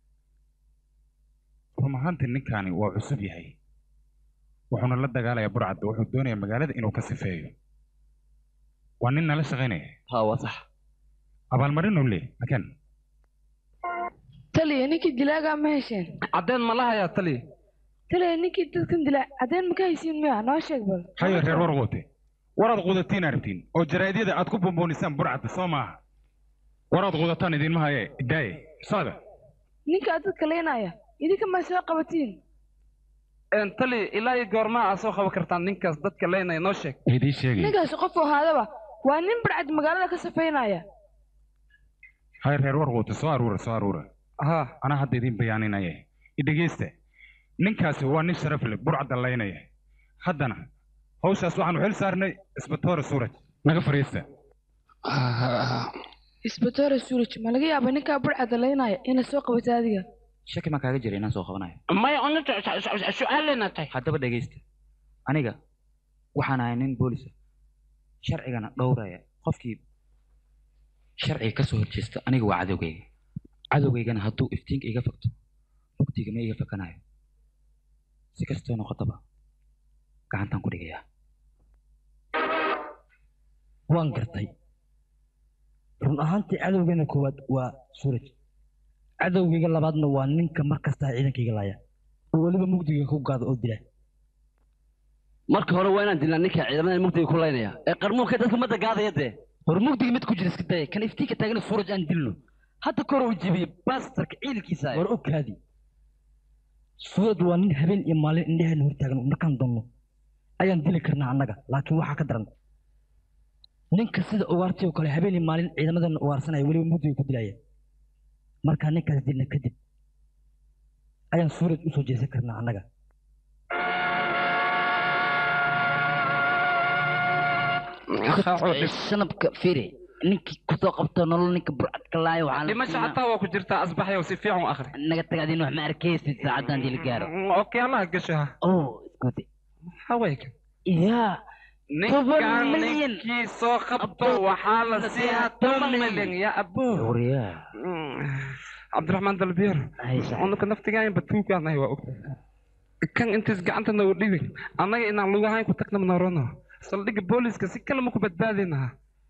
run ahaantii ninkaani waa cusub yahay wuxuuna la dagaalayaa burcadda wuxuu doonayaa magaalada inuu ka sifeeyo waa nin nala shaqaynaya ha waa sax abaalmarinuu le makan taliya ninkii dilaagaa ma hesheen caddeed ma la hayaa taliya taliya ninkii dadkan dilaa caddeen ma ka haysiin miya noo sheeg bal hayo reer war quute waraad qudatiin arabtiin oo jaraa'idyada aad ku bomboonisaan burcadda soo maaha waraad qudataan idinma haye idaaye socda ninkaa dadka leynaya idinka ma soo qabatiin tali ilaa iyo goormaa aa soo qaban kartaan ninkaas dadka leynaya noo sheeg idii sheegay ninkaasi qof ahaadaba waa nin barcad magaalada ka safaynaya hay reer war quute soo aruura soo aruura ha anaa hadda idin bayaaninaya idhegeysta ninkaasi waa nin sharaf leh burcadda laynaya haddana hawshaas waxaanu xil saarnay isbatoore suuraj naga fariista isbatoore suuraj ma laga yaaba ninkaa burca dalaynaya inay soo qabato adiga shaki maa kaaga jira inaan soo qabanayo maya unata su-aalena tahay haddaba dhegaysta aniga waxaan ahay nin boolisa sharcigana dhowraya qofkii sharciga ka soo horjeesta aniga waa cadowgayga cadowgaygana hadduu iftiinka iga fakto mugdiga ma iga fakanayo si kastoo noqotaba gacantaan ku dhigayaa waan gartay run ahaantii cadowgeena koowaad waa suuraj cadowgayga labaadna waa ninka mar kastaa ciidankayga laaya oo weliba mugdiga ku gaada oo dila marka hore waa inaan dilnaa ninka ciidamada mugdiga ku laynaya ee qarmuunka dadka ummadda gaadaya dee hor mugdiga mid ku jira iska daya kan iftiinka taagana suuraj aan dilno hadda kor uu jebiyey baastarka ciidankiisa war ogkaadi suuraj waa nin habeen iyo maalin indheheena hortaagan markaan doonno ayaan dili karnaa annaga laakiin waxaa ka daran ninka sida ugaartii oo kale habeen iyo maalin ciidamadan ugaarsanaya weliba mugdiga ku dilaya markaa ninkaas dilna kadib ayaan suuraj u soo jeesan karnaa annaga shanabka firi ninkii kusoo qabto nolol ninka burcadka laayo waxaa la dhimasho xataa waa ku jirtaa asbaxyo si fiican u akhri naga tag adin wax ma arkaysid saacaddan dil gaaro okay allaha gasho ha oh iskude hawayka yaa ninkaan ninkii soo qabto waxaa la siiyaa toban milyan ya abo cabdiraxmaan dalbiir unuka naftigaan batuugaanahay waa ogta kan intays gacanta noogu dhibin annaga inaan lugahayn ku tagna mnarono saldhigga booliska si kale ma ku badbaadinaha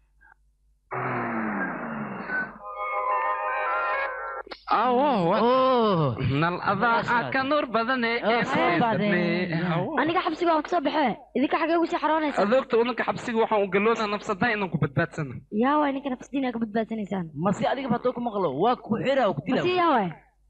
nal adaa ka nuur badane aniga xabsiga waan kasoo baxee idinka xagee ugu sii xaroonaysa adoogta unanka xabsiga waxaan u galoonaa nafsadaa inaan ku badbaadsano yaa waay ninka nafsadiina ka badbaadsanaysaan masi adiga batoo ku maqlo waa ku xira ku dila masi yaa waay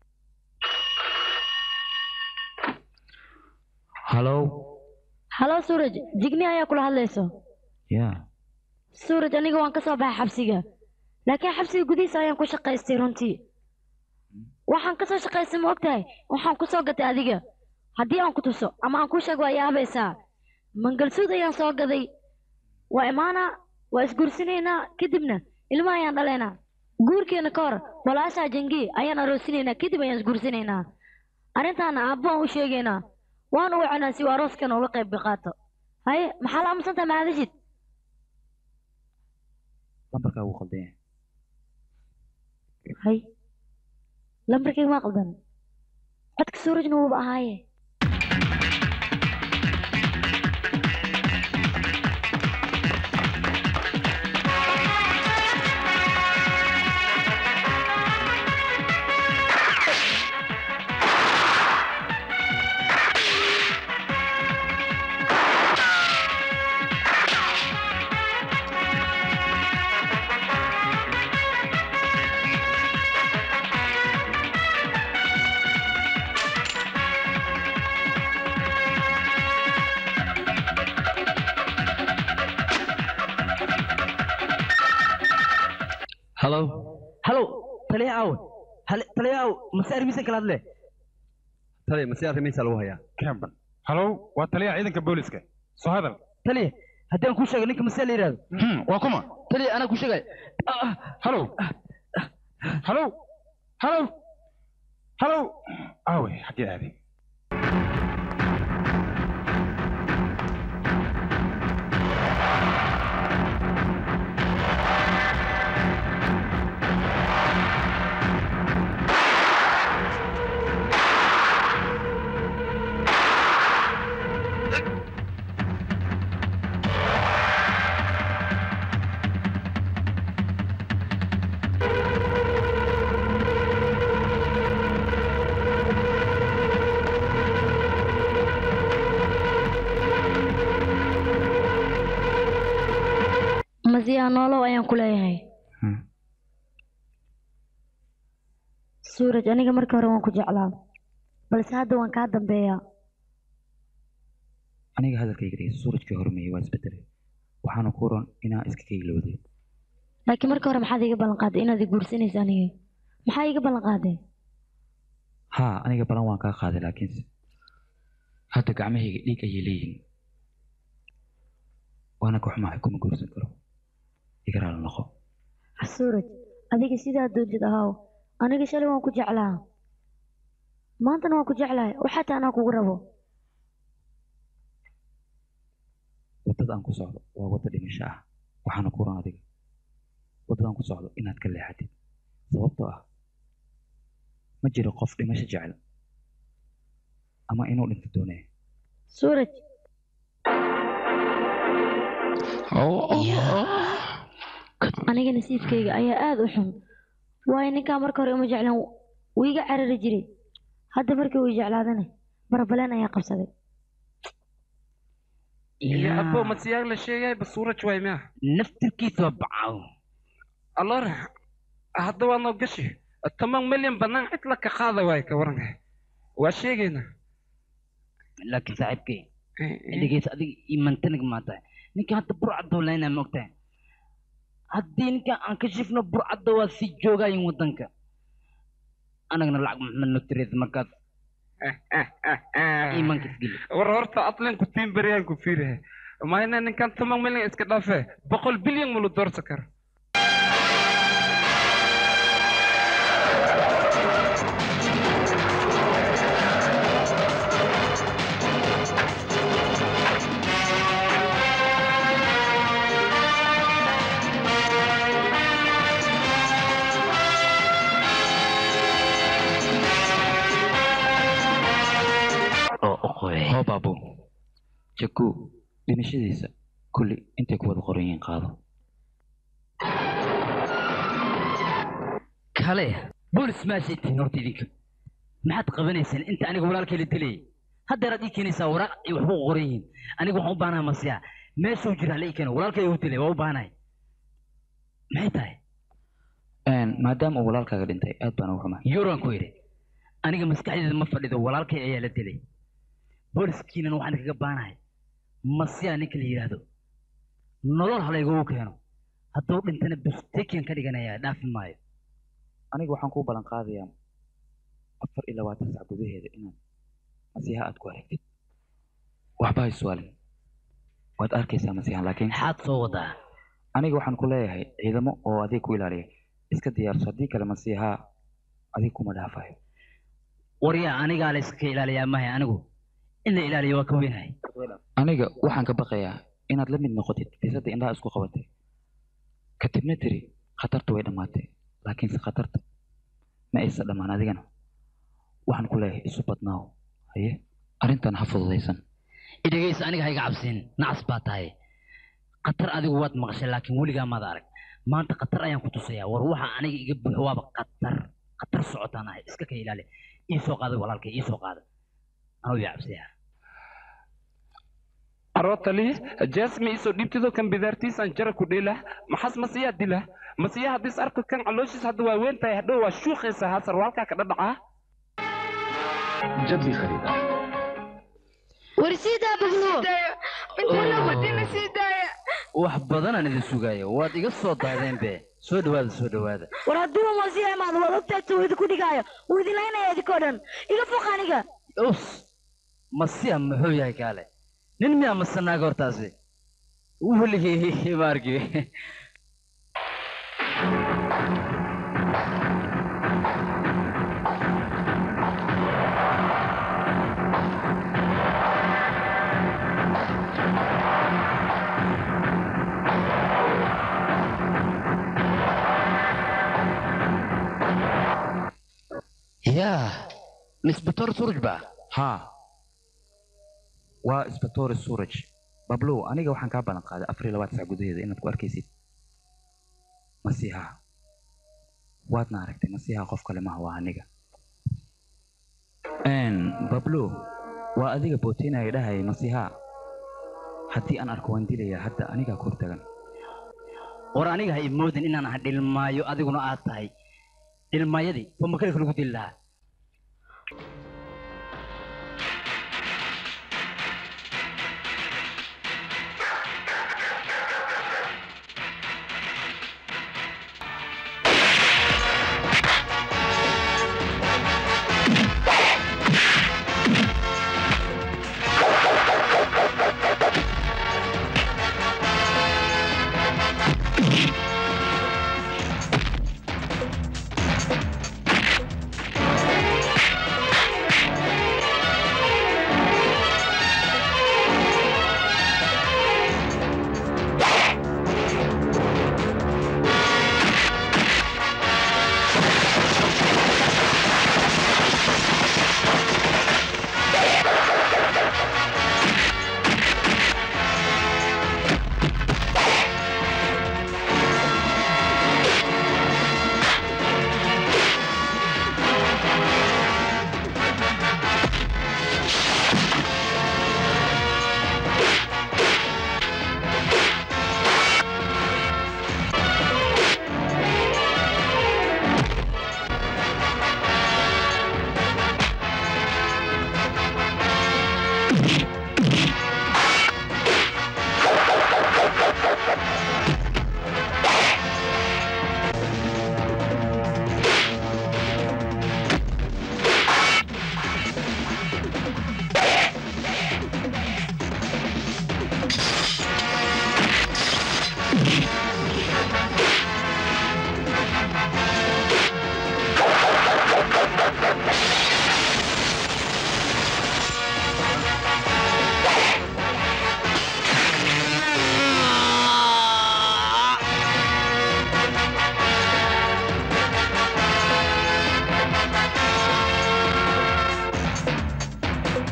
hallow halo suuraj jigni ayaa kula hadlayso ya suuraj aniga waan kasoo baxay xabsiga laakiin xabsiga gudihiisa ayaan ku shaqaystay runtii waxaan kasoo shaqaystay ma ogtahay waxaan ku soo gatay adiga haddii aan ku tuso ama aan kuu sheego waa yaabaysaa mangalsuud ayaan soo gaday waa imaanaa waa isguursinaynaa kadibna ilma ayaan dhalaynaa guurkeena ka hor walaashaa jangi ayaan aroosinaynaa kadib ayaan isguursinaynaa arrintaana aabbo aan u sheegaynaa waan u wacanaa si uu arooskana uga qayb qaato haye maxaa la aamusantaha mahadashid lambarkaa wuu qaldan yahay hay lambarkayga maa qaldan codka suurajna wuuba ahaaye halo halo taliya aawe hale taliya aawe mase arrimihiisa kala hadle taliya mase arrimihiisa lagu hayaa camban halow waa taliyaha ciidanka booliska soo hadal taliya haddii aan kuu sheego ninka mase la yidhahdo waa kuma taliya anaa kuu sheegay halow halow halow halow aawe xaggee aaday masiyaa noolow ayaan ku leeyahay suuraj aniga markii hore waan ku jeclaa balse hadda waan kaa dambeeyaa aniga hadalkayga dhegeyso suurajkii hormeeyey waa isbedelay waxaana ku ron inaa iska kaylowday laakiin markii hore maxaad iiga ballan qaaday inaad i guursanaysa aniga maxaa iiga ballan qaaday haa aniga balan waan kaa qaaday laakiinse hadda gacmahayga dhiig ayay leeyihiin waana ka xumahay kuma guursan karo iga raali noqo suuraj adiga sidaa doontid ahaaw aniga shalay waan ku jeclaa maantana waan ku jeclahay waxaa taa anaa kugu rabo waddada aan ku socdo waa wadda dhimasho ah waxaana ku ran adiga waddadaan ku socdo inaad ka leexatid sababtoo ah ma jiro qof dhimasho jecel ama inuu dhinto doonaya suuraj aniga nasiibkayga ayaa aada u xun waayo ninkaa marka hore uma jeclaan wuu iga carari jiray hadda markii uu jeclaadana barbaleen ayaa qabsaday iyo abo masiyaag la sheegay basuuraj waay miya naftirkiisa waa bacaaw alora hadda waa noo gashi toban milyan bannaan cid la ka qaada waay ka waranka waa sheegaynaa laakiin saaxiibkay dhegeysa adiga imantanig maa tahay ninka hadda burcadda laynaa ma ogtahay haddii ninka aan ka shifno burcadda waa sii joogayin waddanka anagana lacag maxmed nogtireed markaas iimaanka isgeli war horta atlan ku tiin beriyaan ku fiirahe mayna ninkan toban milyan iska dhaafe boqol bilyan mulu doorsa karo hoo baabo jaku dhimashadiisa kulli intay ku wada qoran yihiin qaado kale boolis maashay tihiin horta idinka maxaad qabanaysaan inta aniga walaalkay la dilayay haddeeraad ii keenaysaa waraaq ay waxba u qoran yihiin aniga waxaan u baahanahay masiya meeshuu jira hala ii keeno walaalkay u dilay waa u baahanahay maxay tahay maadaama uu walaalkaaga dhintay aad baan ugu xumahay yuran ku yidhi aniga maskaxdeeda ma fadhido walaalkay ayaa la dilay booliskiinan waxaan kaga baanahay masiya ninka la yidhaahdo nolol halaygugu keeno hadduu dhintana bustekian ka dhiganayaa dhaafi maayo aniga waxaan kuu ballan qaadayaa afar iyo labaatan sac gudaheeda inaad masiixa aad ku aragtid waxba ha iswaalin waad arkaysaa masiixan laakiin maxaad soo wadaa aniga waxaan ku leeyahay ciidamo oo adig ku ilaaliya iska diyaarso haddii kale masiixa adig kuma dhaafayo waryaa anigaa la iska ilaaliyaa mahay anigu in la ilaaliyo waa ka weynahay aniga waxaan ka baqayaa inaad la mid noqotid bisadda indhaha isku qabatay kadibna tiri khatartu way dhammaatay laakiinse khatarta ma aysa dhammaan adigana waxaan ku leeyahay isu badnaaw haye arrintan ha fududaysan idhegaysa aniga ha iga cabsiin nacas baa tahay khatar adigu waad maqashay laakiin weligaa maad arag maanta khatar ayaan ku tusayaa war waxa aniga iga buuxo waaba khatar khatar socotaan ahay iska ka ilaali ii soo qaada walaalkay ii soo qaada anuu yaa cabsiyaa arotali jasmi iso dhibtido kan bidaartiisan jara ku dheela maxas masiyaa dila masiya haddis arko kan calooshiis hadda waa weyn tahay hadhow waa shuuqaysa haasar walkaa ka dhadhacaa जब भी खरीदा warsiidaa bagluwo intana wadina sii daaya wax badanaan idin sugaaya waad iga soo daadeen be soo dhawaada soo dhawaada war hadduu masiixa imaado waad ogtaagta uu idinku dhigaayo wuu idin laynaya idinkoo dhan iga foq aniga us masiya muxuu yahay kaale nin miyaa masanaaga hortaasi weligii maarki yaa misbator suraj ba haa waa isbatoore suraj bablow aniga waxaan kaa ballan qaaday afar iyo labaatan sac gudaheeda inaad ku arkaysid masiixa waadna aragtay masiixa qof kale maha waa aniga bablow waa adiga bootinaya dhahayay masiixa haddii aan arko waan dilayaa hadda anigaa kor tagan war aniga ha imoodin inaan aha dhilmaayo adiguna aad tahay dhilmaayadii waa makalka lagu dili lahaa Thank you.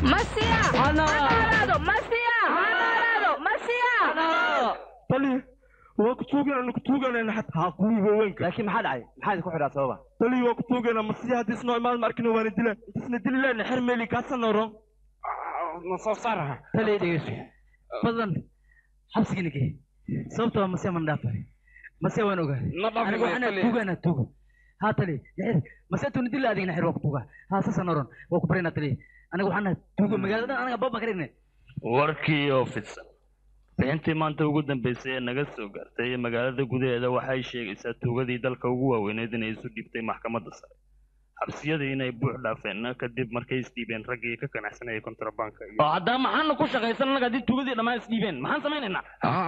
masiya hanaaraado masiya hanaaraado masiya tali waa ku tuuganana ku tuuganana xataa kuwiiba weynka laakiin maxaa dhacay maxaa idinku xidhaa sababa tali waa ku tuugana masiya haddii isnoo imaad ma arkina waana dila intisna dili lehna xer meeli kaasana oran ma soo saaraha taliya dhegeyso badan xabsiga nige sababta waa masiya man dhaafay masiya waan ogahay Ma dhaafin aniga maayo, waxaan taliya. tuugana tuugo haa taliya yaxir masiya tuuna dila adigna xir waa ku tuuga haa sasan oran waa ku barina taliya aniga waxaan nahay tuugo magaalada anaga baba karine warkii oo fidsan bixintii maanta ugu dambeysay ee naga soo gaartay magaalada gudaheeda waxay sheegaysaa tuugadii dalka ugu waaweyneed inay isu dhiibtay maxkamadda sare xabsiyadii inay buux dhaafeen kadib markay isdhiibeen raggii ka ganacsanayay kontrabanka iyo oo haddaba maxaana ku shaqaysan annaga haddii tuugadii dhammaan isdhiibeen maxaan samaynaynaa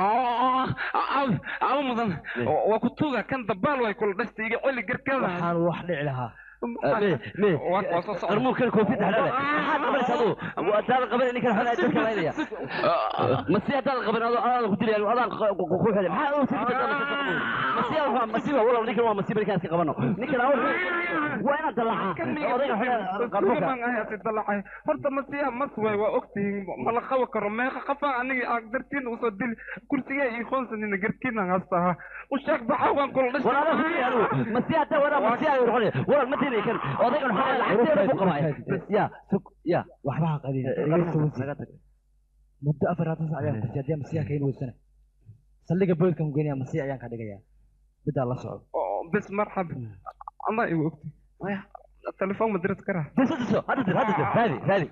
aba mudan waa ku tuuga kan dabaal way kula dhasta iga celi garkada waxaan wax dhici lahaa qarmuunkan koofiyadda xidhale maxaad qabanaysa aduu hadaadan qaban ninkan xolaa dadka laynaya masi haddaadan qaban adoo adaan ku dilaya adaan ku xidhay maxaa aduu sii bedel masi waa masiiba walow ninkan waa masiiba ninkaan iska qabano ninkan waa inaad dallacaa odayga xidha qarmuunka dalacay horta masiya mas way waa ogtihiin mala qabi karo meeqa qafa aniga aad dartiin usoo dili kursiga iyo qoonsanina garkiina hastaha u sheeg baxa waan kula dhashay war adaa ku dilaya adigu masi haddaa wadaa masi ayu noqonaya waran ma dilaya kan odaygan xolaa lacagteeda ku qabaa ya sug ya waxba ha qadin naga tag muddo afar haatan sac ayaan kursi haddii masiya kayn weysana saldhiga boodkan geynaya masiya ayaan ka dhigaya bidaa la socdo bes marxab ama igu ogti telefoon ma dirid karaa diso diso hadda dir hadda dir raadi raadi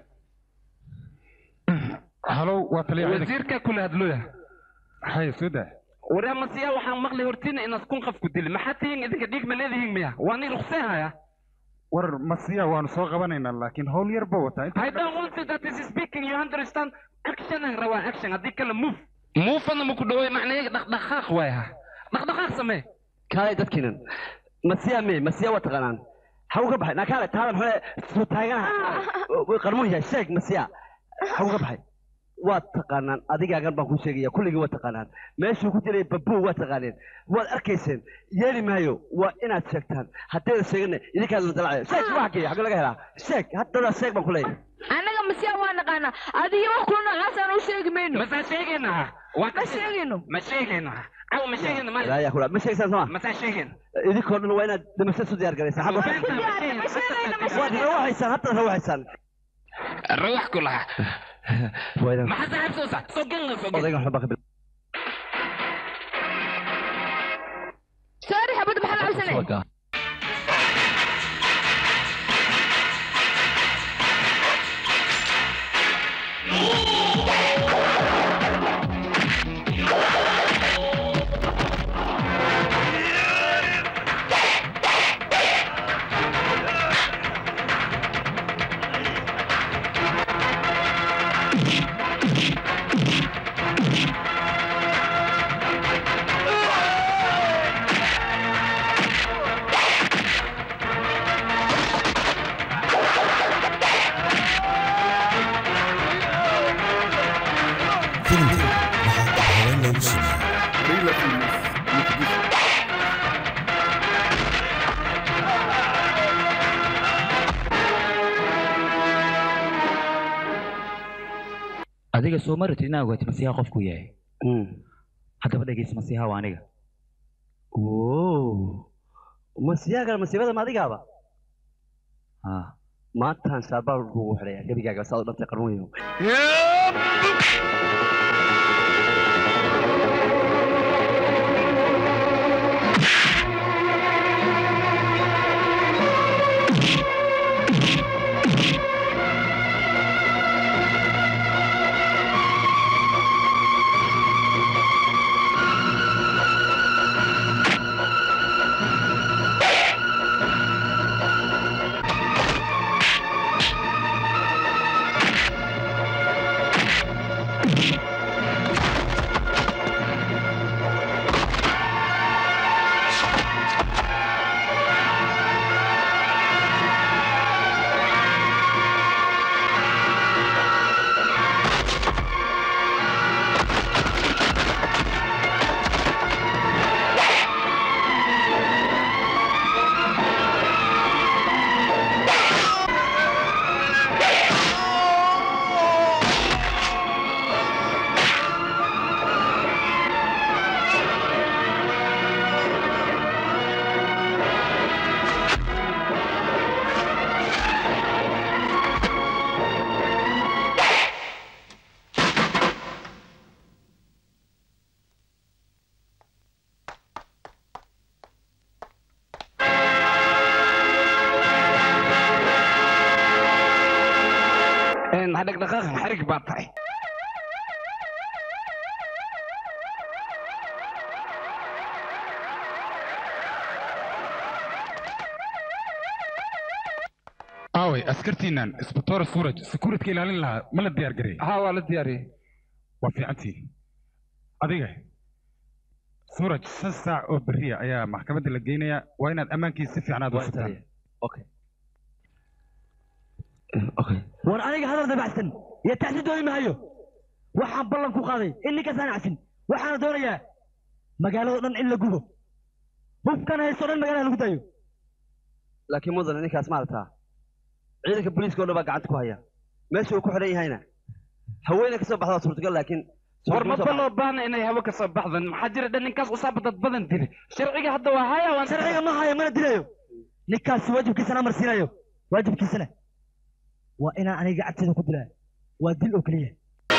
halow waa taliya wasiirka kula hadlooya hay soo daa waryaa masiya waxaan maqlay hortiina inaad kun qof ku dili maxaa tihiin idinka dhiig ma leedihiin miya waa nin ruqseen haya war masiya waanu soo qabanaynaa laakiin howl yar ba wataa I don't want it that is speaking you understand action aan rabaa action haddii kale move muufana ma ku dhaway macnaheega dhaqdhaqaaq waaya dhaqdhaqaaq samee kaalay dadkiinan masiya me masiya waa taqaanaan haw ka baxay nakaale taalan xole soo taaganaha qarmuun yahay sheeg masiya haw ka baxay waa taqaanaan adigaagan baan kuu sheegaya kulligii waa taqaanaan meeshuu ku jiray babuu waa taqaaneen waad arkayseen yeeli maayo waa inaad sheegtaan haddayda sheegana idinkaad la dalacaya sheeg waa xagee xagee laga helaa sheeg haddana sheeg baan ku leeyahay annaga masiya waa naqaanaa adiga wax kula noocaasaan u sheegi mayno masaa sheegaynaa waa ma sheegayno ma sheegaynaa aw ma sheegayna ma raaya kula ma sheegsaan soma masaa sheegayn idinkoo dhan waa inaad dhimasho isu diyaar garaysaan xagga waad rawaxaysaan hadda rawaxaysaan rawax ku laha waa inaan maxaa saaxiib soo sax soo gan soo gan odaygan waxba ka bil saari xabadda maxaa la cabsanay filimkan waxaa dib haween loogu sameeyey Barilla Films, Muqdisho. adiga soo ma ratid inaa ogaatid masiixa qofku yahay haddaba dhegeysa masiixa waa aniga masiyaagan masiibada ma adigaaba haa maantaan shaabaal kugu xidhaya gebigaaga saad u dhantay qarmuunyahow ha dhaqdhaqaaqan xarig baa tahay aaway askartiinan isbatoora suuraj sekuuritka ilaalin lahaa ma la diyaar garey ha waa la diyaariyey waa fiicantii adiga suuraj shan saac oo beriya ayaa maxkamadda la geynayaa waa inaad ammaankiisa si fiican aad u sugtaan war aniga hadal dabacsan iyo tacsi dooni mahayo waxaan ballan ku qaaday in ninkaasaan casin waxaana doonayaa magaalado dhan in la gubo hubkan haysto dhan magaalada lagu daayo laakiin mudane ninkaas maaragtaa ciidanka booliiska oo dhan baa gacanta ku haya meesha uu ku xidhan yahayna haweeney ka soo baxda waa suurtagal laakiin war maba loo baahna inay hawo ka soo baxdan maxaa jira dhan ninkaas usaaba dad badan dile sharciga hadda waa haya waan sharciga ma haya mana dilayo ninkaasi waajibkiisana marsiinayo waajibkiisana waa inaan aniga gacanteyda ku dilaa waa dil oo keliya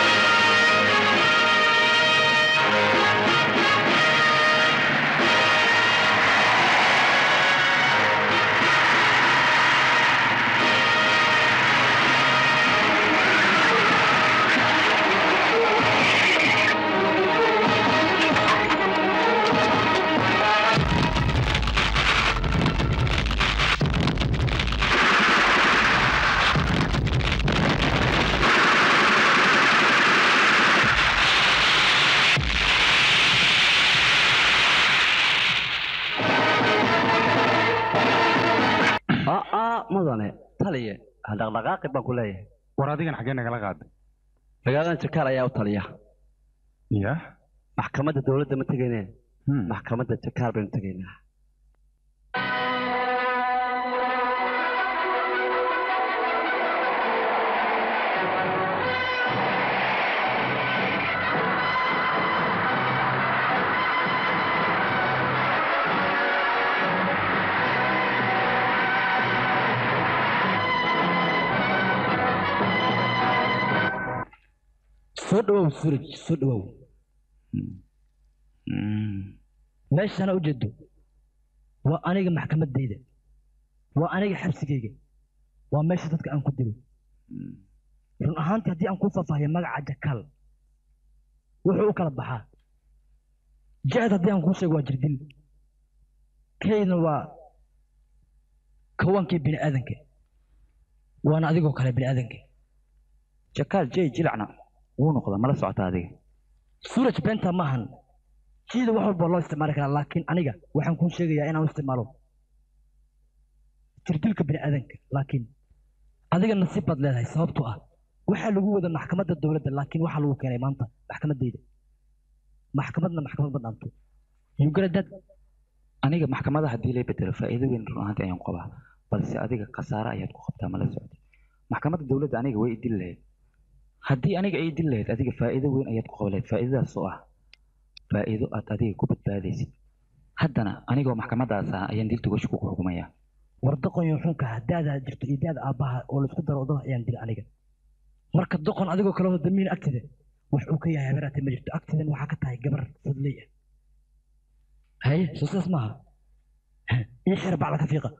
aa mudane taliye ha dhaqdhaqaaqi baan ku leeyahay war adigan xaggee nagala qaaday magaaladan jakaal ayaa u taliya ya maxkamadda dowladda ma tegayne maxkamadda jakaal baynu tegaynaa soo dhawow suraj soo dhawow meeshana ujeedo waa aniga maxkamaddayda waa aniga xabsigayga waa meesha dadka aan ku dilo run ahaantii haddii aan kuu faahfaahiyo magaca jakaal wuxuu u kala baxaa jeced haddii aan kuu sheego waa jirdil kaydna waa kawankii bini aadanka waana adigoo kale bini aadanka jakaal jey jilacna wuu noqda mala socota adiga suuraj beenta maahan jiida wax walba loo isticmaali karaa laakiin aniga waxaan kuu sheegayaa inaan u isticmaalo jirdilka bini aadanka laakiin adiga nasiib baad leedahay sababtoo ah waxaa lagu wada maxkamadda dowladda laakiin waxaa lagu keenay maanta maxkamaddayda maxkamadna maxkamad ma dhaanto yugaradad aniga maxkamada haddii lay bedelo faa'iido weyn run ahaantii ayaan qabaa balse adiga khasaare ayaad ku qabtaa mala socotay maxkamadda dowladda aniga way idil lahayd haddii aniga ay idil lahayd adiga faa'iido weyn ayaad ku qaban lahayd faa'iidadaas oo ah faa'iido aad adiga ku badbaadaysid haddana anigoo maxkamadaas ah ayaan dilta goshi kugu xukumayaa war doqonyo xunka daadaa jirto iyo daada aabbaha oo laisku daro wadada ayaan dila aniga marka doqon adigoo kale oo damiin agtida wax uu ka yahay habeeraate ma jirto agtidan waxaa ka tahay gabar fudley ah haye soo sidaas maaha ii xira bacla ka fiiqa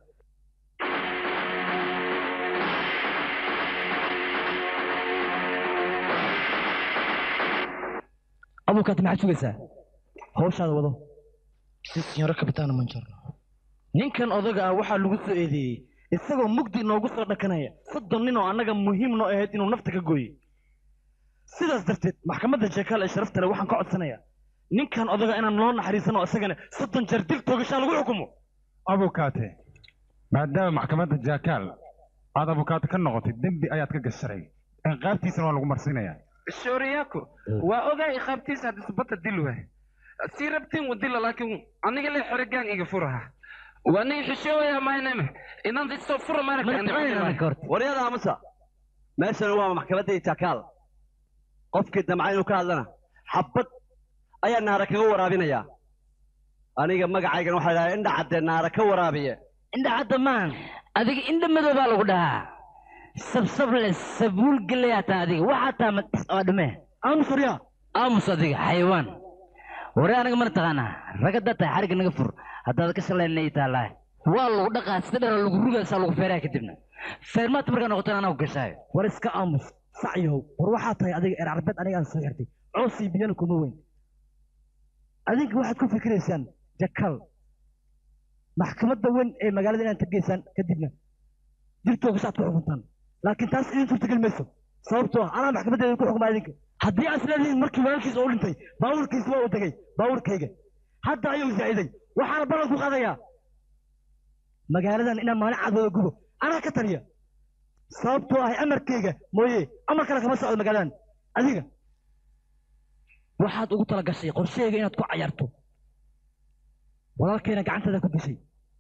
abukaati maxaad sugaysaa hawshaada wado si sinyoro kabitaana manjorno ninkan odaga ah waxaa lagu soo eedeeyey isagoo mugdi inoogu soo dhakanaya soddon nin oo annaga muhiim noo ahayd inuu nafta ka gooyey sidaas darteed maxkamadda jeekaal ee sharafta leh waxaan ka codsanayaa ninkan odaga inaan loo naxariisano isagana soddon jeer dil toogashaa lagu xukumo abukaate maadaama maxkamadda jaakaal aad abukaate ka noqotay dembi ayaad ka gasharay ciqaabtiisana waa lagu marsiinayaa shooriyako waa ogaa iqaabtiisa hadda subata dil waay sii rabtiin wadila laakiin aniga le xerigaan iga furaha waa nin xishooya mayname inaan isoo fura waryada aamusa meeshana waa maxkamaddii jaakaal qofkii damca inuu ka hadlana xabad ayaa naara kaga waraabinayaa aniga magacaygana waxaa dhahaa indha cadde naara ka waraabiye indha cadda maan adiga indha madow baa lagu dhahaa sabsable sabuul gelayaa taa adiga waxaa taa waa dhume aamus waryaa aamus adiga xayawaan ware anaga mana taqaanaa ragada tahay xarigga naga fur haddaad ka shalayna ii taallaa waa lagu dhaqaa sida dhara lagu rugaysaa lagu feeraa kadibna feermaata markaa noqotana anaa ku gashaayo war iska aamus sacyow war waxaa tahay adiga eer carbeed aniga aan soo xirtay coosii biyana kuma weyn adinka waxaad ku fikiraysaan jakal maxkamadda weyn ee magaalada inaad tageysaan kadibna jirtooga saad ku xukuntaan laakiin taas idin suurtagal mayso sababtoo ah anaa maxkamadeeda ku xukmaa idinka haddii aad isleedihiin markii walaalkiisa oo dhintay baabuurkiisa waa u degay baabuurkayga hadda ayuu zaa'iday waxaana ballan ku qaadayaa magaaladan inaan maalin cad wada gubo anaa ka taliya sababtoo ah amarkayga mooye amar kale kama socdo magaaladan adiga waxaad ugu tala gashay qorshahayga inaad ku cayarto walaalkayna gacantada ku dishay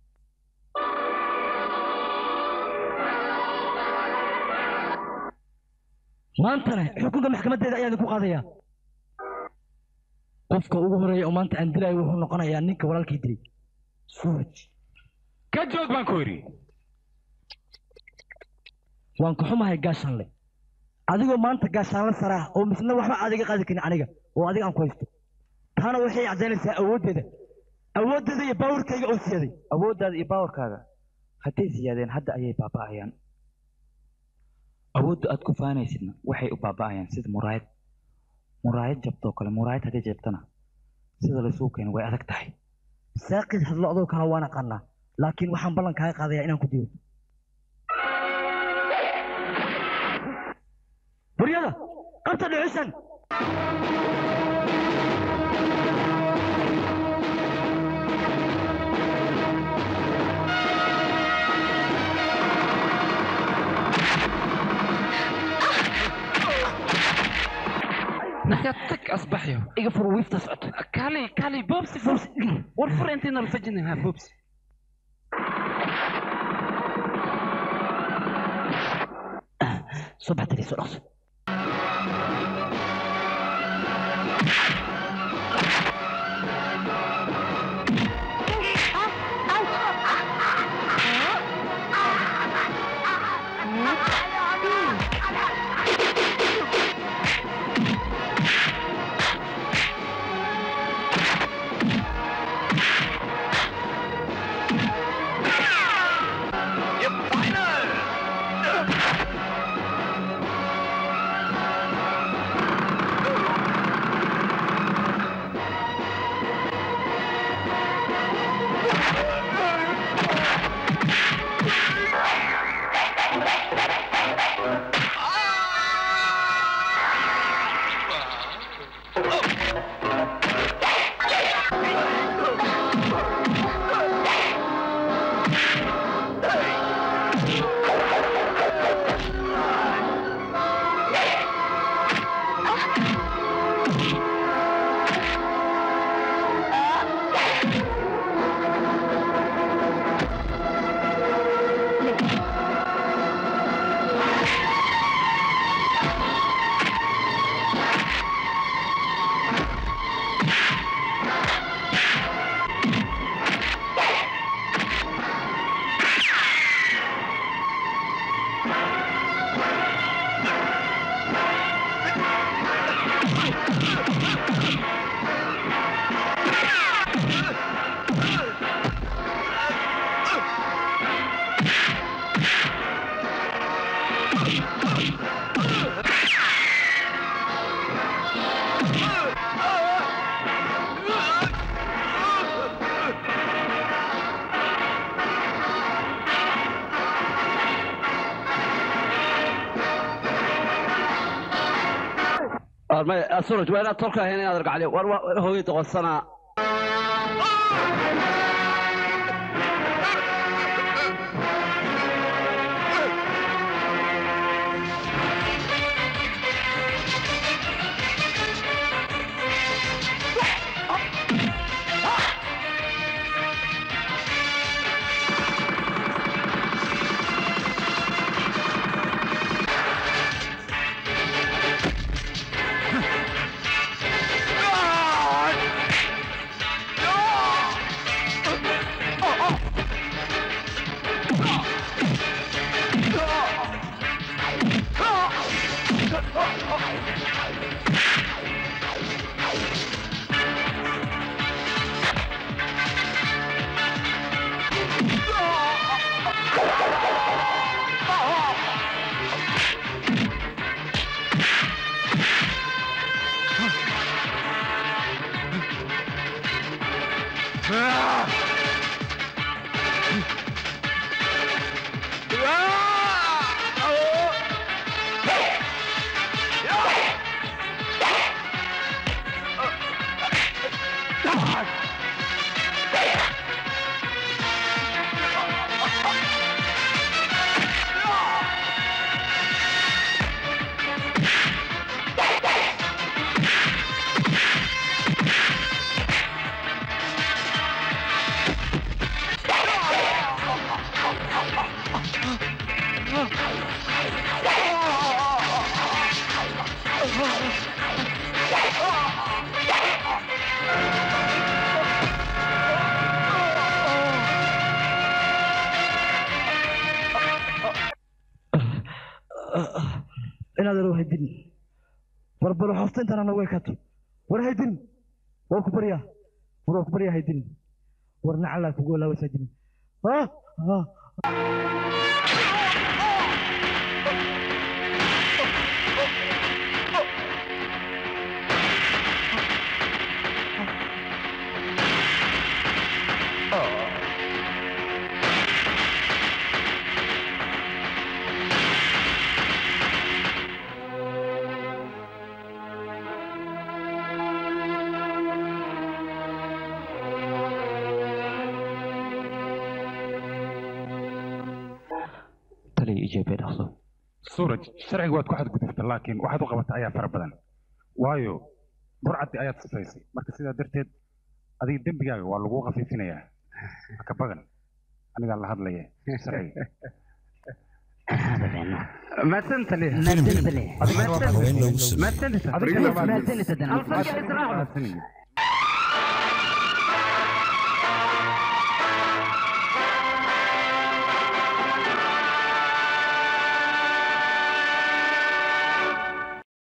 maantana xukunka maxkamadeeda ayaan ku qaadayaa qofka ugu horeeya oo maanta aan dilayo wuxuu noqonayaa ninka walaalkii dilay suuraj ka joog baan ku yidhi waan ka xumahay gaashaanle adigoo maanta gaashaanle saraa oo misna waxba aad iga qaadi karin aniga oo adiga aan ku haysto taana waxay caddaynaysaa awooddeeda awooddeeda iyo baawarkayga oo siyaaday awooddaada iyo baawarkaaga hadday siyaadeen hadda ayay baaba'ayaan awoodda aad ku faanaysidna waxay u baaba'ayaan sida muraayad muraayad jabtoo kale muraayad hadday jabtana sida laysuu keeno way adag tahay saaqid hadlo adoo kale waan aqaanaa laakiin waxaan ballan kaaga qaadayaa inaan ku dilo buryada qabta dhuxushan naxyaad tag asbaxyo iga fur wiifta socoto kaali kaali boobsi boobsi war fur intayna alfajinaha boobsi soo baxtiri soo dhaqso suraj waa inaad tolka ahayn inaad argacli war waa hooyay doqonsanaa Ah! inaad ero haydin barbaro hoosta intaan anagu ekaato war haydin war ku baryaa war waa ku baryaa haydin war nacalaa kugu olaawaysaa jini ah ah taliya ijeebee dhaqso suuraj sharciga waad ku xadgudubta laakiin waxaad u qabata ayaa fara badan waayo burcaddi ayaad sifaysay marka sidaa darteed adiga dembigaaga waa lagu khafiifinayaa haka badan anigaa la hadlaya sharciga mahadsan taliya Filim, filim. Adiga waa haween loogu sameeyey. mahadsan Adiga waa- mahadsan